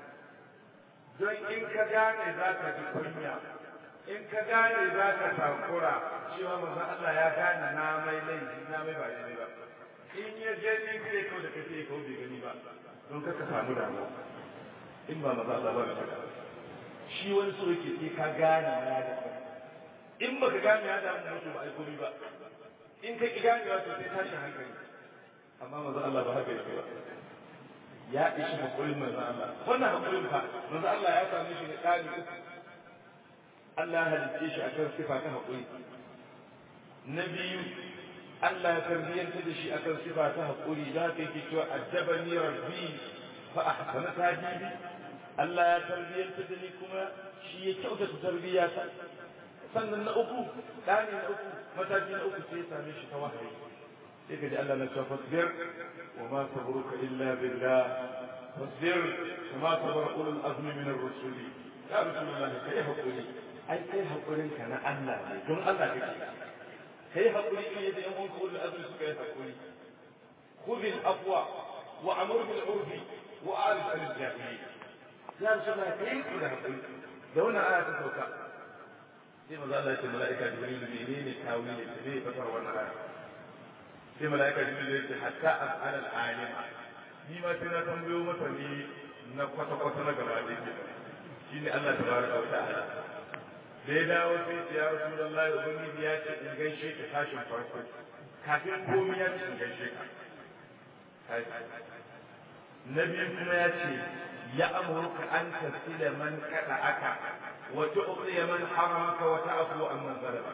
don in ka gane za ka ji kunya in ka gane za ka takura cewa manzon Allah ya gane na mai laifi na mai ba daidai ba in ya gani sai kawai da kace kawai bai gani ba don ka samu damuwa in ba manzon Allah ba ka shi wani so yake sai ka gane ya da in baka gane ya da mutum ba ai komai ba in ka ki ganewa to sai tashin hankali amma manzon Allah ba haka yake ba ya ishi hakurin manzon Allah wannan hakurin fa manzon Allah ya same shi da kali uku Allah ya halicce shi akan sifa ta haƙuri. Na biyu, Allah ya tarbiyyanta da shi akan sifa ta haƙuri za ka yake cewa addabani rabbi fa ahsana tajibi. Allah ya tarbiyyanta da ni kuma shi ya kyautata tarbiyya ta. Sannan na uku, ɗani na uku, mataki na uku sai ya same shi ta wahayi. Sai ka ji Allah na cewa fasbir wa ma sabruka illa billah fasbir wa ma sabara ulul azmi min ar-rusuli. Ya Rasulullahi kai haƙuri ai kai haƙurin ka na Allah ne don Allah kake kai haƙuri ne yadda yan uwanka ulul azmi suka yi haƙuri khudh al-afwa wa amur bil urfi wa arif an al-jahili ya rasulullah kai ku da haƙuri da wannan aya ta sauka sai maza Allah ya ce mala'ika jibril menene tawili da zai fasar wannan aya sai mala'ika jibril ya ce hatta as'al al-alima ni ma sai na tambayo masa ne na kwata-kwata na gaba da yake shine Allah tabaraka wa ta'ala da ya dawo sai ya rasu da Allah ubangiji ya ce in gaishe ka tashin farko kafin komai ya ce in gaishe ka na biyu kuma ya ce ya amurka an tasila man kada aka wa tu'ti man haramaka wa ta'fu an man zalama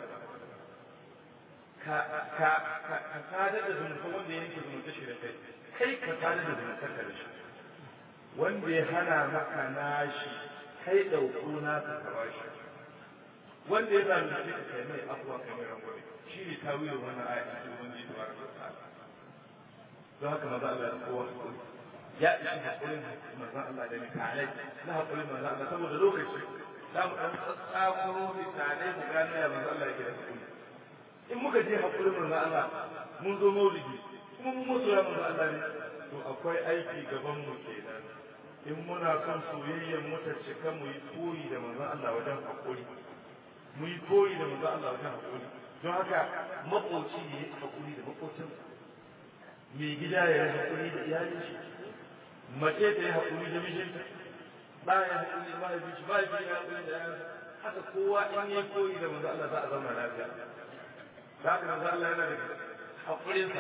ka ka ka ka sadar da zumunta wanda ya yanke zumunta shi da kai kai ka sadar da zumunta ka da shi wanda ya hana maka nashi kai dauko na ka kaba shi wanda ya zalunce ka kai mai afuwa kai mai rangwame shi ne tawilin wannan aya ta ubangiji tabaraka wa ta'ala don haka maza Allah da kowa hakuri ya ishi hakurin manzon Allah da misalai na hakurin manzon Allah saboda lokaci za mu ɗan tsakuro misalai mu gano ya manzon Allah yake da hakuri in muka je hakurin manzon Allah mun zo maulidi kuma mun mutu ya manzon Allah ne to akwai aiki gaban mu kenan in muna son soyayyar mu ta cika mu yi koyi da manzon Allah wajen hakuri mu yi koyi da manzon Allah wajen hakuri don haka makoci ne ya hakuri da makocinsa mai gida ya yi haƙuri da iyalin shi mace ta yi haƙuri da mijinta ba ya haƙuri da mahaifin shi ba ya haƙuri da yayansa haka kowa in ya koyi da manzo Allah za a zauna lafiya za ka manzo Allah yana da haƙurinsa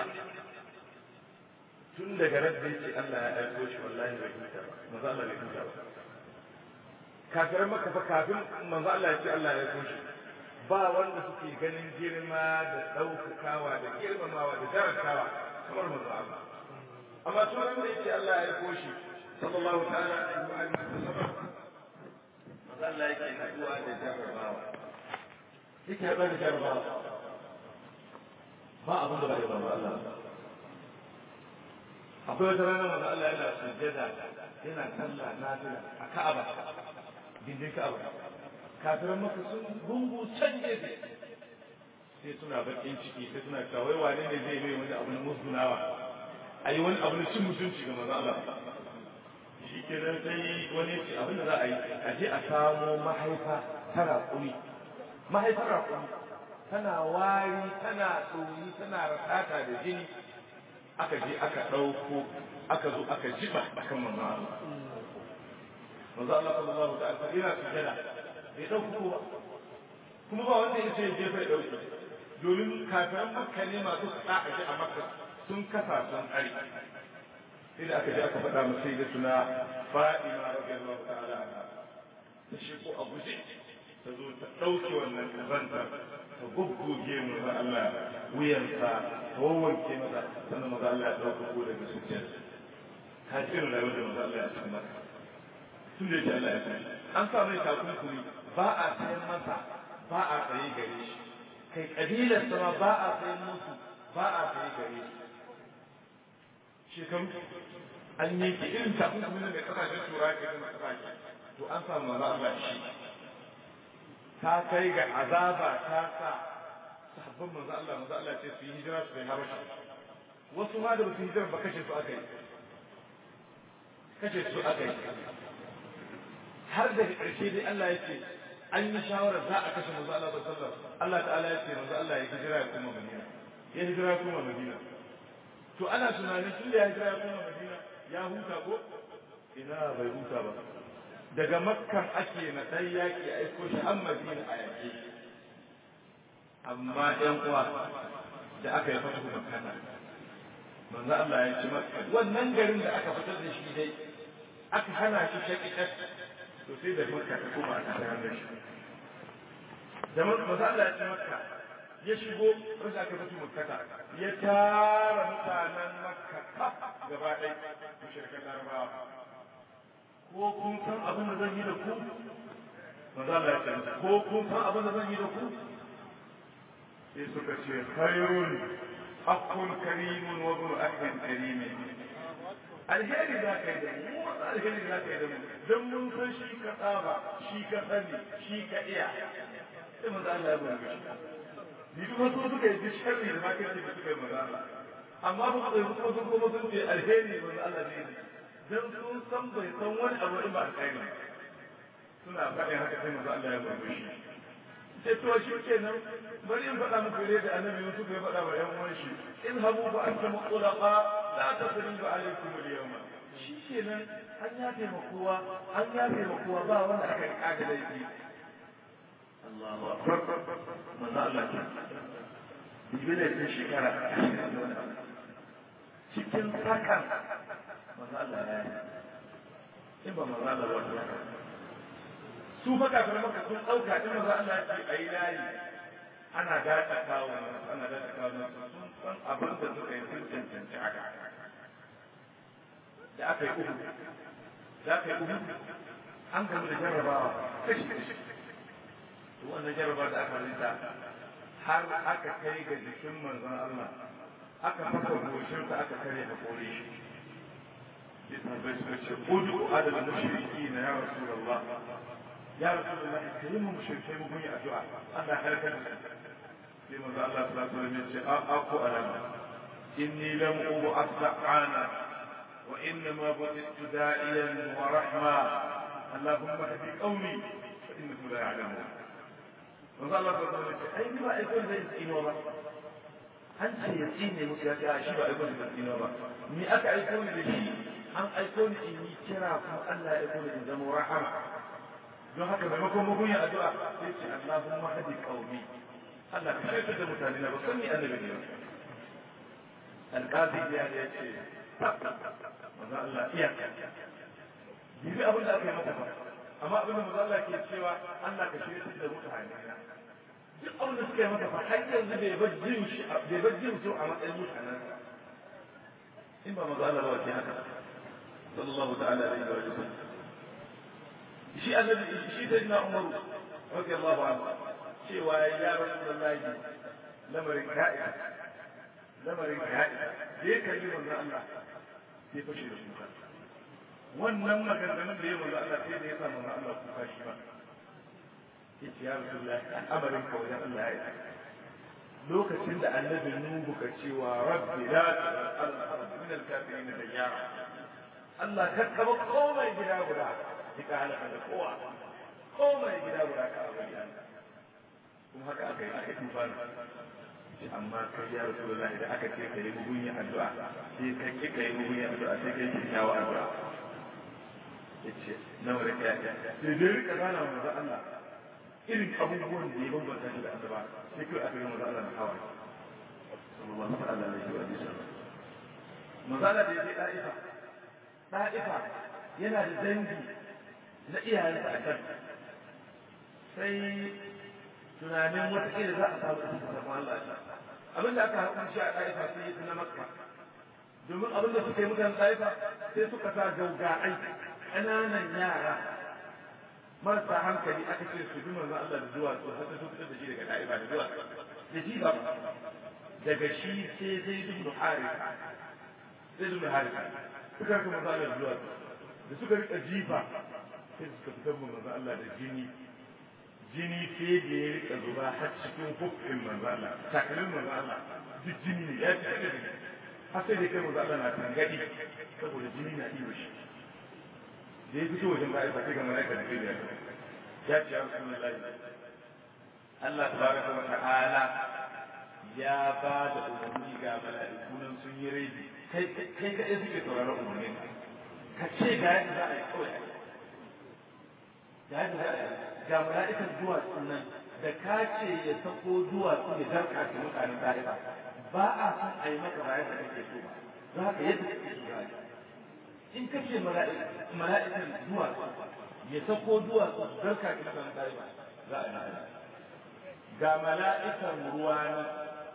tun daga ran da yake Allah ya aiko shi wallahi bai huta ba manzo Allah bai huta ba kafiran maka fa kafin manzo Allah ya ce Allah ya aiko shi ba wanda suke ganin girma da ɗaukakawa da girmamawa da darasawa kamar manzo Allah amma tun da yake Allah ya aiko shi sallallahu ta'ala alaihi wa alihi wasallam manzo Allah yake haduwa da jarrabawa yake haduwa da jarrabawa ba abin da ba ya manzo Allah akwai wata rana manzo Allah yana sujjada yana sallah nafila a Ka'aba gindin Ka'aba kafiran maka sun gungu can gefe sai suna bakin ciki sai suna cewa wai wane ne zai mai wani abu na musgunawa a yi wani abu na cin mutunci ga maza Allah shi ke nan sai wani ce abin da za a yi a je a samo mahaifa ta raƙuri mahaifar raƙuri tana wari tana ɗoyi tana rasata da jini aka je aka ɗauko aka zo aka jiba akan manzo Allah manzo Allah sallallahu alaihi wasallam yana sujada bai ɗauko ba kuma ba wanda ya ce je bai ɗauke domin kafiran makka ne masu sa a a makka sun kasa sun tsari sai da aka je aka faɗa mu sai da suna fa'ima radiyallahu ta'ala anha ta shiko a guje ta zo ta ɗauke wannan kazanta ta gugguge mu da Allah wuyansa ta wawanke masa sannan maza Allah ya ɗauka ko daga sujjar ka irin rayuwar da maza Allah ya san maka tun da Allah ya san an sa mai takunkumi ba a sayan masa ba a tsaye gare shi kai kabilar sama ba a sayan musu ba a tsaye gare shi shekaru an yi ki irin takunkumin da kasashen turai ke zama kasashe to an samu manzo Allah shi ta kai ga azaba ta sa sahabban manzo Allah manzo Allah ce su yi hijira su kai habashi wasu ma da ba su hijira ba kashe su aka yi kashe su aka yi har daga ƙarshe dai Allah ya ce an yi shawarar za a kashe manzo Allah sallallahu alaihi wasallam Allah ta'ala ya ce manzo Allah ya hijira ya kuma Madina ya hijira ya kuma Madina to ana tunanin tun da ya hijira ya kuma Madina ya huta ko ina bai huta ba daga makkan ake na ɗan yaƙi a aiko shi an Madina a yaƙi amma ɗan uwa da aka yi fatu makkana manzo Allah ya ci makka wannan garin da aka fitar da shi dai aka hana shi shaƙiƙar to sai da makka ta koma a tare da shi da manzo Allah ya ci makka ya shigo wanda aka fito makkata ya tara mutanen makka gaba ɗaya mushrikan larabawa ko kun san abin da zan yi da ku manzo Allah ya ce ko kun san abin da zan yi da ku sai suka ce khairun akun karimun wa ibn akhin karimin alheri za ka yi da mu wata alheri za ka yi da mu don mun san shi ka tsaba shi ka sani shi ka iya sai manzo Allah ya bari shi ni kuma su suka yi sharri da makirci da suka yi manzo Allah amma ba su kuma sun kuma sun ce alheri manzo Allah ne dan sun san bai san wani abu in ba alkhairi suna faɗin haka sai manzo Allah ya bari shi sai to shi kenan bari in faɗa muku yadda da annabi Yusuf ya faɗa wa ƴan uwan shi in habu fa antum mutlaqa la tasriba alaykum al-yawma shi kenan an yafe ma kowa an yafe ma kowa ba wanda aka yi kaga laifi Allahu akbar manzo Allah ke Ibile ta shekara cikin sakan manzo Allah ya yi in ba manzo Allah ba su fa kafin maka sun ɗauka in manzo Allah ya ce ayi layi ana daɗa kawo ana daɗa kawo sun san abin da suka yi sun cancanci haka da aka yi uku da aka yi uku an gamu da jarrabawa kashi kashi to wannan jarrabawa da aka rita har aka kai ga jikin manzon Allah aka fasa goshinsa aka kare haƙori shi bisa bai suka ce udu adal mushriki na ya rasulullah ya rasulullah karimu mushrikai mu yi addu'a Allah halaka da sai manzo Allah sallallahu alaihi wasallam ya ce aku alama inni lam ub'ath la'ana wa innama bu'ithtu da'iyan wa rahma اللهم اهد قومي فانهم لا يعلمون manzo Allah sallallahu alaihi wasallam ai ba ai kun zai tsino ba an ce ya tsine musu ya ce a shi ba ai kun zai tsino ba ni aka aiko ni da shi an aiko ni in yi kira kuma Allah ya aiko ni in zama rahama don haka maimakon mugun ya addu'a sai ce Allahumma hadi qaumi Allah ka shirka da mutane na ba san ni annabi ne alqazi ya ce manzo Allah iya bibi abin da aka yi mata ba amma abin da manzo Allah ke cewa Allah ka shirya da mutane duk abin da suka yi mata fa har yanzu bai bar jin shi bai bar jin su a matsayin mutanen in ba manzo Allah ba ke haka sallallahu ta'ala alaihi wa sallam shi annabi shi sayyidina Umar radiyallahu anhu cewa ya rasulullahi lamarin ka'i lamarin ka'i da ya kalli manzo Allah sai fashe da kuka wannan maganganun da ya manzo Allah sai da ya sa manzo Allah kuka shi ba yace ya Rasulullah al'amarin ka wajen Allah ya yi lokacin da annabi Nuhu ka cewa rabbi la tazal al-ard min al-kafirin dayyara Allah ka kaba komai gida guda ka halaka da kowa komai gida guda ka abin kuma haka aka yi aka tufa amma kai ya Rasulullah idan aka ce ka yi mugun addu'a sai ka ki ka yi mugun addu'a sai ka yi kyakkyawa addu'a yace nawa da kaya sai dai rika gana manzo Allah irin abubuwan da ya bambanta shi da annaba sai kai aka ga manzo Allah na hawa sallallahu alaihi wa sallam manzo Allah da ya je da'ifa da'ifa yana da dangi na iyayensa a kan sai tunanin wataƙila za a samu ɗan sabon Allah abin da aka haƙun shi a da'ifa sai yi na makka domin abin da suka yi mutanen da'ifa sai suka sa gauga'ai ƙananan yara marasa hankali aka ce su bi manzon Allah da zuwa su har su fitar da shi daga da'iba da zuwa da ji ba daga shi sai zai bin Harisa zai zuwa harika suka rika manzo Allah zuwa da suka rika jifa sai suka fitar mu manzo Allah da jini jini sai da ya rika zuba har cikin hukkin manzo Allah takalmin manzo Allah duk jini ne ya ci da jini har sai da kai manzo Allah na tangadi saboda jini na iyo shi da ya fito wajen ba'a sai ga malaika da kai da ya ce ya rasulullahi Allah tabaraka wa ta'ala ya ba da umarni ga mala'iku nan sun yi raidi kai kai kai suke sauraron umarnin ka ce ga yadda za a yi kawai ga yadda za a yi ga mala'ikan duwatsun nan da ka ce ya sako duwatsu ya darka ta mutanen da'iba ba a san a yi maka bayan da kake so ba za ka yadda kake so za in ka ce mala'ikan duwatsu ya sako duwatsu darka ta mutanen da'iba za a yi ga mala'ikan ruwa nan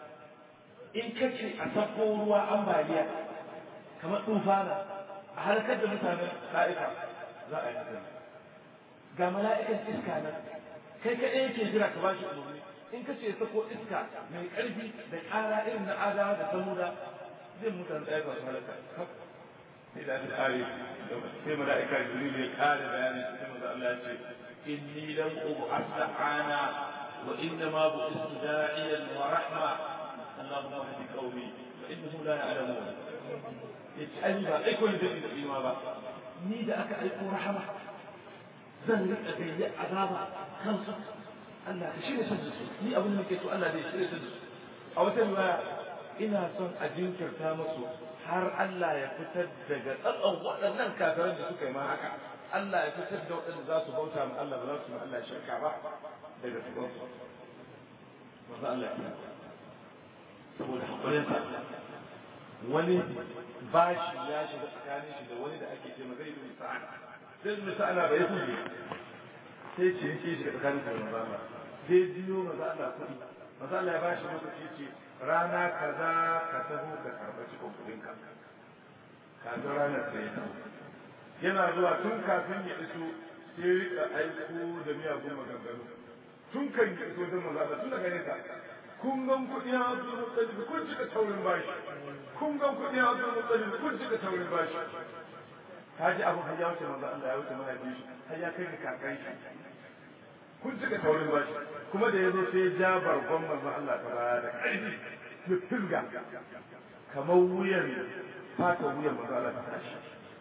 in ka ce a sako ruwa ambaliya kamar tufana a harkar da mutanen da'ifa za a yi haka ga mala'ikan iska nan kai kaɗai yake jira ka bashi umarni in ka ce sako iska mai ƙarfi da ƙara irin na adawa da samuda zai mutane ɗaya ba su halaka sai da aka ƙare sai mala'ika jibril ya ƙare bayani sai maza Allah ya ce inni lam ub'as ana wa inna ma bu'istu da'iyan wa rahma Allahumma hadi qaumi fa innahum la ya'lamun yace ai ba ai ko da ni ba ni da aka aiko rahama zan riƙa gayyar azaba kansu Allah ka shirya su su ni abin da ke so Allah zai shirya su a wata riwaya ina son a jinkirta musu har Allah ya fitar daga tsatson waɗannan kafiran da suka yi ma haka Allah ya fitar da waɗanda za su bauta ma Allah ba za su ma Allah shirka ba daga cikin su maza Allah ya saboda hakurin sa wani bashi ya shiga tsakanin shi da wani da ake ce zai yi sa'ana sai su misa ana bai huje sai ce yake shi da tsakanin da maza Allah sai biyo maza Allah kuɗi maza Allah ya ba shi lokaci ce rana kaza ka taho ka karɓa cikin kuɗin ka kafin ranar sai ya yana zuwa tun kafin ya iso sai rika aiko da miyagun maganganu tun kan ya iso don maza Allah tun daga nesa kun gan kuɗi a Abdul Muttalib kun cika taurin bashi kun gan kuɗi a Abdul Muttalib kun cika taurin bashi ka ji abin har ya wuce manzo Allah ya wuce mahaifin shi har ya kai ga kakan shi kun cika taurin bashi kuma da yazo sai ja bargon manzo Allah ta baya da ƙarfi ya tilga kamar wuyan fata wuyan manzo Allah ta tashi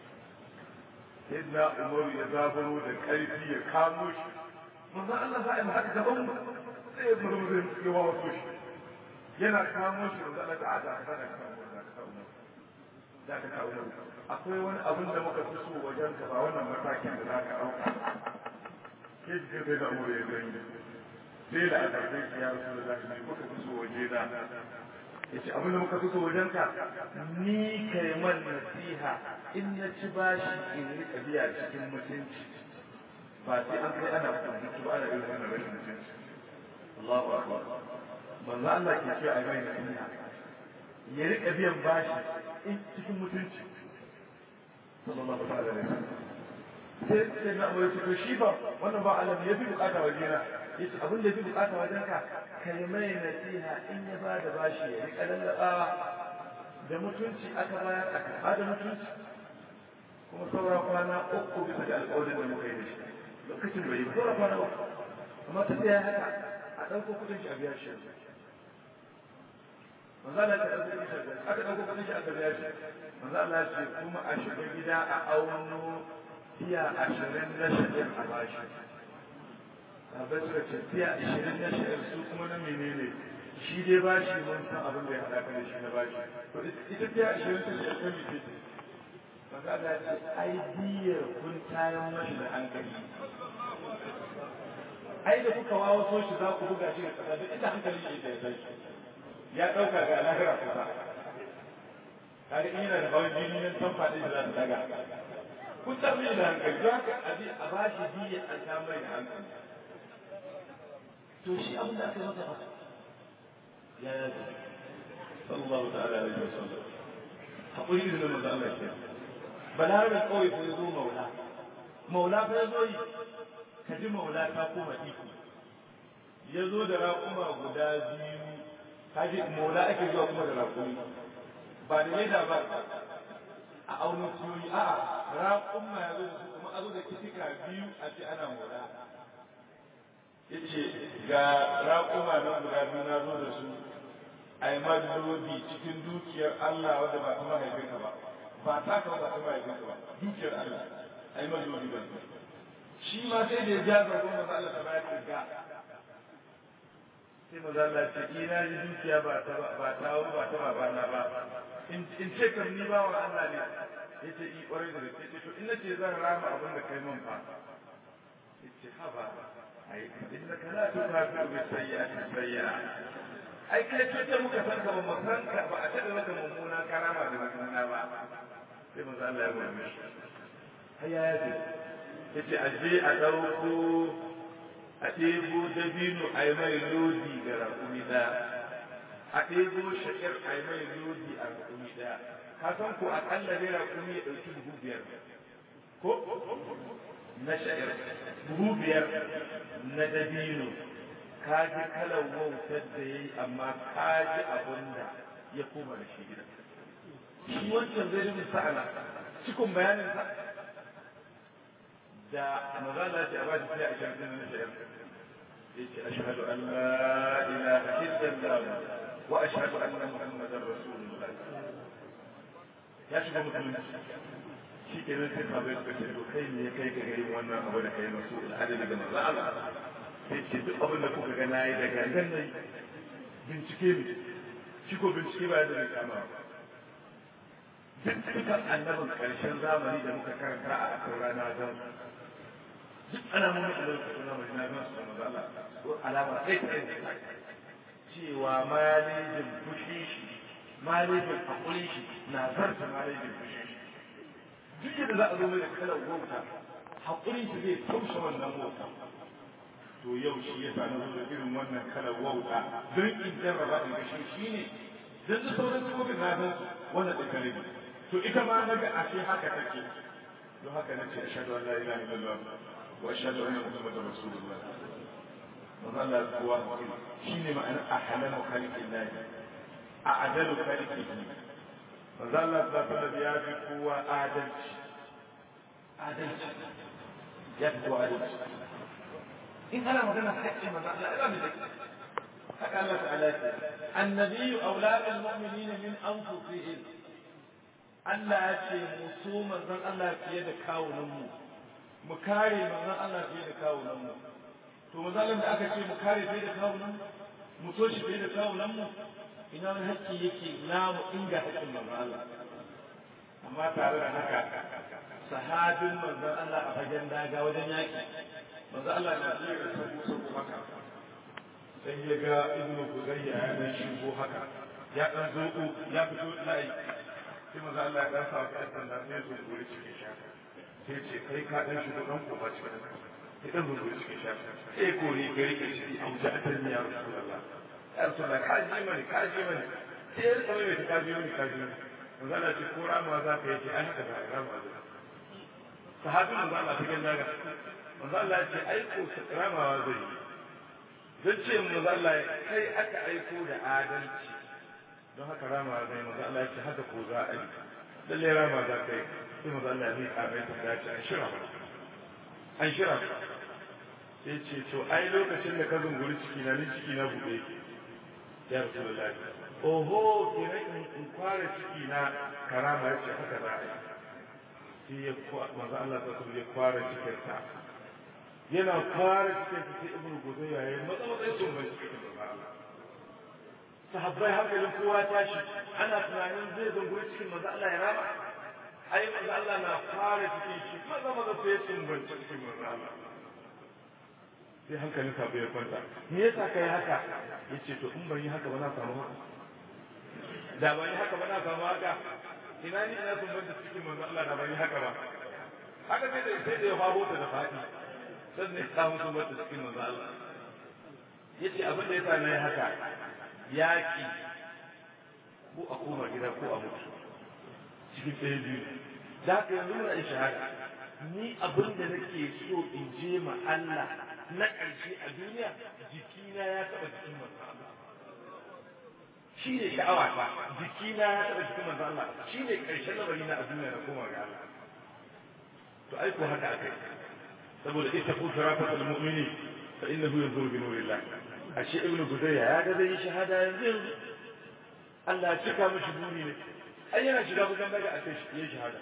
sai na Umar ya zaburo da ƙarfi ya kamo shi manzo Allah za a yi haka gaban sai ya murmure ya wawa shi yana kamo shi manzo Allah ta ada ka da kamo da ka kamo da ka kawo akwai wani abin da muka fi so wajen ka ba wannan matakin da za ka ɗauka ke ji kai da amur ya gani sai da aka kai ya rasu da zafi muka fi so waje da ya ce abin da muka fi so wajen ka ni kai man nasiha in na ci bashi in riƙa biya cikin mutunci ba sai an kai ana mutunci ba ana irin wannan rashin mutunci Allahu akbar manzo Allah ke ce a mai nasiha ya riƙa biyan bashi in cikin mutunci sallallahu alaihi wasallam sai sai na abu to shi ba wannan ba Allah ya fi bukata waje na yace abin da ya fi bukata wajen ka kai mai nasiha in ya ba da bashi ya riƙa lallaba da mutunci aka bayar aka ba da mutunci kuma saura kwana uku bisa ga alƙawarin da muka yi da shi lokacin bai yi saura kwana uku amma ta ya haka a ɗauko kuɗin shi a biya shi manzo Allah ya ɗauko kuɗin shi aka ɗauko kuɗin shi aka biya shi manzo Allah ya ce kuma a shiga gida a auno tiya ashirin na sha'ir a bashi sabai suka ce tiya ashirin na sha'ir su kuma na menene shi dai bashi mun san abin da ya haɗa ka da shi na bashi to ita tiya ashirin ta sha'ir ta mece ce manzo Allah ya ce ai diyar kun tayan mashi da hankali ai da kuka wawo so shi za ku buga shi da ƙasa duk inda hankali shi ya tashi ya ɗauka ga lahira kusa kaga in yana da hawan jini nan san faɗi da za su daga kun tafi da hankali za ka abi a ba shi biya a samar da hankali to shi abin da aka masa fa ya ya ce sallallahu ta'ala alaihi wasallam hakuri da manzo Allah ke balarabe kawai ko ya zo maula maula fa ya zo yi ka ji maula ta koma iko ya zo da raƙuma guda biyu kaji maula ake zuwa kuma da raƙumi ba da yadda ba a auren ciyoyi a'a raƙumma ya zo da su kuma a zo da kitika biyu a ce ana mora yace ga raƙuma nan guda biyu na zo da su a yi madlodi cikin dukiyar Allah wadda ba ta mahaifinka ba ba ta ka ba ta mahaifinka ba dukiyar Allah a yi madlodi ba shi ma sai da ya ja zargon maza Allah ta bayar ga sai maza Allah ce ina ji dukiya ba ta ba ta ba ta babana ba in ce kam ni ba wa Allah ne yace i kwarai da gaske to in nace zan rama abin da kai min fa yace haba ai innaka la tukafiru bi sayyi'ati sayyi'a ai kai ce ta muka san ka ba mu san ka ba a tada maka mummuna karama da mummuna ba sai manzo Allah ya gode shi hayya ya ce yace a je a dauko a ɗebo dabino a yi mai lodi ga raƙumi ɗaya a ɗebo sha'ir a yi mai lodi a raƙumi ɗaya ka san ko aƙalla dai raƙumi ya ɗauki buhu biyar ko na sha'ir buhu biyar na dabino ka ji kalar wautar da ya yi amma ka ji abin da ya koma da shi gida shi wancan zai rubu sa'ala cikin bayanin sa da mazala ce a ba shi sai a shan na sha'ir ya ce ashhadu an la ilaha illallah wa ashhadu anna muhammadar rasulullah ya shiga musulunci shi ke nan sai sabai suka ce to kai ne kai ka gari wannan abu da kai masu al'adari da manzo Allah sai ce duk abin da kuka ga nayi da gangan nan bincike ne shi ko bincike ba da kama ba duk dukkan annabin karshen zamani da muka karanta a akan rana zan duk alamomin da lokacin zamani na gan su da manzo Allah ko alama sai ta yi cewa malejin fushi shi malejin hakuri shi na zarta malejin fushi shi duk yadda za a zo mai da kalar wauta haƙurin shi zai taushe wannan wauta to yau shi ya sami zo da irin wannan kalar wauta don in jarraba in gashi shi ne don su sauran sifofin na san su wannan ɗin kare ne to ita ma na ga ashe haka take don haka na ce ashhadu an la ilaha illallah wa ashhadu anna muhammadar rasulullah manzo Allah kuwa shi ne ma'anar ahalamu khalqillah a adalu khalqihi manzo Allah sallallahu ya fi kowa adalci adalci ya fi kowa adalci in ana magana haƙƙin manzo Allah ya ba haka Allah ta'ala ya annabi aulad almu'minin min anfusihim Allah ya ce mu so manzon Allah fiye da kawunan mu mu kare manzon Allah fiye da kawunan mu to manzon da aka ce mu kare fiye da kawunan mu so shi fiye da kawunan mu ina wani haƙƙi yake namu inga haƙƙin manzon Allah amma tare da haka sahabin manzon Allah a fagen daga wajen yaƙi manzon Allah na iya da sabo sabo haka sai ya ga ibnu Huzayya ya dan shigo haka ya dan zoko ya fito layi sai manzon Allah ya dan sa ka sanda sai ya zo gure cikin shaka sai ce kai ka dan shigo dan kofa cikin ya dan zo gure cikin shaka sai ko ne gari ke shi a wuce a ya Rasulullah ya Rasulullah ka ji mani ka ji mani sai ya rika mai ka ji mani ka ji mani manzo Allah ce ko rama za ka yi ai haka da rama za sahabi manzo Allah ta ganda ga manzo Allah ya ce ai ko ramawa zai yi don ce manzo Allah kai aka aiko da adalci don haka ramawa zai manzo Allah ya ce haka ko za a yi lalle rama za ka yi sai manzo Allah ya miƙa mai ta dace an shira an shira sai ce to ai lokacin da ka zunguri ciki na ni ciki na buɗe ya rasulullahi oho kenan in fara ciki na karama ya ce haka za a yi sai ya manzo Allah ta kuma ya fara cikin sa yana fara cikin sa sai ibnu gudayya ya yi matsa matsayin sun bai cikin manzo Allah sahabbai hankalin kowa tashi ana tunanin zai zunguri cikin manzo Allah ya rama ai manzo Allah na fara cikin shi maza maza sai sun bai cikin manzo Allah sai hankalin sa bai kwanta me yasa kai haka yace to in ban yi haka ba na samu haka da ban yi haka ba na samu haka ina ni ina sun banta cikin manzo Allah da ban yi haka ba haka sai da sai da ya faro ta da fadi sannan ya samu sun banta cikin manzo Allah yace abin da yasa nayi haka yaki ko a koma gida ko a mutu cikin ɗaya biyu da haka yanzu muna in shahada ni abin da nake so in je ma Allah na ƙarshe a duniya jikina ya taɓa jikin manzo Allah shi ne sha'awa ta jiki na ya taɓa jikin manzo Allah shi ne ƙarshen lamari na a duniya na koma ga Allah to ai ko haka akai saboda ita ku sharafatul mu'mini fa innahu yanzuru bi nurillah ashe ibnu gudayya ya ga zai shahada yanzu yanzu Allah ya cika mishi buri ne ai yana shiga bugan daga a kai shi shahada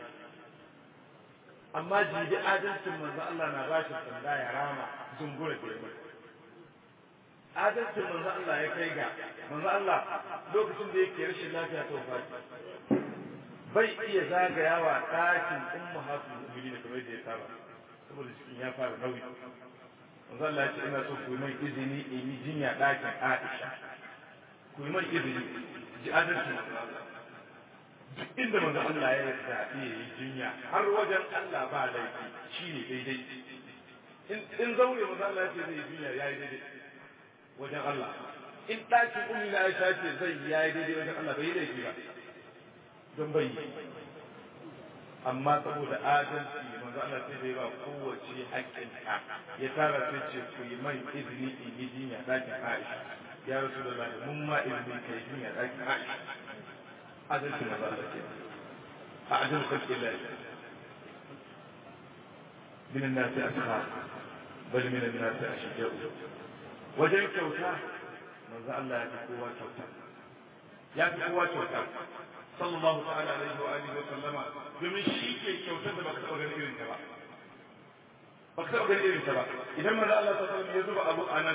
amma jibi adalcin manzo Allah na ba shi sanda ya rama zungura da yamma adalcin manzo Allah ya kai ga manzo Allah lokacin da yake rashin lafiya ta wafati bai iya zagayawa ɗakin ummu hasu mu'minin kamar da ya saba saboda cikin ya fara nauyi manzo Allah ya ce ina so ku mai izini in yi jinya ɗakin Aisha ku mai izini ji adalcin manzo Allah duk inda manzo Allah ya zaɓi ya yi jinya har wajen Allah ba laifi shi ne daidai in zaure manzo Allah ya ce zai yi jinya ya yi daidai wajen Allah in ɗakin ummi na Aisha ce zai yi ya yi daidai wajen Allah bai yi laifi ba don bai yi amma saboda adalci manzo Allah sai bai ba kowace haƙƙinta ya tara sai ce ku yi mai izini in yi jinya ɗakin Aisha ya rasu da mun ma izini ka yi jinya ɗakin Aisha adalci manzo Allah ke a adal khalqi Allah min an-nas askhar bal min an-nas ashja'u wajen kyauta manzo Allah ya fi kowa kyauta ya fi kowa kyauta sallallahu ta'ala alaihi wa alihi wa sallama domin shi ke kyautar da baka taɓa ganin irin ta ba baka taɓa ganin irin ta ba idan manzo Allah sallallahu alaihi ya zuba abu anan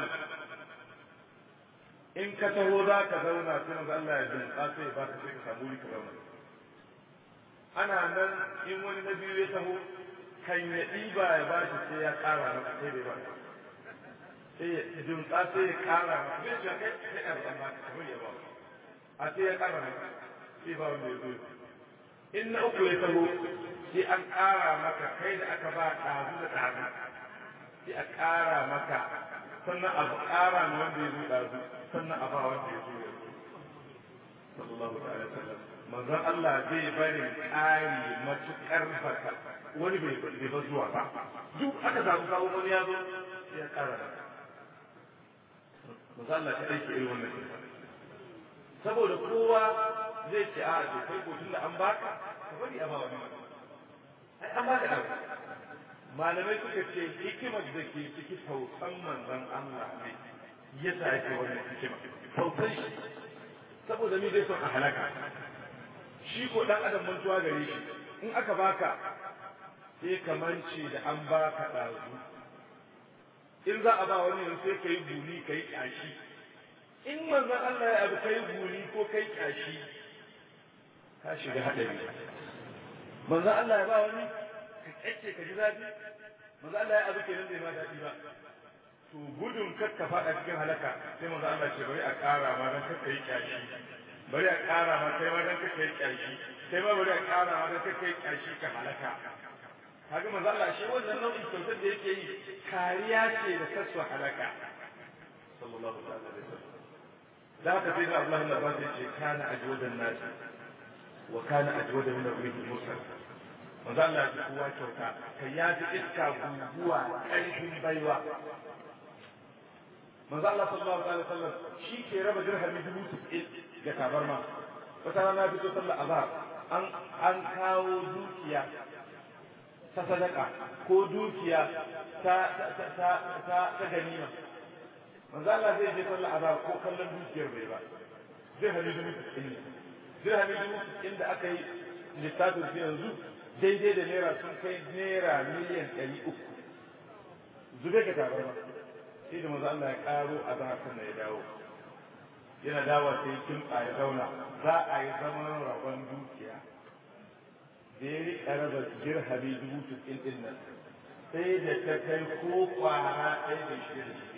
in ka taho za ka zauna sai manzo Allah ya jinka sai ba ka sai ka samu wuri ka zauna ana nan in wani na biyu ya taho kan ya ɗiba ya ba shi sai ya ƙara maka sai bai ba sai ya jinka sai ya ƙara maka sai ya kai sai ya ba ka kamar ya ba a sai ya ƙara maka sai ba wanda ya zo in na uku ya taho sai an ƙara maka kai da aka ba ɗazu da ɗazu sai a ƙara maka sannan a ƙara ma wanda ya zo ɗazu sannan a ba wanda ya zo ya zo sallallahu alaihi wasallam manzon Allah zai bari ƙari matuƙar baka wani bai bai ba zuwa ba duk aka samu kawo wani ya zo sai ya ƙara maka manzon Allah ta aiki irin wannan saboda kowa zai ce a to kai ko tunda an baka ka bari a ba wani ai an baka da malamai suka ce hikimar da ke ciki tausan manzon Allah ne ya sa yake wannan hikima tausan shi saboda ni dai son a halaka shi ko dan adam mantuwa gare shi in aka baka sai ka mance da an baka ɗazu in za a ba wani yanzu sai ka yi buni ka yi ƙyashi in manzon Allah ya abu kai buri ko kai kyashi ka shiga hadari manzon Allah ya ba wani ka kyace ka ji zafi manzon Allah ya abu kenan bai ma daɗi ba to gudun kakka faɗa cikin halaka sai manzon Allah ce bari a ƙara ma dan kakka yi kyashi bari a ƙara ma kai ma dan kakka yi kyashi kai ma bari a ƙara ma dan kakka yi kyashi ka halaka kaga manzon Allah shi wannan nau'in kyautar da yake yi kariya ce da kasu halaka sallallahu alaihi wasallam ذاك سيدنا عبد الله بن عباس كان اجود الناس وكان اجود من الريح المرسل manzo Allah ya kowa kyauta kai ya ji iska guguwa ƙarfin baiwa manzo Allah sallallahu alaihi wasallam shi ke raba dirhami dubu sittin ga tabarma wata rana fito sallar azhar an an kawo dukiya ta sadaka ko dukiya ta ta ta ta ta ganima manzo Allah zai je sallar azhar ko kallon dukiyar bai ba zai hali dubu sittin ne zai hali dubu sittin da aka yi littafin su yanzu daidai da naira sun kai naira miliyan ɗari uku zube ka tabarma sai da manzo Allah ya karo azhar sannan ya dawo yana dawa sai kimtsa ya zauna za a yi zaman rabon dukiya da ya riƙa raba dirhami dubu sittin ɗin nan sai da ta kai ko kwara ɗaya da shi da shi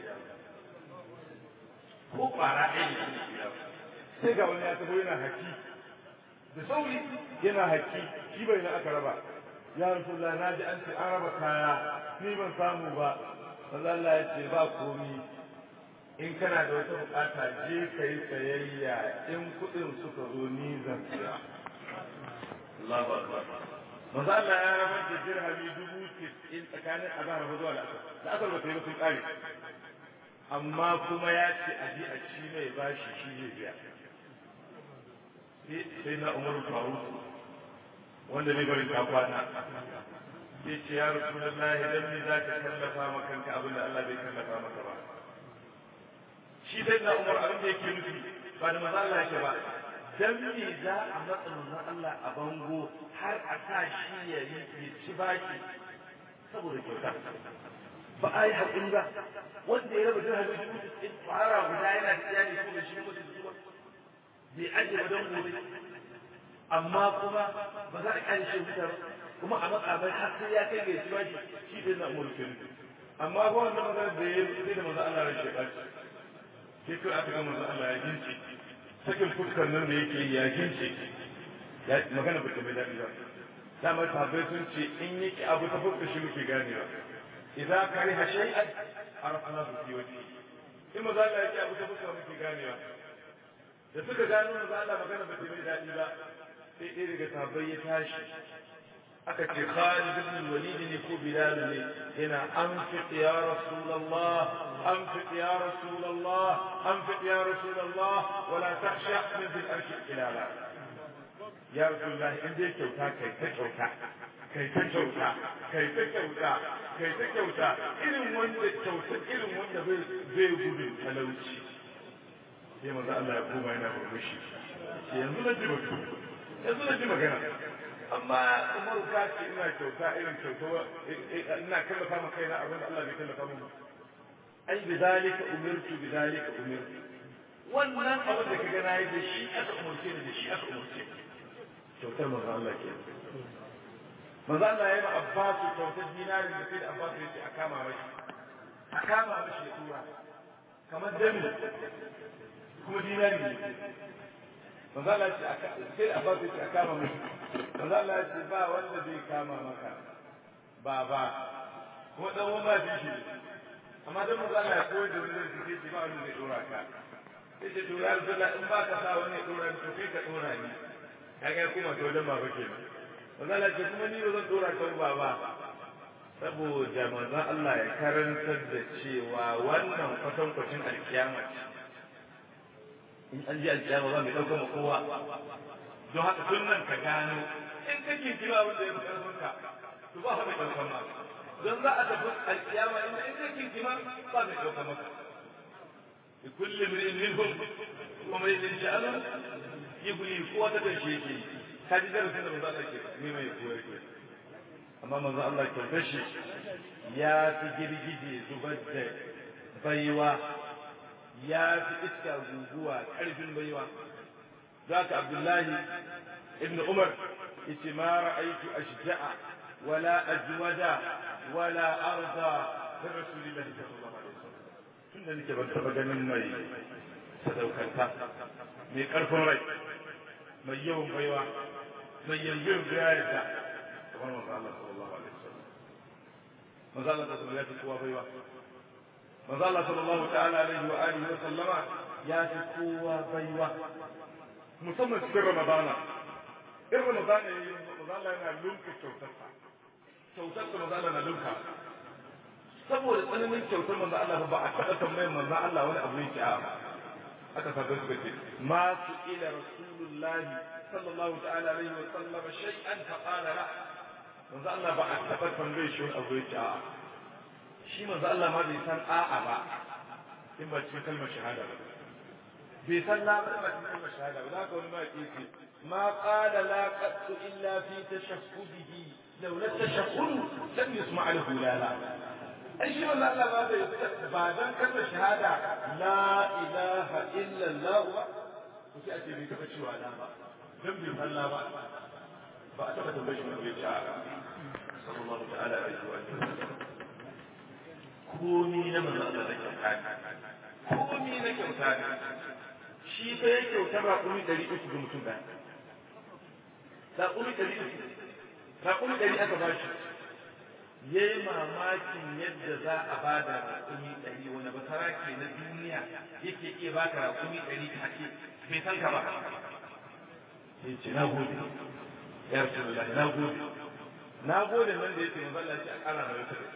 ko kwara ɗaya da shi da sai ga wani ya taho yana haki da sauri yana haki shi bai na aka raba ya rasulullah na ji an ce an raba kaya ni ban samu ba Allah ya ce ba komi in kana da wata bukata je ka yi sayayya in kuɗin suka zo ni zan siya Allahu akbar manzo Allah ya rabar da dirhami dubu in tsakanin azhar zuwa al'asar da asar ba ta yi ba sun kare amma kuma ya ce a ji a ci mai bashi shi zai biya sai na umaru faru wanda bai bari ta kwana sai ce ya rasu da lahi dan me za ka kallafa ma kanka abin da Allah bai kallafa maka ba shi sai na umar abin da yake nufi ba da maza Allah yake ba dan me za a matsa manzon Allah a bango har a sa shi ya yi ci baki saboda kyauta ba a yi haƙuri ba wanda ya raba dirhami dubu sittin fara guda yana da iyali ko da shi mutu zuwa bai ajiye ba don gobe amma kuma ba za a kyale shi wuta ba kuma a matsa bai har sai ya kai ga shi bashi shi bai na mulkin amma ba wannan magana da ya sai da manzo Allah ya sheka shi sai kai aka ga manzo Allah ya gince sakin fuskar nan da yake ya gince ya magana ba ta mai daɗi ba dama sahabbai sun ce in yake abu ta fuskar shi muke ganewa idza kariha shay'an arafnahu fi wajhi in maza Allah yake abu ta fuskar muke ganewa da suka gano maza Allah magana ba ta mai daɗi ba sai ɗaya daga sahabbai ya tashi aka ce Khalid ibn Walid ne ko Bilal ne yana anfiq ya Rasulullah anfiq ya Rasulullah anfiq ya Rasulullah wala takhsha min bil arshi ilala ya Rasulullah in dai kyauta kai ta kyauta kai ta kyauta kai ta kyauta kai ta kyauta irin wanda kyauta irin wanda bai bai gudun talauci sai manzo Allah ya koma yana burbushi yanzu na ji mutum yanzu na ji magana amma umaru ka ce ina kyauta irin kyauta ina kallafa maka kaina abin da Allah bai kallafa min ai bi zalika umirtu bi zalika umirtu wannan abin da kaga nayi da shi aka umurce ni da shi aka umurce kyautar manzo Allah ke manzo Allah ya yi Abbas kyautar dinari da sai da Abbas ya ce a kama mashi a kama mashi ya tura kamar dami kuma dinari ne manzo Allah ce sai da Abbas ya ce a kama mashi manzo Allah ya ce ba wanda zai kama maka ba ba kuma dan wani ba shi amma dan manzo Allah ya koyar da wani zai ce ba wanda zai dora ka sai ce to ya Rasulullah in ba ka sa wani ya dora ni to kai ka dora ni kaga kuma to dan baba kenan manzo Allah ce kuma ni ba zan dora ka ba ba saboda manzo Allah ya karantar da cewa wannan kwatankwacin alkiyama in an ji alkiyama ba mai ɗaukar ma kowa don haka tun nan ka gano in kake kira wanda ya fi ƙarfin ka to ba mai ɗaukar ma don za a tafi alkiyama in in kake kira ba mai ɗaukar maka bi kulli min minhum wa man yasha'u yubli kowa ta tashi yake ka ji darasin da manzo Allah ke ne mai koyar ke amma manzo Allah kyautar shi ya fi girgije zubar da baiwa ya fi iska guguwa ƙarfin baiwa za ka abdullahi ibn umar yace ma ra'aytu ashja'a wala ajwada wala arda min rasulillahi sallallahu alaihi wasallam tunda nake ban taba ganin mai sadaukanta mai ƙarfin rai mai yawan baiwa mai yanzu gayarta kamar manzo Allah sallallahu alaihi wasallam manzo Allah sallallahu alaihi wasallam kowa baiwa manzo Allah sallallahu ta'ala alaihi wa alihi wa sallama ya fi kowa baiwa musamman cikin Ramadana in Ramadana yayi manzo Allah yana lunka kyautarsa kyautarsa manzo Allah na lunka saboda tsananin kyautar manzo Allah ba a taɓa tambayar manzo Allah wani abu yake a aka sabu suka ce ma su ila rasulullahi sallallahu ta'ala alaihi wa sallama shay'an fa qala la manzo Allah ba a taɓa tambayar shi wani abu yake a shi manzo Allah ma bai san a'a ba in ba cikin kalmar shahada ba bai san la ba ba cikin kalmar shahada ba zaka wani ma yake ce ma qala la qattu illa fi tashahhudihi law la tashahhud lam yusma' lahu la la ai shi manzo Allah ba bai ba dan kalmar shahada la ilaha illa Allah ba ko sai a ce bai taba cewa la ba dan bai san la ba ba a taba tambaye shi ba bai ce sallallahu ta'ala alaihi wa sallam komi na manzo Allah da kyauta ne komi na kyauta ne shi fa ya kyauta ba kuma ɗari uku ga mutum ɗaya raƙumi ɗari uku raƙumi ɗari aka ba shi ya yi mamakin yadda za a ba da raƙumi ɗari wani basara ke na duniya yake iya ba ka raƙumi ɗari take bai san ka ba ya ce na gode ya rasu na gode na gode nan da ya ce manzo Allah ce a ƙara mai wata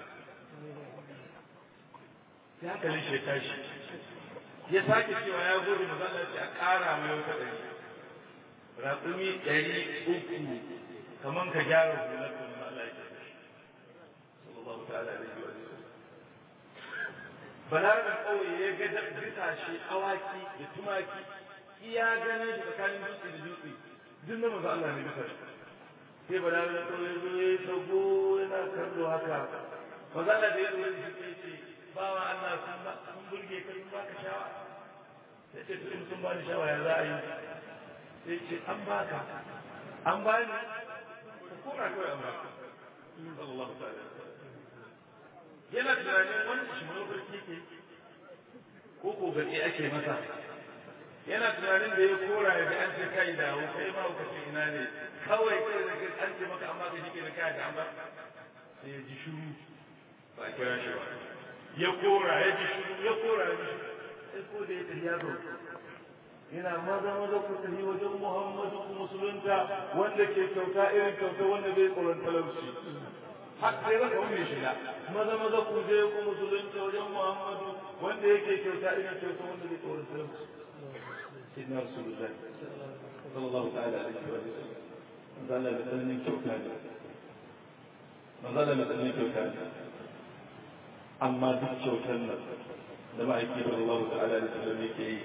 ya hankalin shi ya tashi ya sake cewa ya gode manzo Allah ce a ƙara mai wata ɗari raƙumi ɗari uku kamar ka gyara hular da Allah ya tafi sallallahu ta'ala alaihi wa sallam balarabar ƙauye ya ga bisashe awaki da tumaki iya ganin shi tsakanin dutse da dutse duk na maza Allah ne bisa sai balarabar ƙauye zo ya sago yana kallo haka maza Allah da ya zo ya ce bawa Allah sun burge ka sun baka shawa sai ce in sun bani shawa ya za a yi sai ce an baka an bani ko na kawai an baka sallallahu ta'ala yana tunanin wani shi mafarki ke ko ko gaɗe ake masa yana tunanin da ya kora ya ga an ce kai da hu kai ma ka ce ina ne kawai kai da an ce maka amma ka shike da kai da amma sai ya ji shuru ba a kira shi ba ya kora ya ji shuru ya kora ya ji shuru sai ko da ya tafi ya zo yana maza maza ku tafi wajen Muhammadu ku musulunta wanda ke kyauta irin kyauta wanda bai tsoron talauci har sai raka wani shiga maza maza ku je ku musulunta wajen Muhammadu wanda yake kyauta irin kyauta wanda bai tsoron talauci sidna rasulullahi sallallahu ta'ala alaihi wa sallam manzala da tsananin kyauta ne manzala da tsananin kyauta ne amma duk kyautar nan da ma'aiki sallallahu ta'ala alaihi wa sallam yake yi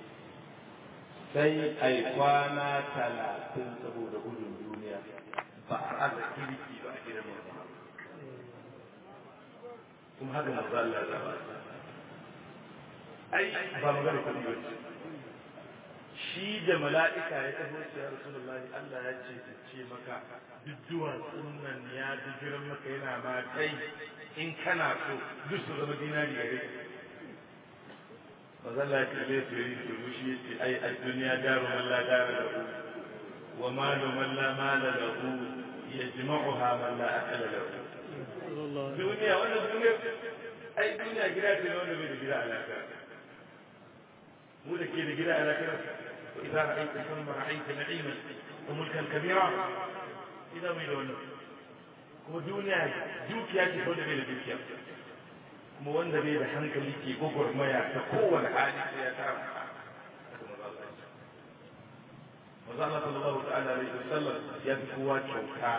sai ai kwana talatin saboda gudun duniya ba a aza kirki ba a gidan manzo kuma haka manzo Allah ya zaba ai ba magana kudi ba shi da mala'ika ya taho ya rasulullahi Allah ya ce ta ce maka duk duwatsun nan ya ji giran maka yana ma kai in kana so duk su zama dinari gare mazalla ya kalle su yi su rushi ya ce ai a duniya daru man la dara lahu wa malu man la mala lahu yajma'uha man la akala lahu duniya wannan duniya ai duniya gida ce wanda bai da gida alaka mu da ke da gida alaka wa idza ra'aita thumma ra'aita na'iman wa mulkan kabira idan mai da wannan kuma duniya dukiya ce wanda bai da dukiya kuma wanda bai da hankali ke gwagwarmaya ta kowane hali sai ya tara maza Allah sallallahu ta'ala alaihi wasallam ya fi kowa kyauta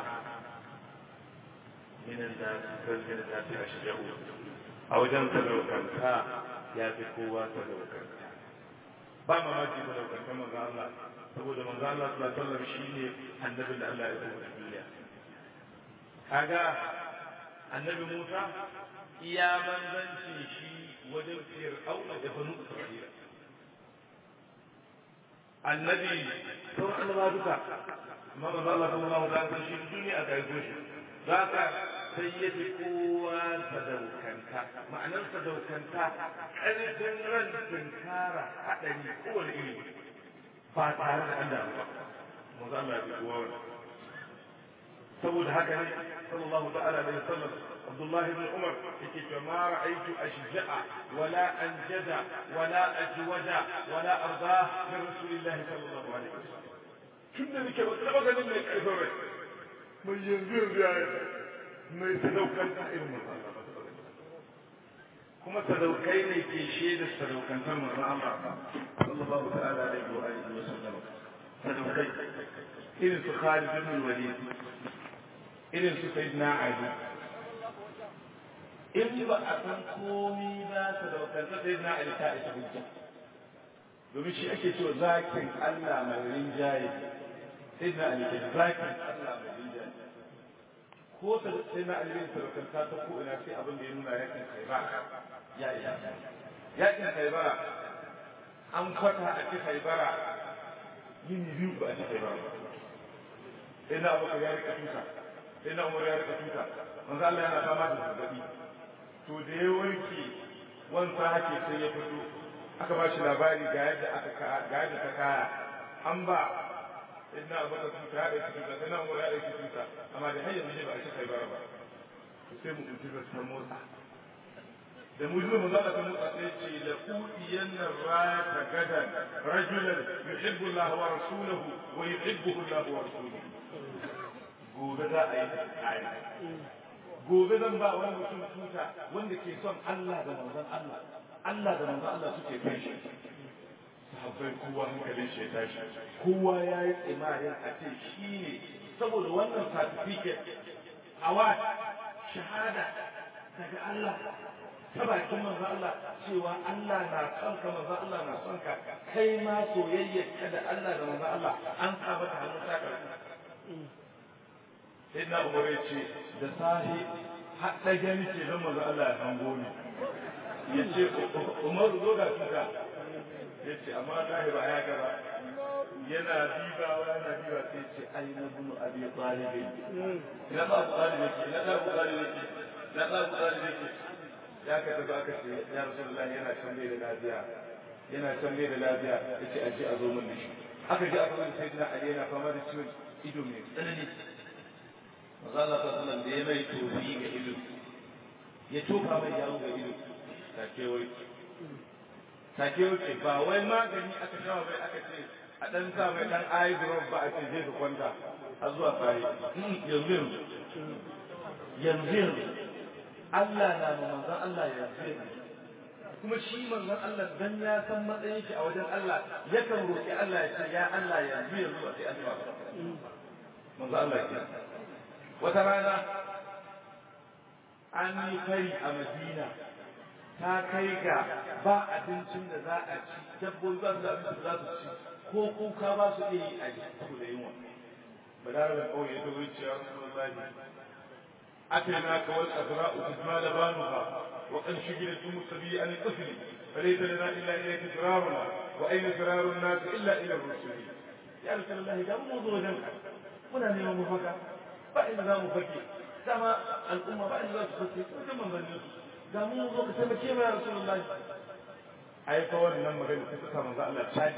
minan da kalmin da ta ashjahu a wajen sadaukanta ya fi kowa sadaukanta ba mamaki sadaukanta manzo Allah saboda manzo Allah sallallahu alaihi wasallam shine annabin da Allah ya kuma duniya kaga annabi Musa iya manzanci shi wajen fir'auna da banu isra'ila annabi sauran annaba duka amma manzo Allah sallallahu alaihi wasallam shi duniya aka yi shi zaka sai ya fi kowa sadaukanta ma'anar sadaukanta ƙarfin ran tunkara haɗari kowane iri ba tare da an damu ba manzo Allah ya fi kowa wannan saboda haka ne sallallahu ta'ala alaihi wasallam عبد الله بن عمر يقول ما رأيت أشجع ولا أنجد ولا أجود ولا أرضاه من رسول الله صلى الله عليه وسلم كنا بك بطلبة من الكفر من ينزل بآية من يتدوكا إلى الله kuma sadaukai ne ke shaida sadaukantar manzon Allah sallallahu ta'ala alaihi wa alihi wa sallam sadaukai irin su Khalid ibn Walid irin su Sayyidina Ali in ba a san komi ba ta da wakanta sai na alita ita hujja domin shi ake cewa zakin Allah mai rinjaye sai na alita zakin Allah mai rinjaye ko ta sai na alita sarkanta ta ko ina sai abin da ya nuna yakin khaibara ya iya yakin khaibara an kwata a ci khaibara yin biyu ba a ci khaibara sai na abu ya rika tuta sai na umar ya rika tuta manzo Allah yana fama da zazzabi to da ya warke wansa hake sai ya fito aka ba shi labari ga yadda aka ga yadda ta kaya an ba inna abu da tuta ya ɗauki tuta sai na umar ya ɗauki tuta amma da har yanzu ba a ci kai bara ba to sai mu kunci ta motsa da mu zuwa za ta motsa sai ce la udiyanna rata gadan rajulan yuhibbu Allah wa rasuluhu wa yuhibbuhu Allah wa rasuluhu gobe za a yi tsari gobe zan ba wani mutum tuta wanda ke son Allah da manzon Allah Allah da manzon Allah suke kai shi sahabbai kowa hankalin shi ya tashi kowa ya yi tsimarin a ce shi ne saboda wannan certificate award shahada daga Allah ta bakin manzo Allah cewa Allah na son ka manzo Allah na son ka kai ma soyayyar ka da Allah da manzo Allah an sa mata hannun sa sai na umar ya ce da sahi har da gani ce don manzo Allah ya hango ni ya ce umar zo ga tuka ya ce amma lahi ba ya gaba yana dibawa yana diba sai ce ai na bunu abi talibin na ba abu talibin ke na ba abu talibin ke na ba abu talibin ke ya ka tafi aka ce ya rasulullah yana can bai da lafiya yana can bai da lafiya ya ce aje a zo min da shi aka ji aka zo sai na ali yana fama da ciwon ido mai tsanani maza Allah sallallahu da ya mai tofi ga ido ya tofa mai yawo ga ido take wai take wuce ba wai magani aka shawa mai aka ce a dan sa mai dan eye drop ba a ce je ka kwanta har zuwa sai yanzu yanzu yanzu yanzu Allah na ma manzon Allah yanzu yanzu kuma shi manzon Allah dan ya san matsayin shi a wajen Allah yakan roki Allah ya ce ya Allah yanzu yanzu a sai an ba manzon Allah ya wata rana an yi fari a Madina ta kai ga ba abincin da za a ci dabbobi ba su da abincin da za su ci ko kuka ba su iya yi a ji saboda yunwa balarabar ƙauye ta wuce ya rasu wallahi أتيناك والأزراء تسمى لبانها وقد شجرت سبي عن الطفل فليس لنا إلا إليك فرارنا وأين فرار الناس إلا إلى الرسل يا رسول الله ده موضوع جنك muna neman mafaka ba inda za mu fake dama al'umma ba inda za su fake ko da manzanni da mu zo ka taimake mu ya rasulullahi ai fa wannan magana ta saka manzo Allah tani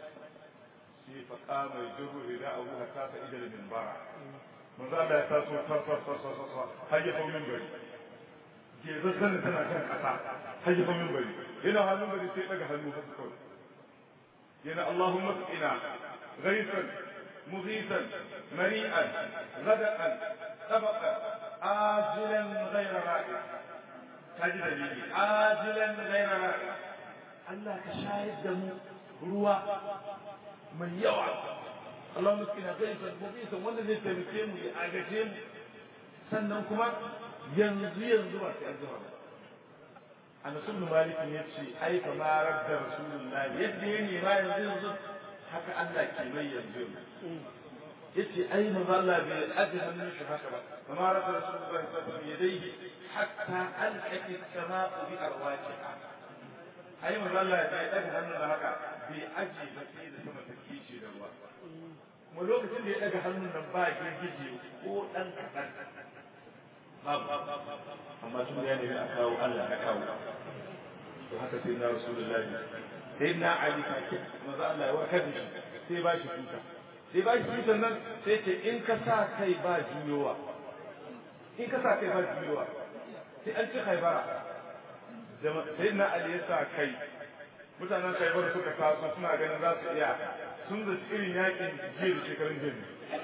shi fa qama yajru rida'ahu hatta sa'ida al-minbara manzo Allah ya taso far far far far far har ya fa minbari ke zan tana kan kasa har ya fa minbari yana hannun bari sai daga hannu haka kawai yana Allahumma ina غيثا مغيثا مريئا غدقا طبقا آجلا غير رائع kaji dalili ajilan gaira ra'i Allah ka shayar da mu ruwa mai yawa Allah muskina gaisa mubisa wanda zai taimake mu ya agaje mu sannan kuma yanzu yanzu ba sai an jima ba Anas ibn Malik ya ce ai fa ma radda Rasulullah yadda ya nema yanzu yanzu haka Allah ke mai yanzu yace ai manzo Allah bai aje hannun shi haka ba kama rafa rasulullahi sallallahu alaihi wasallam yadayhi hatta alqat as-sama'u bi arwajiha ai manzo Allah bai aje hannun da haka bai aje ba sai da sama ta kice da ruwa kuma lokacin da ya daga hannun nan ba girgije ko dan kadan babu amma tun ya nemi a kawo Allah ya kawo to haka sai na rasulullahi sai na ali manzo Allah ya warkar da shi sai ba shi tuta sai ba shi tutan nan sai ce in ka sa kai ba juyowa in ka sa kai ba juyowa sai an ci haibara sai na ali ya sa kai mutanen khaibar suka taso suna ganin za su iya sun da irin yakin jiya da shekarun jiya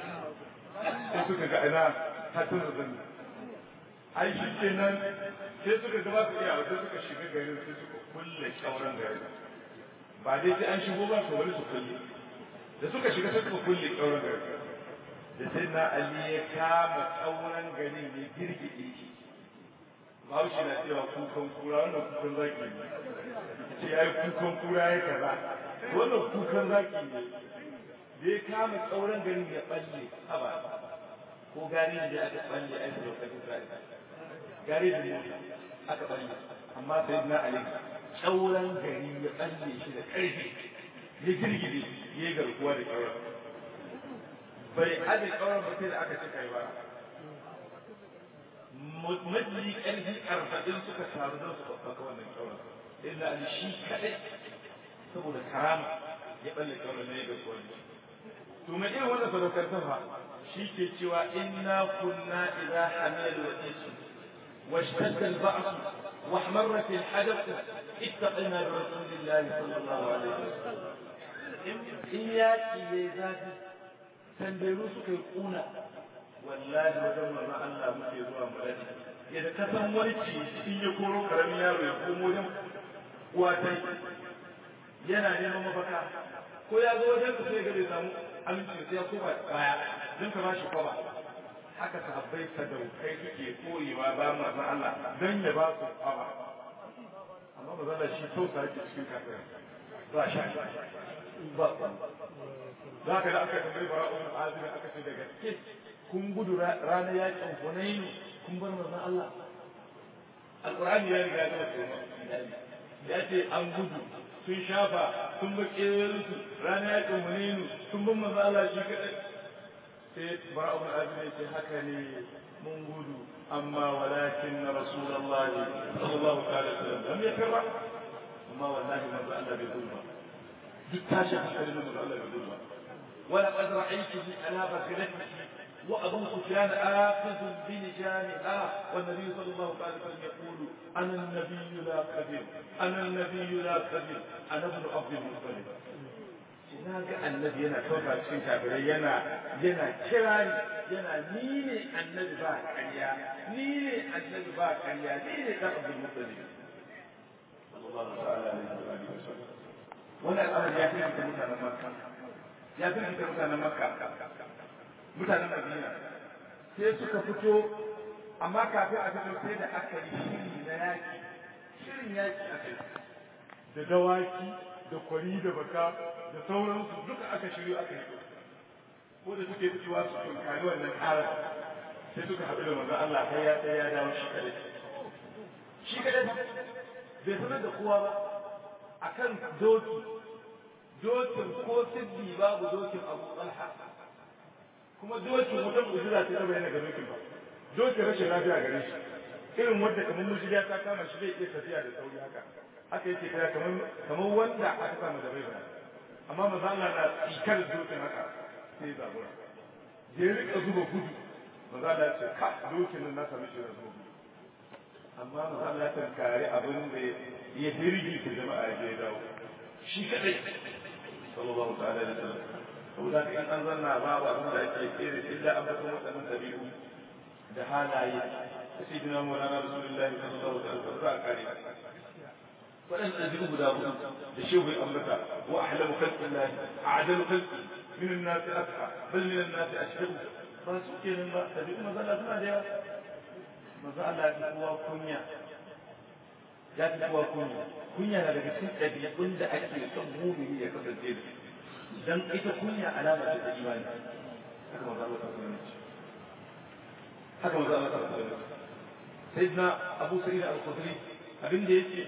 sai suka ga ina hatun da zanni ai shi kenan sai suka ga ba su iya sai suka shiga garin sai suka kulle kyauran garin ba dai sai an shigo ba su wani su kulle da suka shiga sai suka kulle kyauran garin da sai na ali ya kama kyauran garin ya girgide shi Bahaushe na cewa kukan kura wannan kukan zaki ne ce ya yi kukan kura ya kaza wannan kukan zaki ne da ya kama tsauran garin ya balle haba ko gari da aka balle a yi lokacin sa gari da mota aka balle amma sai na ali tsauran gari ya balle shi da ƙarfi ya girgide ya yi garkuwa da ƙauran bai aje ƙauran ba sai da aka ci kai ba maji ƙarfi arba'in suka taru don su babbaka wannan ƙauran illa ali shi kaɗai saboda karama ya balle ƙauran ne ga kowa to mai irin wannan sadaukar fa shi ke cewa inna kunna idza hamil wa isu واشتد البعث واحمرت الحدث اتقنا برسول الله صلى الله عليه وسلم إياكي يزاد تنبيرو سكي قونا والله وجل ما الله مكي زوا ملدي yadda ka san wani ci in ya koro karamin yaro ya komo wajen watai yana neman mafaka ko ya zo wajen ka sai ga bai samu aminci sai ya koma baya don ka bashi kwaba haka sahabbai sadaukai suke koyewa ba manzon Allah don ya ba su kwaba amma manzon Allah shi tausa yake cikin kafirai ba sha ba za ka da aka tambayi bara'un azumi aka ce daga gaske kun gudu ranar yakin hunainu kun bar manzon Allah alqur'ani ya riga ya tsoro ya ce an gudu sun shafa sun ba kewayensu ranar yakin hunainu sun bar manzon Allah shi kadai sai bara'un azumi ya ce haka ne mun gudu amma walakin rasulullahi sallallahu alaihi wasallam lam yakra amma wallahi manzon Allah bai gudu ba duk tashin hankalin manzon Allah bai gudu ba ولقد رأيته على بخلته وأبو سفيان آخذ بلجامها والنبي صلى الله عليه وسلم يقول أنا النبي لا كذب أنا النبي لا كذب أنا ابن عبد المطلب na ga annabi yana kauta cikin kafirai yana yana kirari yana ni ne annabi ba ƙarya ni ne annabi ba ƙarya ni ne dan abdul muttalib sallallahu alaihi wa sallam wannan al'amari ya fi mutanen makka ya fi da mutanen makka mutanen madina sai suka fito amma kafin a fito sai da aka yi shiri na yaki shirin yaki aka yi da dawaki da kwari da baka da sauransu duka aka shiryo aka yi ko da suke fitowa su tunkari wannan ƙara sai suka haɗu da manzon Allah sai ya sai ya dawo shi kadai shi kadai bai sanar da kowa ba akan doki dokin ko siddi babu dokin abu talha kuma dokin wata mu'jiza ce ta bayyana ga dokin ba dokin rashin lafiya gare shi irin wanda kamar mujiya ta kama shi zai iya tafiya da sauri haka haka yake kira kamar kamar wanda aka samu da bai amma maza Allah na tsikar dokin haka sai zabura ya rika zuba gudu maza Allah ya ce ka dokin nan na sami shi da zuba gudu amma maza Allah ya tankare abin da ya dirgi ta jama'a ya dawo shi kadai sallallahu ta'ala alaihi wasallam saboda in an zanna babu abin da ake kere illa an basu waɗannan dabi'u da halaye da sayyidina maulana rasulullahi sallallahu alaihi wasallam za a kare waɗannan dabi'u guda hudu da shehu ya ambata wa ahlamu khalqillahi a'dalu khalqi min an-nas asfa bal min an-nas ashhadu ba su kenan ba dabi'u maza Allah suna da yawa maza Allah ya fi kowa kunya ya fi kowa kunya kunya na daga cikin ɗabi'un da ake son mumini ya kasance da dan ita kunya alama ce ta imani haka maza Allah ta kunya ce haka maza Allah ta kunya ce sayyidina Abu Sa'id al-Khudri abin da yake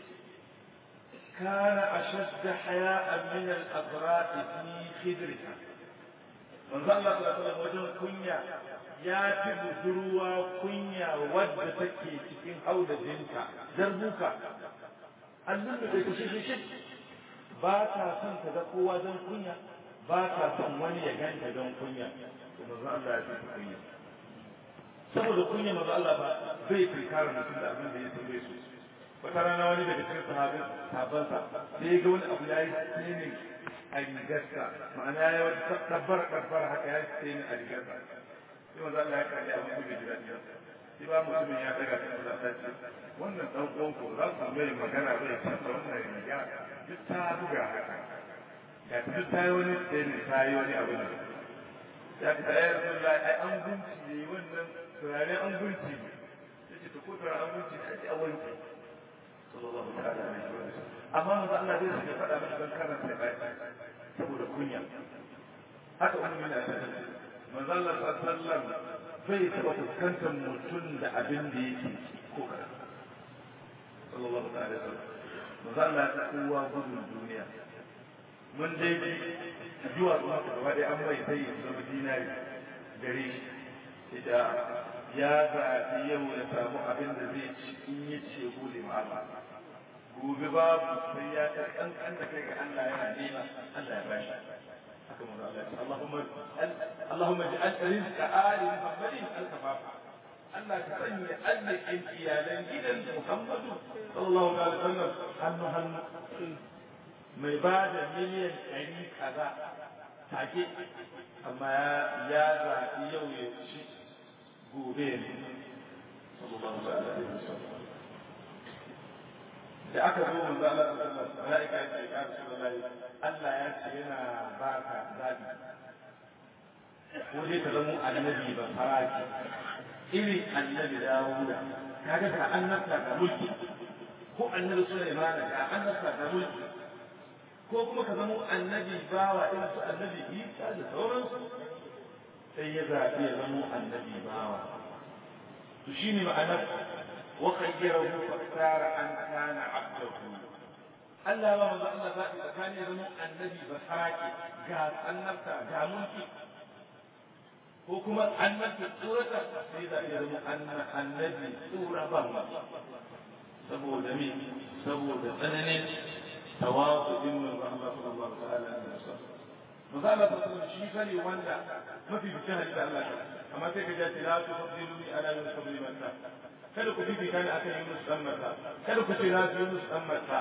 كان أشد حياء من الأبراء في خدرها من ظل الله صلى الله عليه وسلم كنيا ya fi budurwa kunya wadda take cikin hauda jinta zarbuka allun da take shi ba ta son ta ga kowa don kunya ba ta son wani ya ganta don kunya to manzo Allah ya fi kunya saboda kunya manzo Allah ba zai kirkara mutum da abin da ya tambaye su wata rana wani daga cikin sahabin sahabbansa sai ya ga wani abu ya yi tsinin a rigarsa ma'ana ya yi wata dabbar dabbar haka ya yi tsinin a rigarsa sai manzo Allah ya kalli abin da bai ji daɗi ba sai ba mutumin ya daga ta kula ta ce wannan dan uwan ku za ku mai magana bai canza wannan riga duk ta buga haka ya ta duk ta yi wani tsinin ta yi wani abu ne ya ta ya rasu ai an gunci ne wannan turare an gunci ne ya ce ta ko turare an gunci ne ake a wanke sallallahu ta'ala alaihi wa sallam amma manzo Allah zai sake faɗa masa dan karanta bai saboda kunya haka ummu mina ta ce manzo Allah sallallahu bai taɓa fuskantar mutum da abin da yake ko kada sallallahu ta'ala alaihi wa sallam manzo Allah ta kowa gudun duniya mun dai ji zuwa zuwa gaba ɗaya an mai sai ya zama dinari gare shi ita ya zaɓi yau ya samu abin da zai ci in ya ce gode ma Allah gobe babu sai ya ta kankan da kai ga Allah yana nema Allah ya bashi haka mun Allah ya Allahumma Allahumma ja'al rizqa ali Muhammadin al-kafafa Allah ka sanya arzikin iyalan gidan Muhammadu sallallahu alaihi wasallam hannu hannu mai ba da miliyan ɗari kaza take amma ya zaɓi yau ya ci gobe ne sallallahu alaihi wasallam da aka zo manzo Allah sallallahu alaihi wasallam malaika ya ce ya Rasulullah rasulullahi Allah ya ce yana baka zabi ko dai ka zama annabi ba faraki irin annabi Dawuda kaga ka annabta ga mulki ko annabi Sulaiman ga annabta ga mulki ko kuma ka zama annabi bawa irin su annabi Isa da sauransu sai ya zaɓi ya zama annabi bawa to shine ma'anar wa khayyarahu faktara an kana abdahu Allah ba manzo Allah zaɓi tsakanin ya zama annabi ba sarake ga annabta ga mulki ko kuma annabta tsorata sai zaɓi ya zama annabi tsora ba saboda me saboda tsananin tawazu din manzo Allah sallallahu alaihi wasallam manzo Allah sallallahu shi kare wanda mafi bikin hadisi Allah amma sai ka ji ta la tufaddilu ala min qabli man kada ku fifita ni akan Yunus dan Matta kada ku ce na fi Yunus dan Matta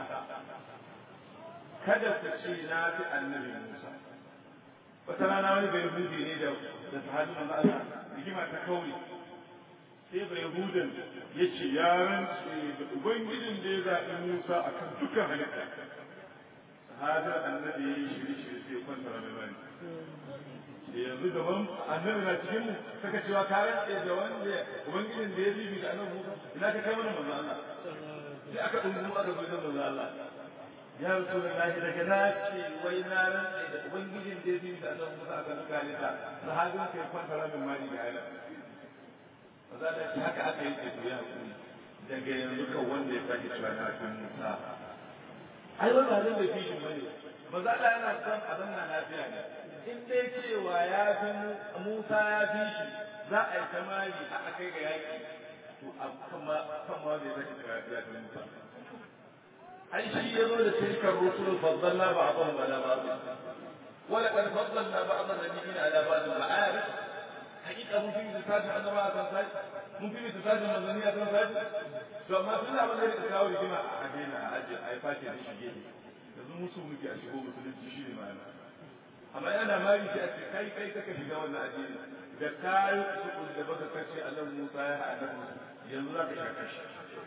kada ku ce na fi annabi Musa wata rana wani bai hudu ne da da sahabi manzo Allah rigima ta kauri sai bai hudan ya ce ya rantse da ubangijin da ya zaɓi Musa akan dukkan halitta sahabin annabi ya yi shiri-shiri sai kwanta rame bani yanzu gaban annabi na cikin mu saka cewa ka rantse da wanda ubangijin da ya bibi da annabi Musa ina ka kai mana manzo Allah sai aka dungu aka zo da manzo Allah ya rasulullahi daga na ce wai na rantse da ubangijin da ya bibi da annabi Musa aka nuka lita sahabin sai kwanta rame bani da ayyana maza da haka aka yi ce ya hakuri daga yanzu kan wanda ya sake cewa na fi Musa ai wannan abin da fishin bane maza da yana son abin na lafiya ne in dai cewa ya fi Musa ya fi shi za a yi tamari a akai ga yaki to kama kama da zai ka ya fi Musa ai shi ya zo da tilkar rusul faddalna ba'dhum ala ba'd wala qad faddalna ba'd an-nabiyina ala ba'd al-ma'arif hakika mun fi misalin annaba a kan sai mun fi misalin manzanni a kan sai to amma tun da abin da ya kawo rigima a daina a ajiye a yi fashe da shige yanzu musu muke a shigo musulunci shi ne ma'ana amma yana mari sai a ce kai kai kaka shiga wannan addini da kayi su da baka kace Allah Musa ya haɗa yanzu za ka shaka shi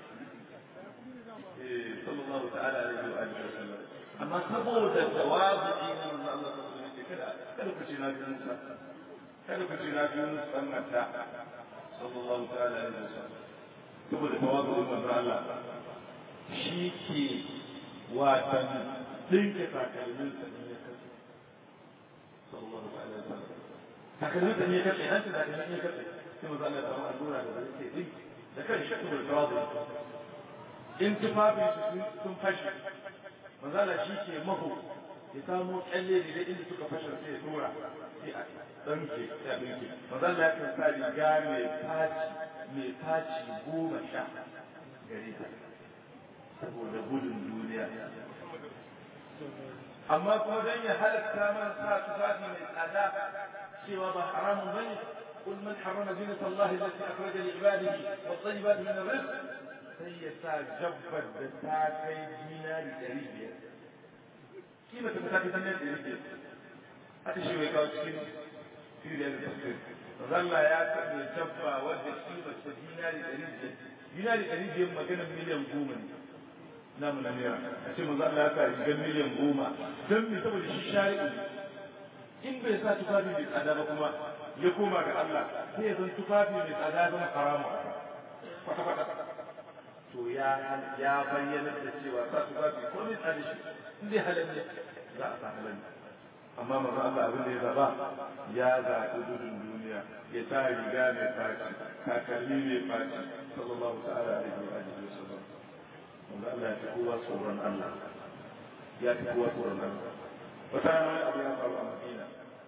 eh sallallahu ta'ala alaihi wa alihi wa sallam amma saboda tawazu ne manzo Allah sallallahu alaihi wa sallam kada kada ku ce na bi Musa kada ku ce na bi Musa dan mata sallallahu ta'ala alaihi wa sallam saboda tawazu ne manzo Allah shi ke watan dinke takalmin sa ne ya kasu sallallahu alaihi wa sallam takalmin sa ne ya kasu an ta takalmin ya kasu sai manzo Allah ya samu allura da zai ce dinki da kan shi saboda tawazu in tufafi su sun fashe manzala shi ke maho ya samo kyalle ne da inda suka fashe sai ya tura sai a ɗanke sai a ɗinke manzala ya kan sa riga mai faci mai faci goma sha gare ta saboda gudun duniya amma kuma don ya halatta man sa tufafi mai tsada cewa ba haramun bane قل من حرم زينة الله التي أخرج لعباده والطيبات من الرزق sai ya sa jabbar da ta kai dinari ɗari biyar. Kima ta ta kai dinari ɗari biyar. Haka shi wai kawo cikin Siriya da Tafsir. Zalla ya sanya jabba wadda kima ta dinari ɗari biyar. Dinari ɗari biyar maganar miliyan goma ne. Namu na naira. A ce manzo Allah ya sa rigar miliyan goma. Don me saboda shi shari'u ne. In bai sa tufafi mai tsada ba kuma ya koma ga Allah sai ya zan tufafi mai tsada zama haramu kwata-kwata. to ya ya bayyana da cewa sa su zafi ko ne tsari shi in dai halin ne za a sa halin amma manzo Allah abin da ya zaba ya zaɓi gudun duniya ya sa riga mai faci takalmi mai faci sallallahu ta'ala alaihi wa alihi wa sallam manzo Allah ya fi kowa tsoron Allah ya fi kowa tsoron Allah wata rana wani abu ya faru a Madina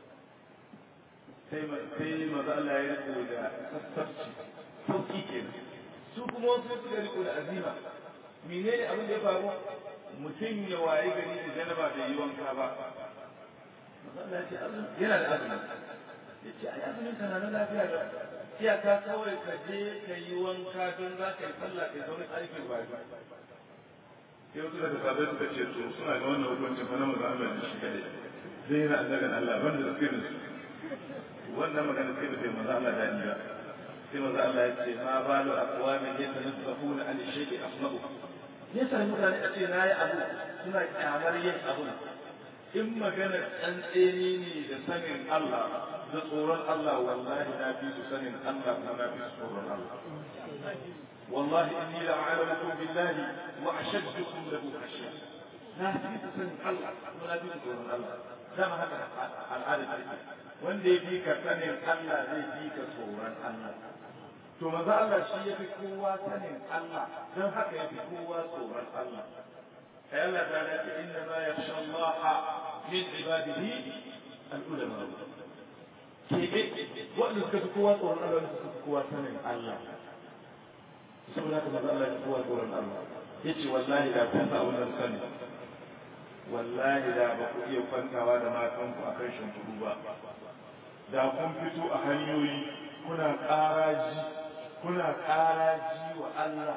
sai sai manzo Allah ya riko da sassabci sauki kenan su kuma wasu suka riko da azima menene abin da ya faru mutum ya waye gari da janaba da yi wanka ba yana da azumi ya ce ai azumin ka na lafiya da iyaka kawai ka je ka yi wanka don za ka yi sallah ka zaune aikin ba sai wasu daga sabai suka ce to suna ga wannan hukuncin fa na maza Allah da shi kadai zai yana annabin Allah banda da sirrin su wannan magana sai da sai maza Allah da ni ba sai maza Allah ya ce ma balu aqwamin yatanaffahuna an shay'i asma'u yasa mutane a ce nayi abu suna kyamar yin abun in maganar tsantseni ne da sanin Allah da tsoron Allah wallahi na fi su sanin Allah kuma na fi su tsoron Allah wallahi inni la a'lamukum billahi wa ashaddukum lahu khashya na fi su sanin Allah kuma na fi su tsoron Allah dama haka al'ada take wanda ya fi ka sanin Allah zai fi ka tsoron Allah to maza Allah shi ya fi kowa sanin Allah don haka ya fi kowa tsoron Allah ai Allah ta ce inna ma yakhsha Allah min ibadihi al-ulama kebe wanda suka fi kowa tsoron Allah suka fi kowa sanin Allah saboda haka maza Allah ya fi kowa tsoron Allah yace wallahi da kun sa wannan sani wallahi da ba ku iya kwantawa da matanku a kan shimfiɗu ba da kun fito a hanyoyi kuna ƙaraji kuna ƙaraji wa Allah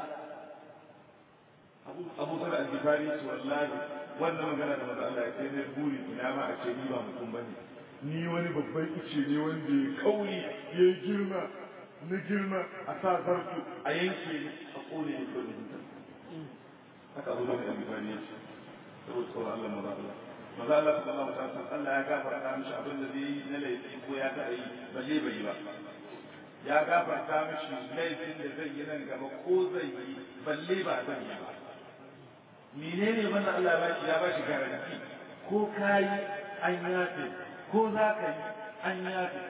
abu zara al-gifari ce wallahi wannan magana da maza Allah sai na buri ina ma a ce ni ba mutum bane ni wani babban ice ne wanda ya kauri ya girma na girma a sa zartu a yanke a kone ne kone haka abu zara al-gifari ya ce saboda tsoron Allah maza Allah maza Allah sallallahu alaihi wasallam Allah ya gafarta mishi abin da zai yi na laifi ko ya taɓa yi balle bai yi ba ya gafarta mishi laifin da zai yi nan gaba ko zai yi balle ba zai yi ba menene wannan Allah ba shi ya ba shi garanti ko kayi an yafe ko za ka yi an yafe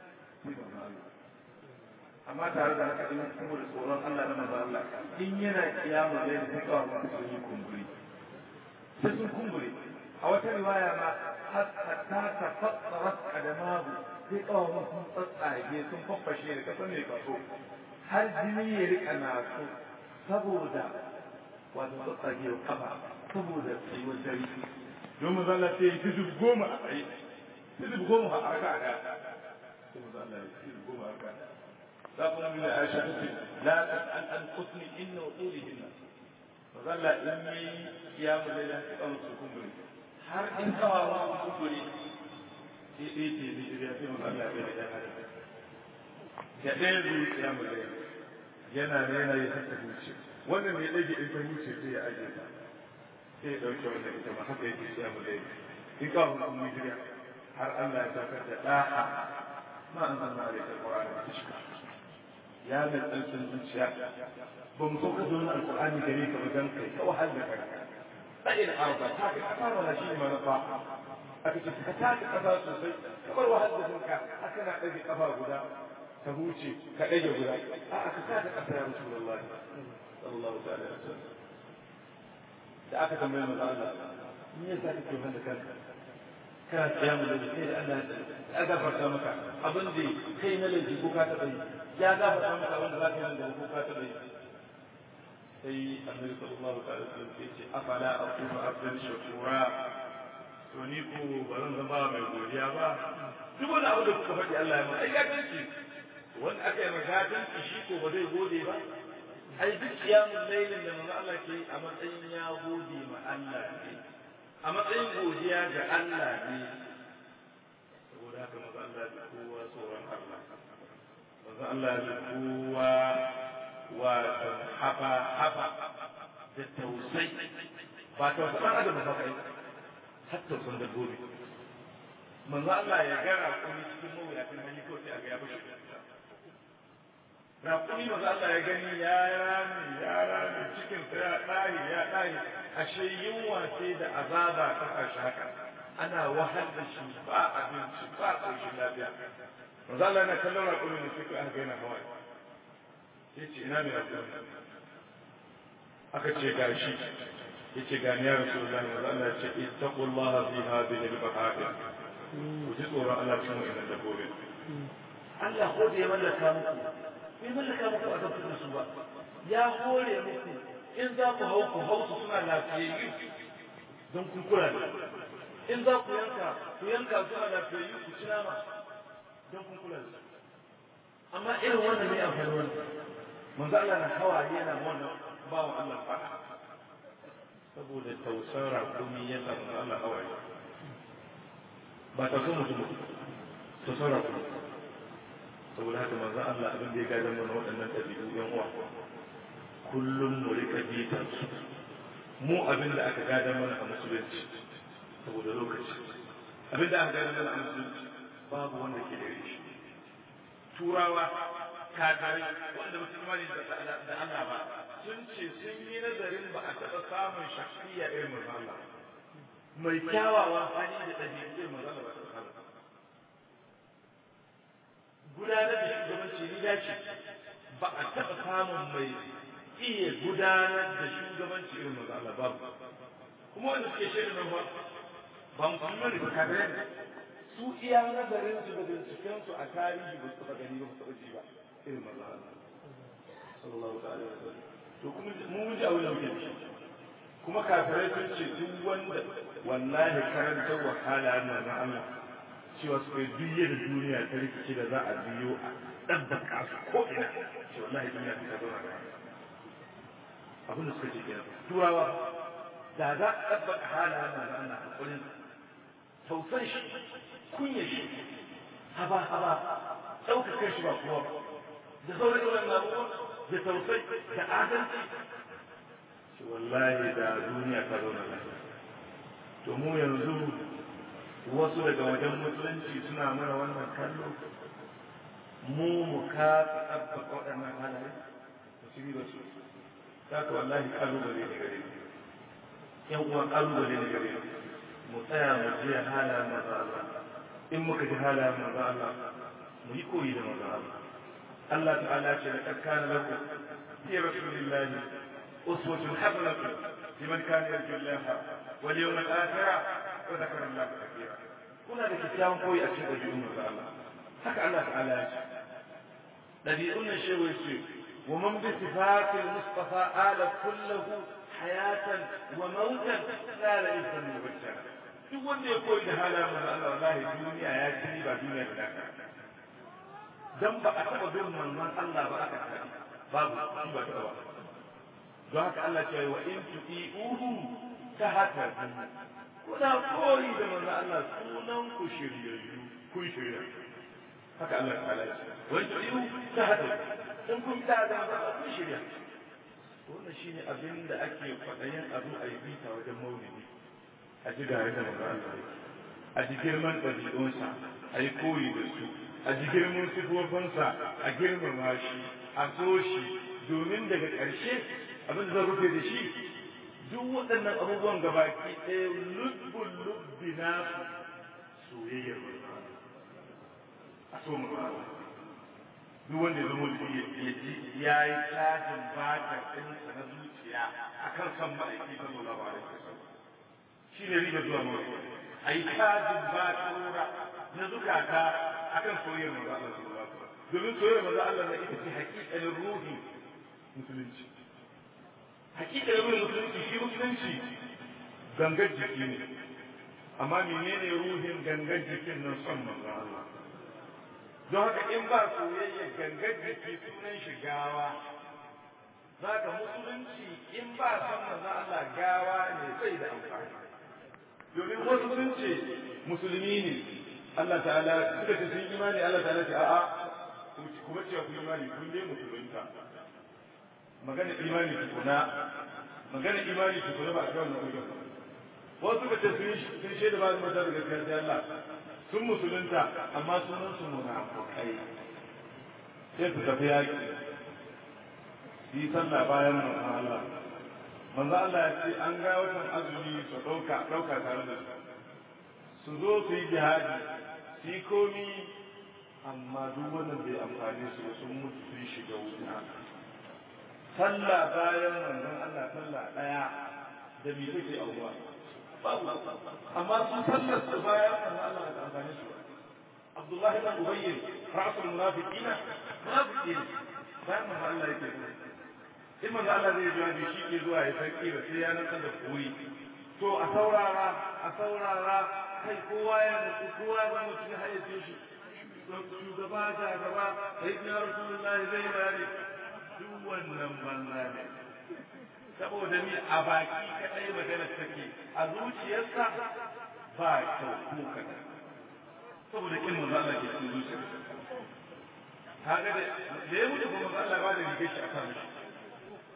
amma tare da haka in kuma da tsoron Allah na maza Allah in yana kiyamu da yadda ta kawo sun yi kumburi sai sun kumbure a wata riwaya ma hatta ta fassara kadamahu sai kawo sun tsatsage sun faffashe da kasan mai kaso har jini ya rika naso saboda wato tsatsage wa kafa saboda tsayuwar dare don mu zalla sai yi duk goma a tsaye duk goma a raka a sai mu zalla ya duk goma a raka za ku nan da Aisha ta ce la tas'al an qutni inna ulihinna mazalla in yi ya mu da yan kan su kumburi har in kawa ma su kumburi sai dai ce ne da sai mazalla ya da yan hada da ɗaya zuwa ya mu da yana ne yana yi haka huce wannan ne ɗage in ta huce sai ya aje ta sai ya ɗauke wannan ita ma haka yake ya mu da in kawo kuma hijira har Allah ya saukar da ɗaha ma an zanna a rikar ƙwararra da shi ya mai tsantsin zuciya ba mu sauka da wani alkur'ani gare ka wajen kai ta wahal da kanka tsayin arba ta ka kasa mana shi manufa aka ce ka taka kasa sosai kamar wahal da kanka haka na ɗage kafa guda ka huce ka ɗage guda a aka taka kasa ya rasu Allah sallallahu ta'ala alaihi wasallam da aka tambaye manzo Allah me yasa kake wahal da kanka kana tsaya mu da kai da Allah ya gafarta maka abin da kai na laifi ko ka taɓa yi ya gafarta maka abin da za ka yi da ko ka taɓa yi sai annabi sallallahu alaihi wasallam ya ce afala aqulu abdan shakura to ni ko ba zan zama mai godiya ba duk wani abu da kuka faɗi Allah ya mai ai gatanci wanda aka yi magatanci shi ko ba zai gode ba ai duk kiyamun lailin da manzo Allah ke a matsayin ya gode ma Allah ne a matsayin godiya ga Allah ne saboda haka manzo Allah ya kowa tsoron Allah manzo Allah ya kowa wato hafa hafa da tausai ba tausayin ɗan adam ba kai har tausayin dabbobi manzo Allah ya ga raƙumi cikin mawuyacin hali ko sai a ga ya bashi raƙumi manzo Allah ya gani ya rami ya rami cikin sa ya ɗahi ya ɗahi ashe yunwa ce da azaba ta kashi haka ana wahal da shi ba abinci ba ƙoshin lafiya manzo Allah yana kallon raƙumi da suka aka gaina hawaye ya ce ina mai rabu aka ce ga shi ya ce ga ya rasu da ne Allah ya ce ittaqullah fi hadhihi al-baha'ir ku ji tsoron Allah cikin wannan dabbobi Allah ko da ya mallaka muku bai mallaka muku a tabbata su ba ya hore muku in za ku hau ku hau su suna lafiyayyu don kun kula da in za ku yanka ku yanka suna lafiyayyu ku ci nama don kun kula da su amma irin wannan ne amfani wannan manzo Allah na hawaye yana wannan bawan Allah fada saboda tausan rakumi ya samu Allah hawaye ba tausan mutum tausan rakumi saboda haka manzo Allah abin da ya gadan mana waɗannan ɗabi'u yan uwa kullum mu rika bitan su mu abin da aka gada mana a musulunci saboda lokaci abin da aka gada mana a musulunci babu wanda ke da shi turawa kakarai wanda musulmani da Allah ba sun ce sun yi nazarin ba a taɓa samun shafiya irin manzo Allah mai kyawawan hali da ɗabi'u irin manzo Allah ba ta samu gudanar da shugabanci ni dace ba a taɓa samun mai iya gudanar da shugabanci irin manzo Allah babu kuma wanda suke shaida nan ba ba musulmani ba kakarai su iya nazarin su da binciken su a tarihi ba su taɓa gani ba su taɓa ji ba irin manzo Allah sallallahu alaihi wasallam to kuma mu mun ji abin da muke ci kuma kafirai sun ce duk wanda wallahi karanta wahala na na Allah cewa su kai duk da duniya ta rikici da za a biyo a ɗabbaka su ko ina ce wallahi duniya ta zauna da abin da suka ce kenan turawa da za a ɗabbaka halayen na Allah a kullum tausan shi kunya shi haba haba ɗaukaka shi ba kowa ba da sauran wannan abubuwan da tausayi da adalci shi wallahi da duniya ta zauna lafiya to mu yanzu wasu daga wajen musulunci suna mana wannan kallo mu mu kasa ɗabbaka waɗannan halaye ba su yi ba su za ka wallahi ƙalubale ne gare mu yan uwa ƙalubale ne gare mu mu tsaya mu je halayen maza Allah in muka ji halayen maza Allah mu yi koyi da maza Allah الله تعالى لقد كان لكم في رسول الله أسوة حسنة لمن كان يرجو الله واليوم الآخرة وذكر الله كثيرا هنا لكتاب قوي أشهد أجيهم الله حكى الله تعالى الذي قلنا شيء ويسير ومن بصفات المصطفى آل كله حياة وموتا لا لإنسا مبشرا duk wanda ya koyi da halayen manzo Allah wallahi duniya ya ci ba duniya da lafiya dan ba a taɓa bin manzon Allah ba aka taɓa babu shi ba taɓa ba don haka Allah ce wa in tu'iuhu ta haka kuna koyi da manzon Allah sunan ku shiryayyu kun shirya haka Allah ta ala ce wa in tu'iuhu ta haka in kun ta da manzon Allah kun shirya wannan shine abin da ake kwaɗayin abu a yi bita wajen maulidi a ji gare da manzon Allah a ji girman ɗabi'unsa a yi koyi da su a ji girman sifofinsa a girmama shi a so shi domin daga ƙarshe abin da zan rufe da shi duk waɗannan abubuwan gabaki ɗaya lubbun lubbi na soyayyar a so mu duk wanda ya zama ya ji ya yi cajin batar ɗinsa na zuciya akan san ma'aiki sallallahu alaihi wasallam shi ne riba zuwa mawai a yi cajin batarora na zukata akan soyayyar manzo Allah sallallahu alaihi wasallam domin soyayyar manzo Allah na ita ce hakikalin ruhi musulunci hakikalin ruhin musulunci shi musulunci gangar jiki ne amma menene ruhin gangar jikin nan son manzo Allah don haka in ba soyayya gangar jiki sunan shi gawa zaka musulunci in ba son manzo Allah gawa ne sai da amfani domin wasu sun ce musulmi ne Allah ta'ala suka ce sun imani Allah ta'ala ce a'a kuma cewa ku imani kun dai musulunta magana imani tukuna magana imani tukuna ba a kai wannan hujjar wasu suka ce sun sun shaida ba su mata da gaskiya sai Allah sun musulunta amma sunan su munafukai sai su tafi yaki yi sallah bayan manzon Allah manzo Allah ya ce an ga watan azumi su dauka dauka tare da su su zo su yi jihadi su yi komi amma duk wannan bai amfani su sun mutu sun shiga wuta sallah bayan manzon Allah sallah daya da me take auwa amma su sallar su bayan manzon Allah ba ta amfani su Abdullah ibn Ubayy ra'sul munafiqina munafiqin bayan manzon Allah yake in manzon Allah zai jawabi shi ke zuwa ya san kira sai ya nan da kuri to a saurara a saurara kai kowa ya mutu kowa ya mutu ya hayyace shi shugaba ta gaba sai na rasulullahi zai bari duk wannan banza ne saboda ni a baki kadai magana take a zuciyarsa ba kyau ko kaɗan saboda kin manzo Allah ke cikin zuciyarsa kaga da da ya mutu kuma manzo Allah ba da rike shi a kan shi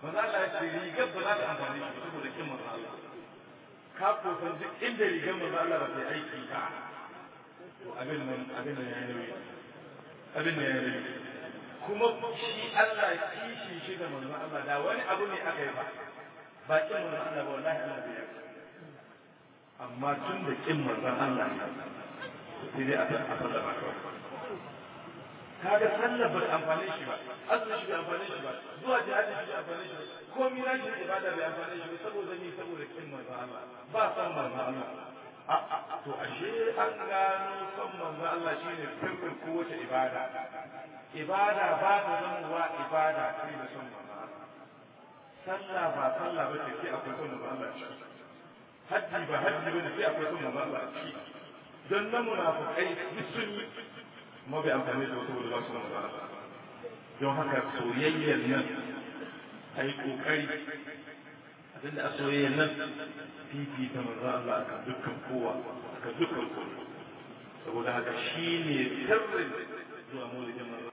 manzo Allah ya ce rigar ba za ta amfani shi saboda kin manzo Allah ka ko san duk inda rigar manzo Allah ba ta aiki ba abin nan abin nan ya yi abin nan ya yi kuma shi Allah kishi shi da manzo Allah da wani abu ne aka yi ba ba kin manzo Allah ba wallahi Allah bai yi amma tun da kin manzo Allah sai dai a sallama kawai kaga sallar bai amfane shi ba azumi shi bai amfane shi ba zuwa jihadi shi bai amfane shi ba komai na shi ibada bai amfane shi ba saboda ni saboda kin manzo Allah ba san manzo Allah to ashe an gano son manzo Allah shine sirrin kowace ibada ibada ba ta zamowa ibada sai da son manzo Allah sallah ba sallah ba ce sai akwai son manzo Allah ci hajji ba hajji ba sai akwai son manzo Allah ci don nan munafikai duk sun yi kuma bai amfani da wasu wuri ba su manzo Allah don haka soyayyar nan ai kokari abinda a soyayyar nan fifita manzo Allah akan dukkan kowa akan dukkan kowa saboda haka shine sirrin zuwa maulidin manzo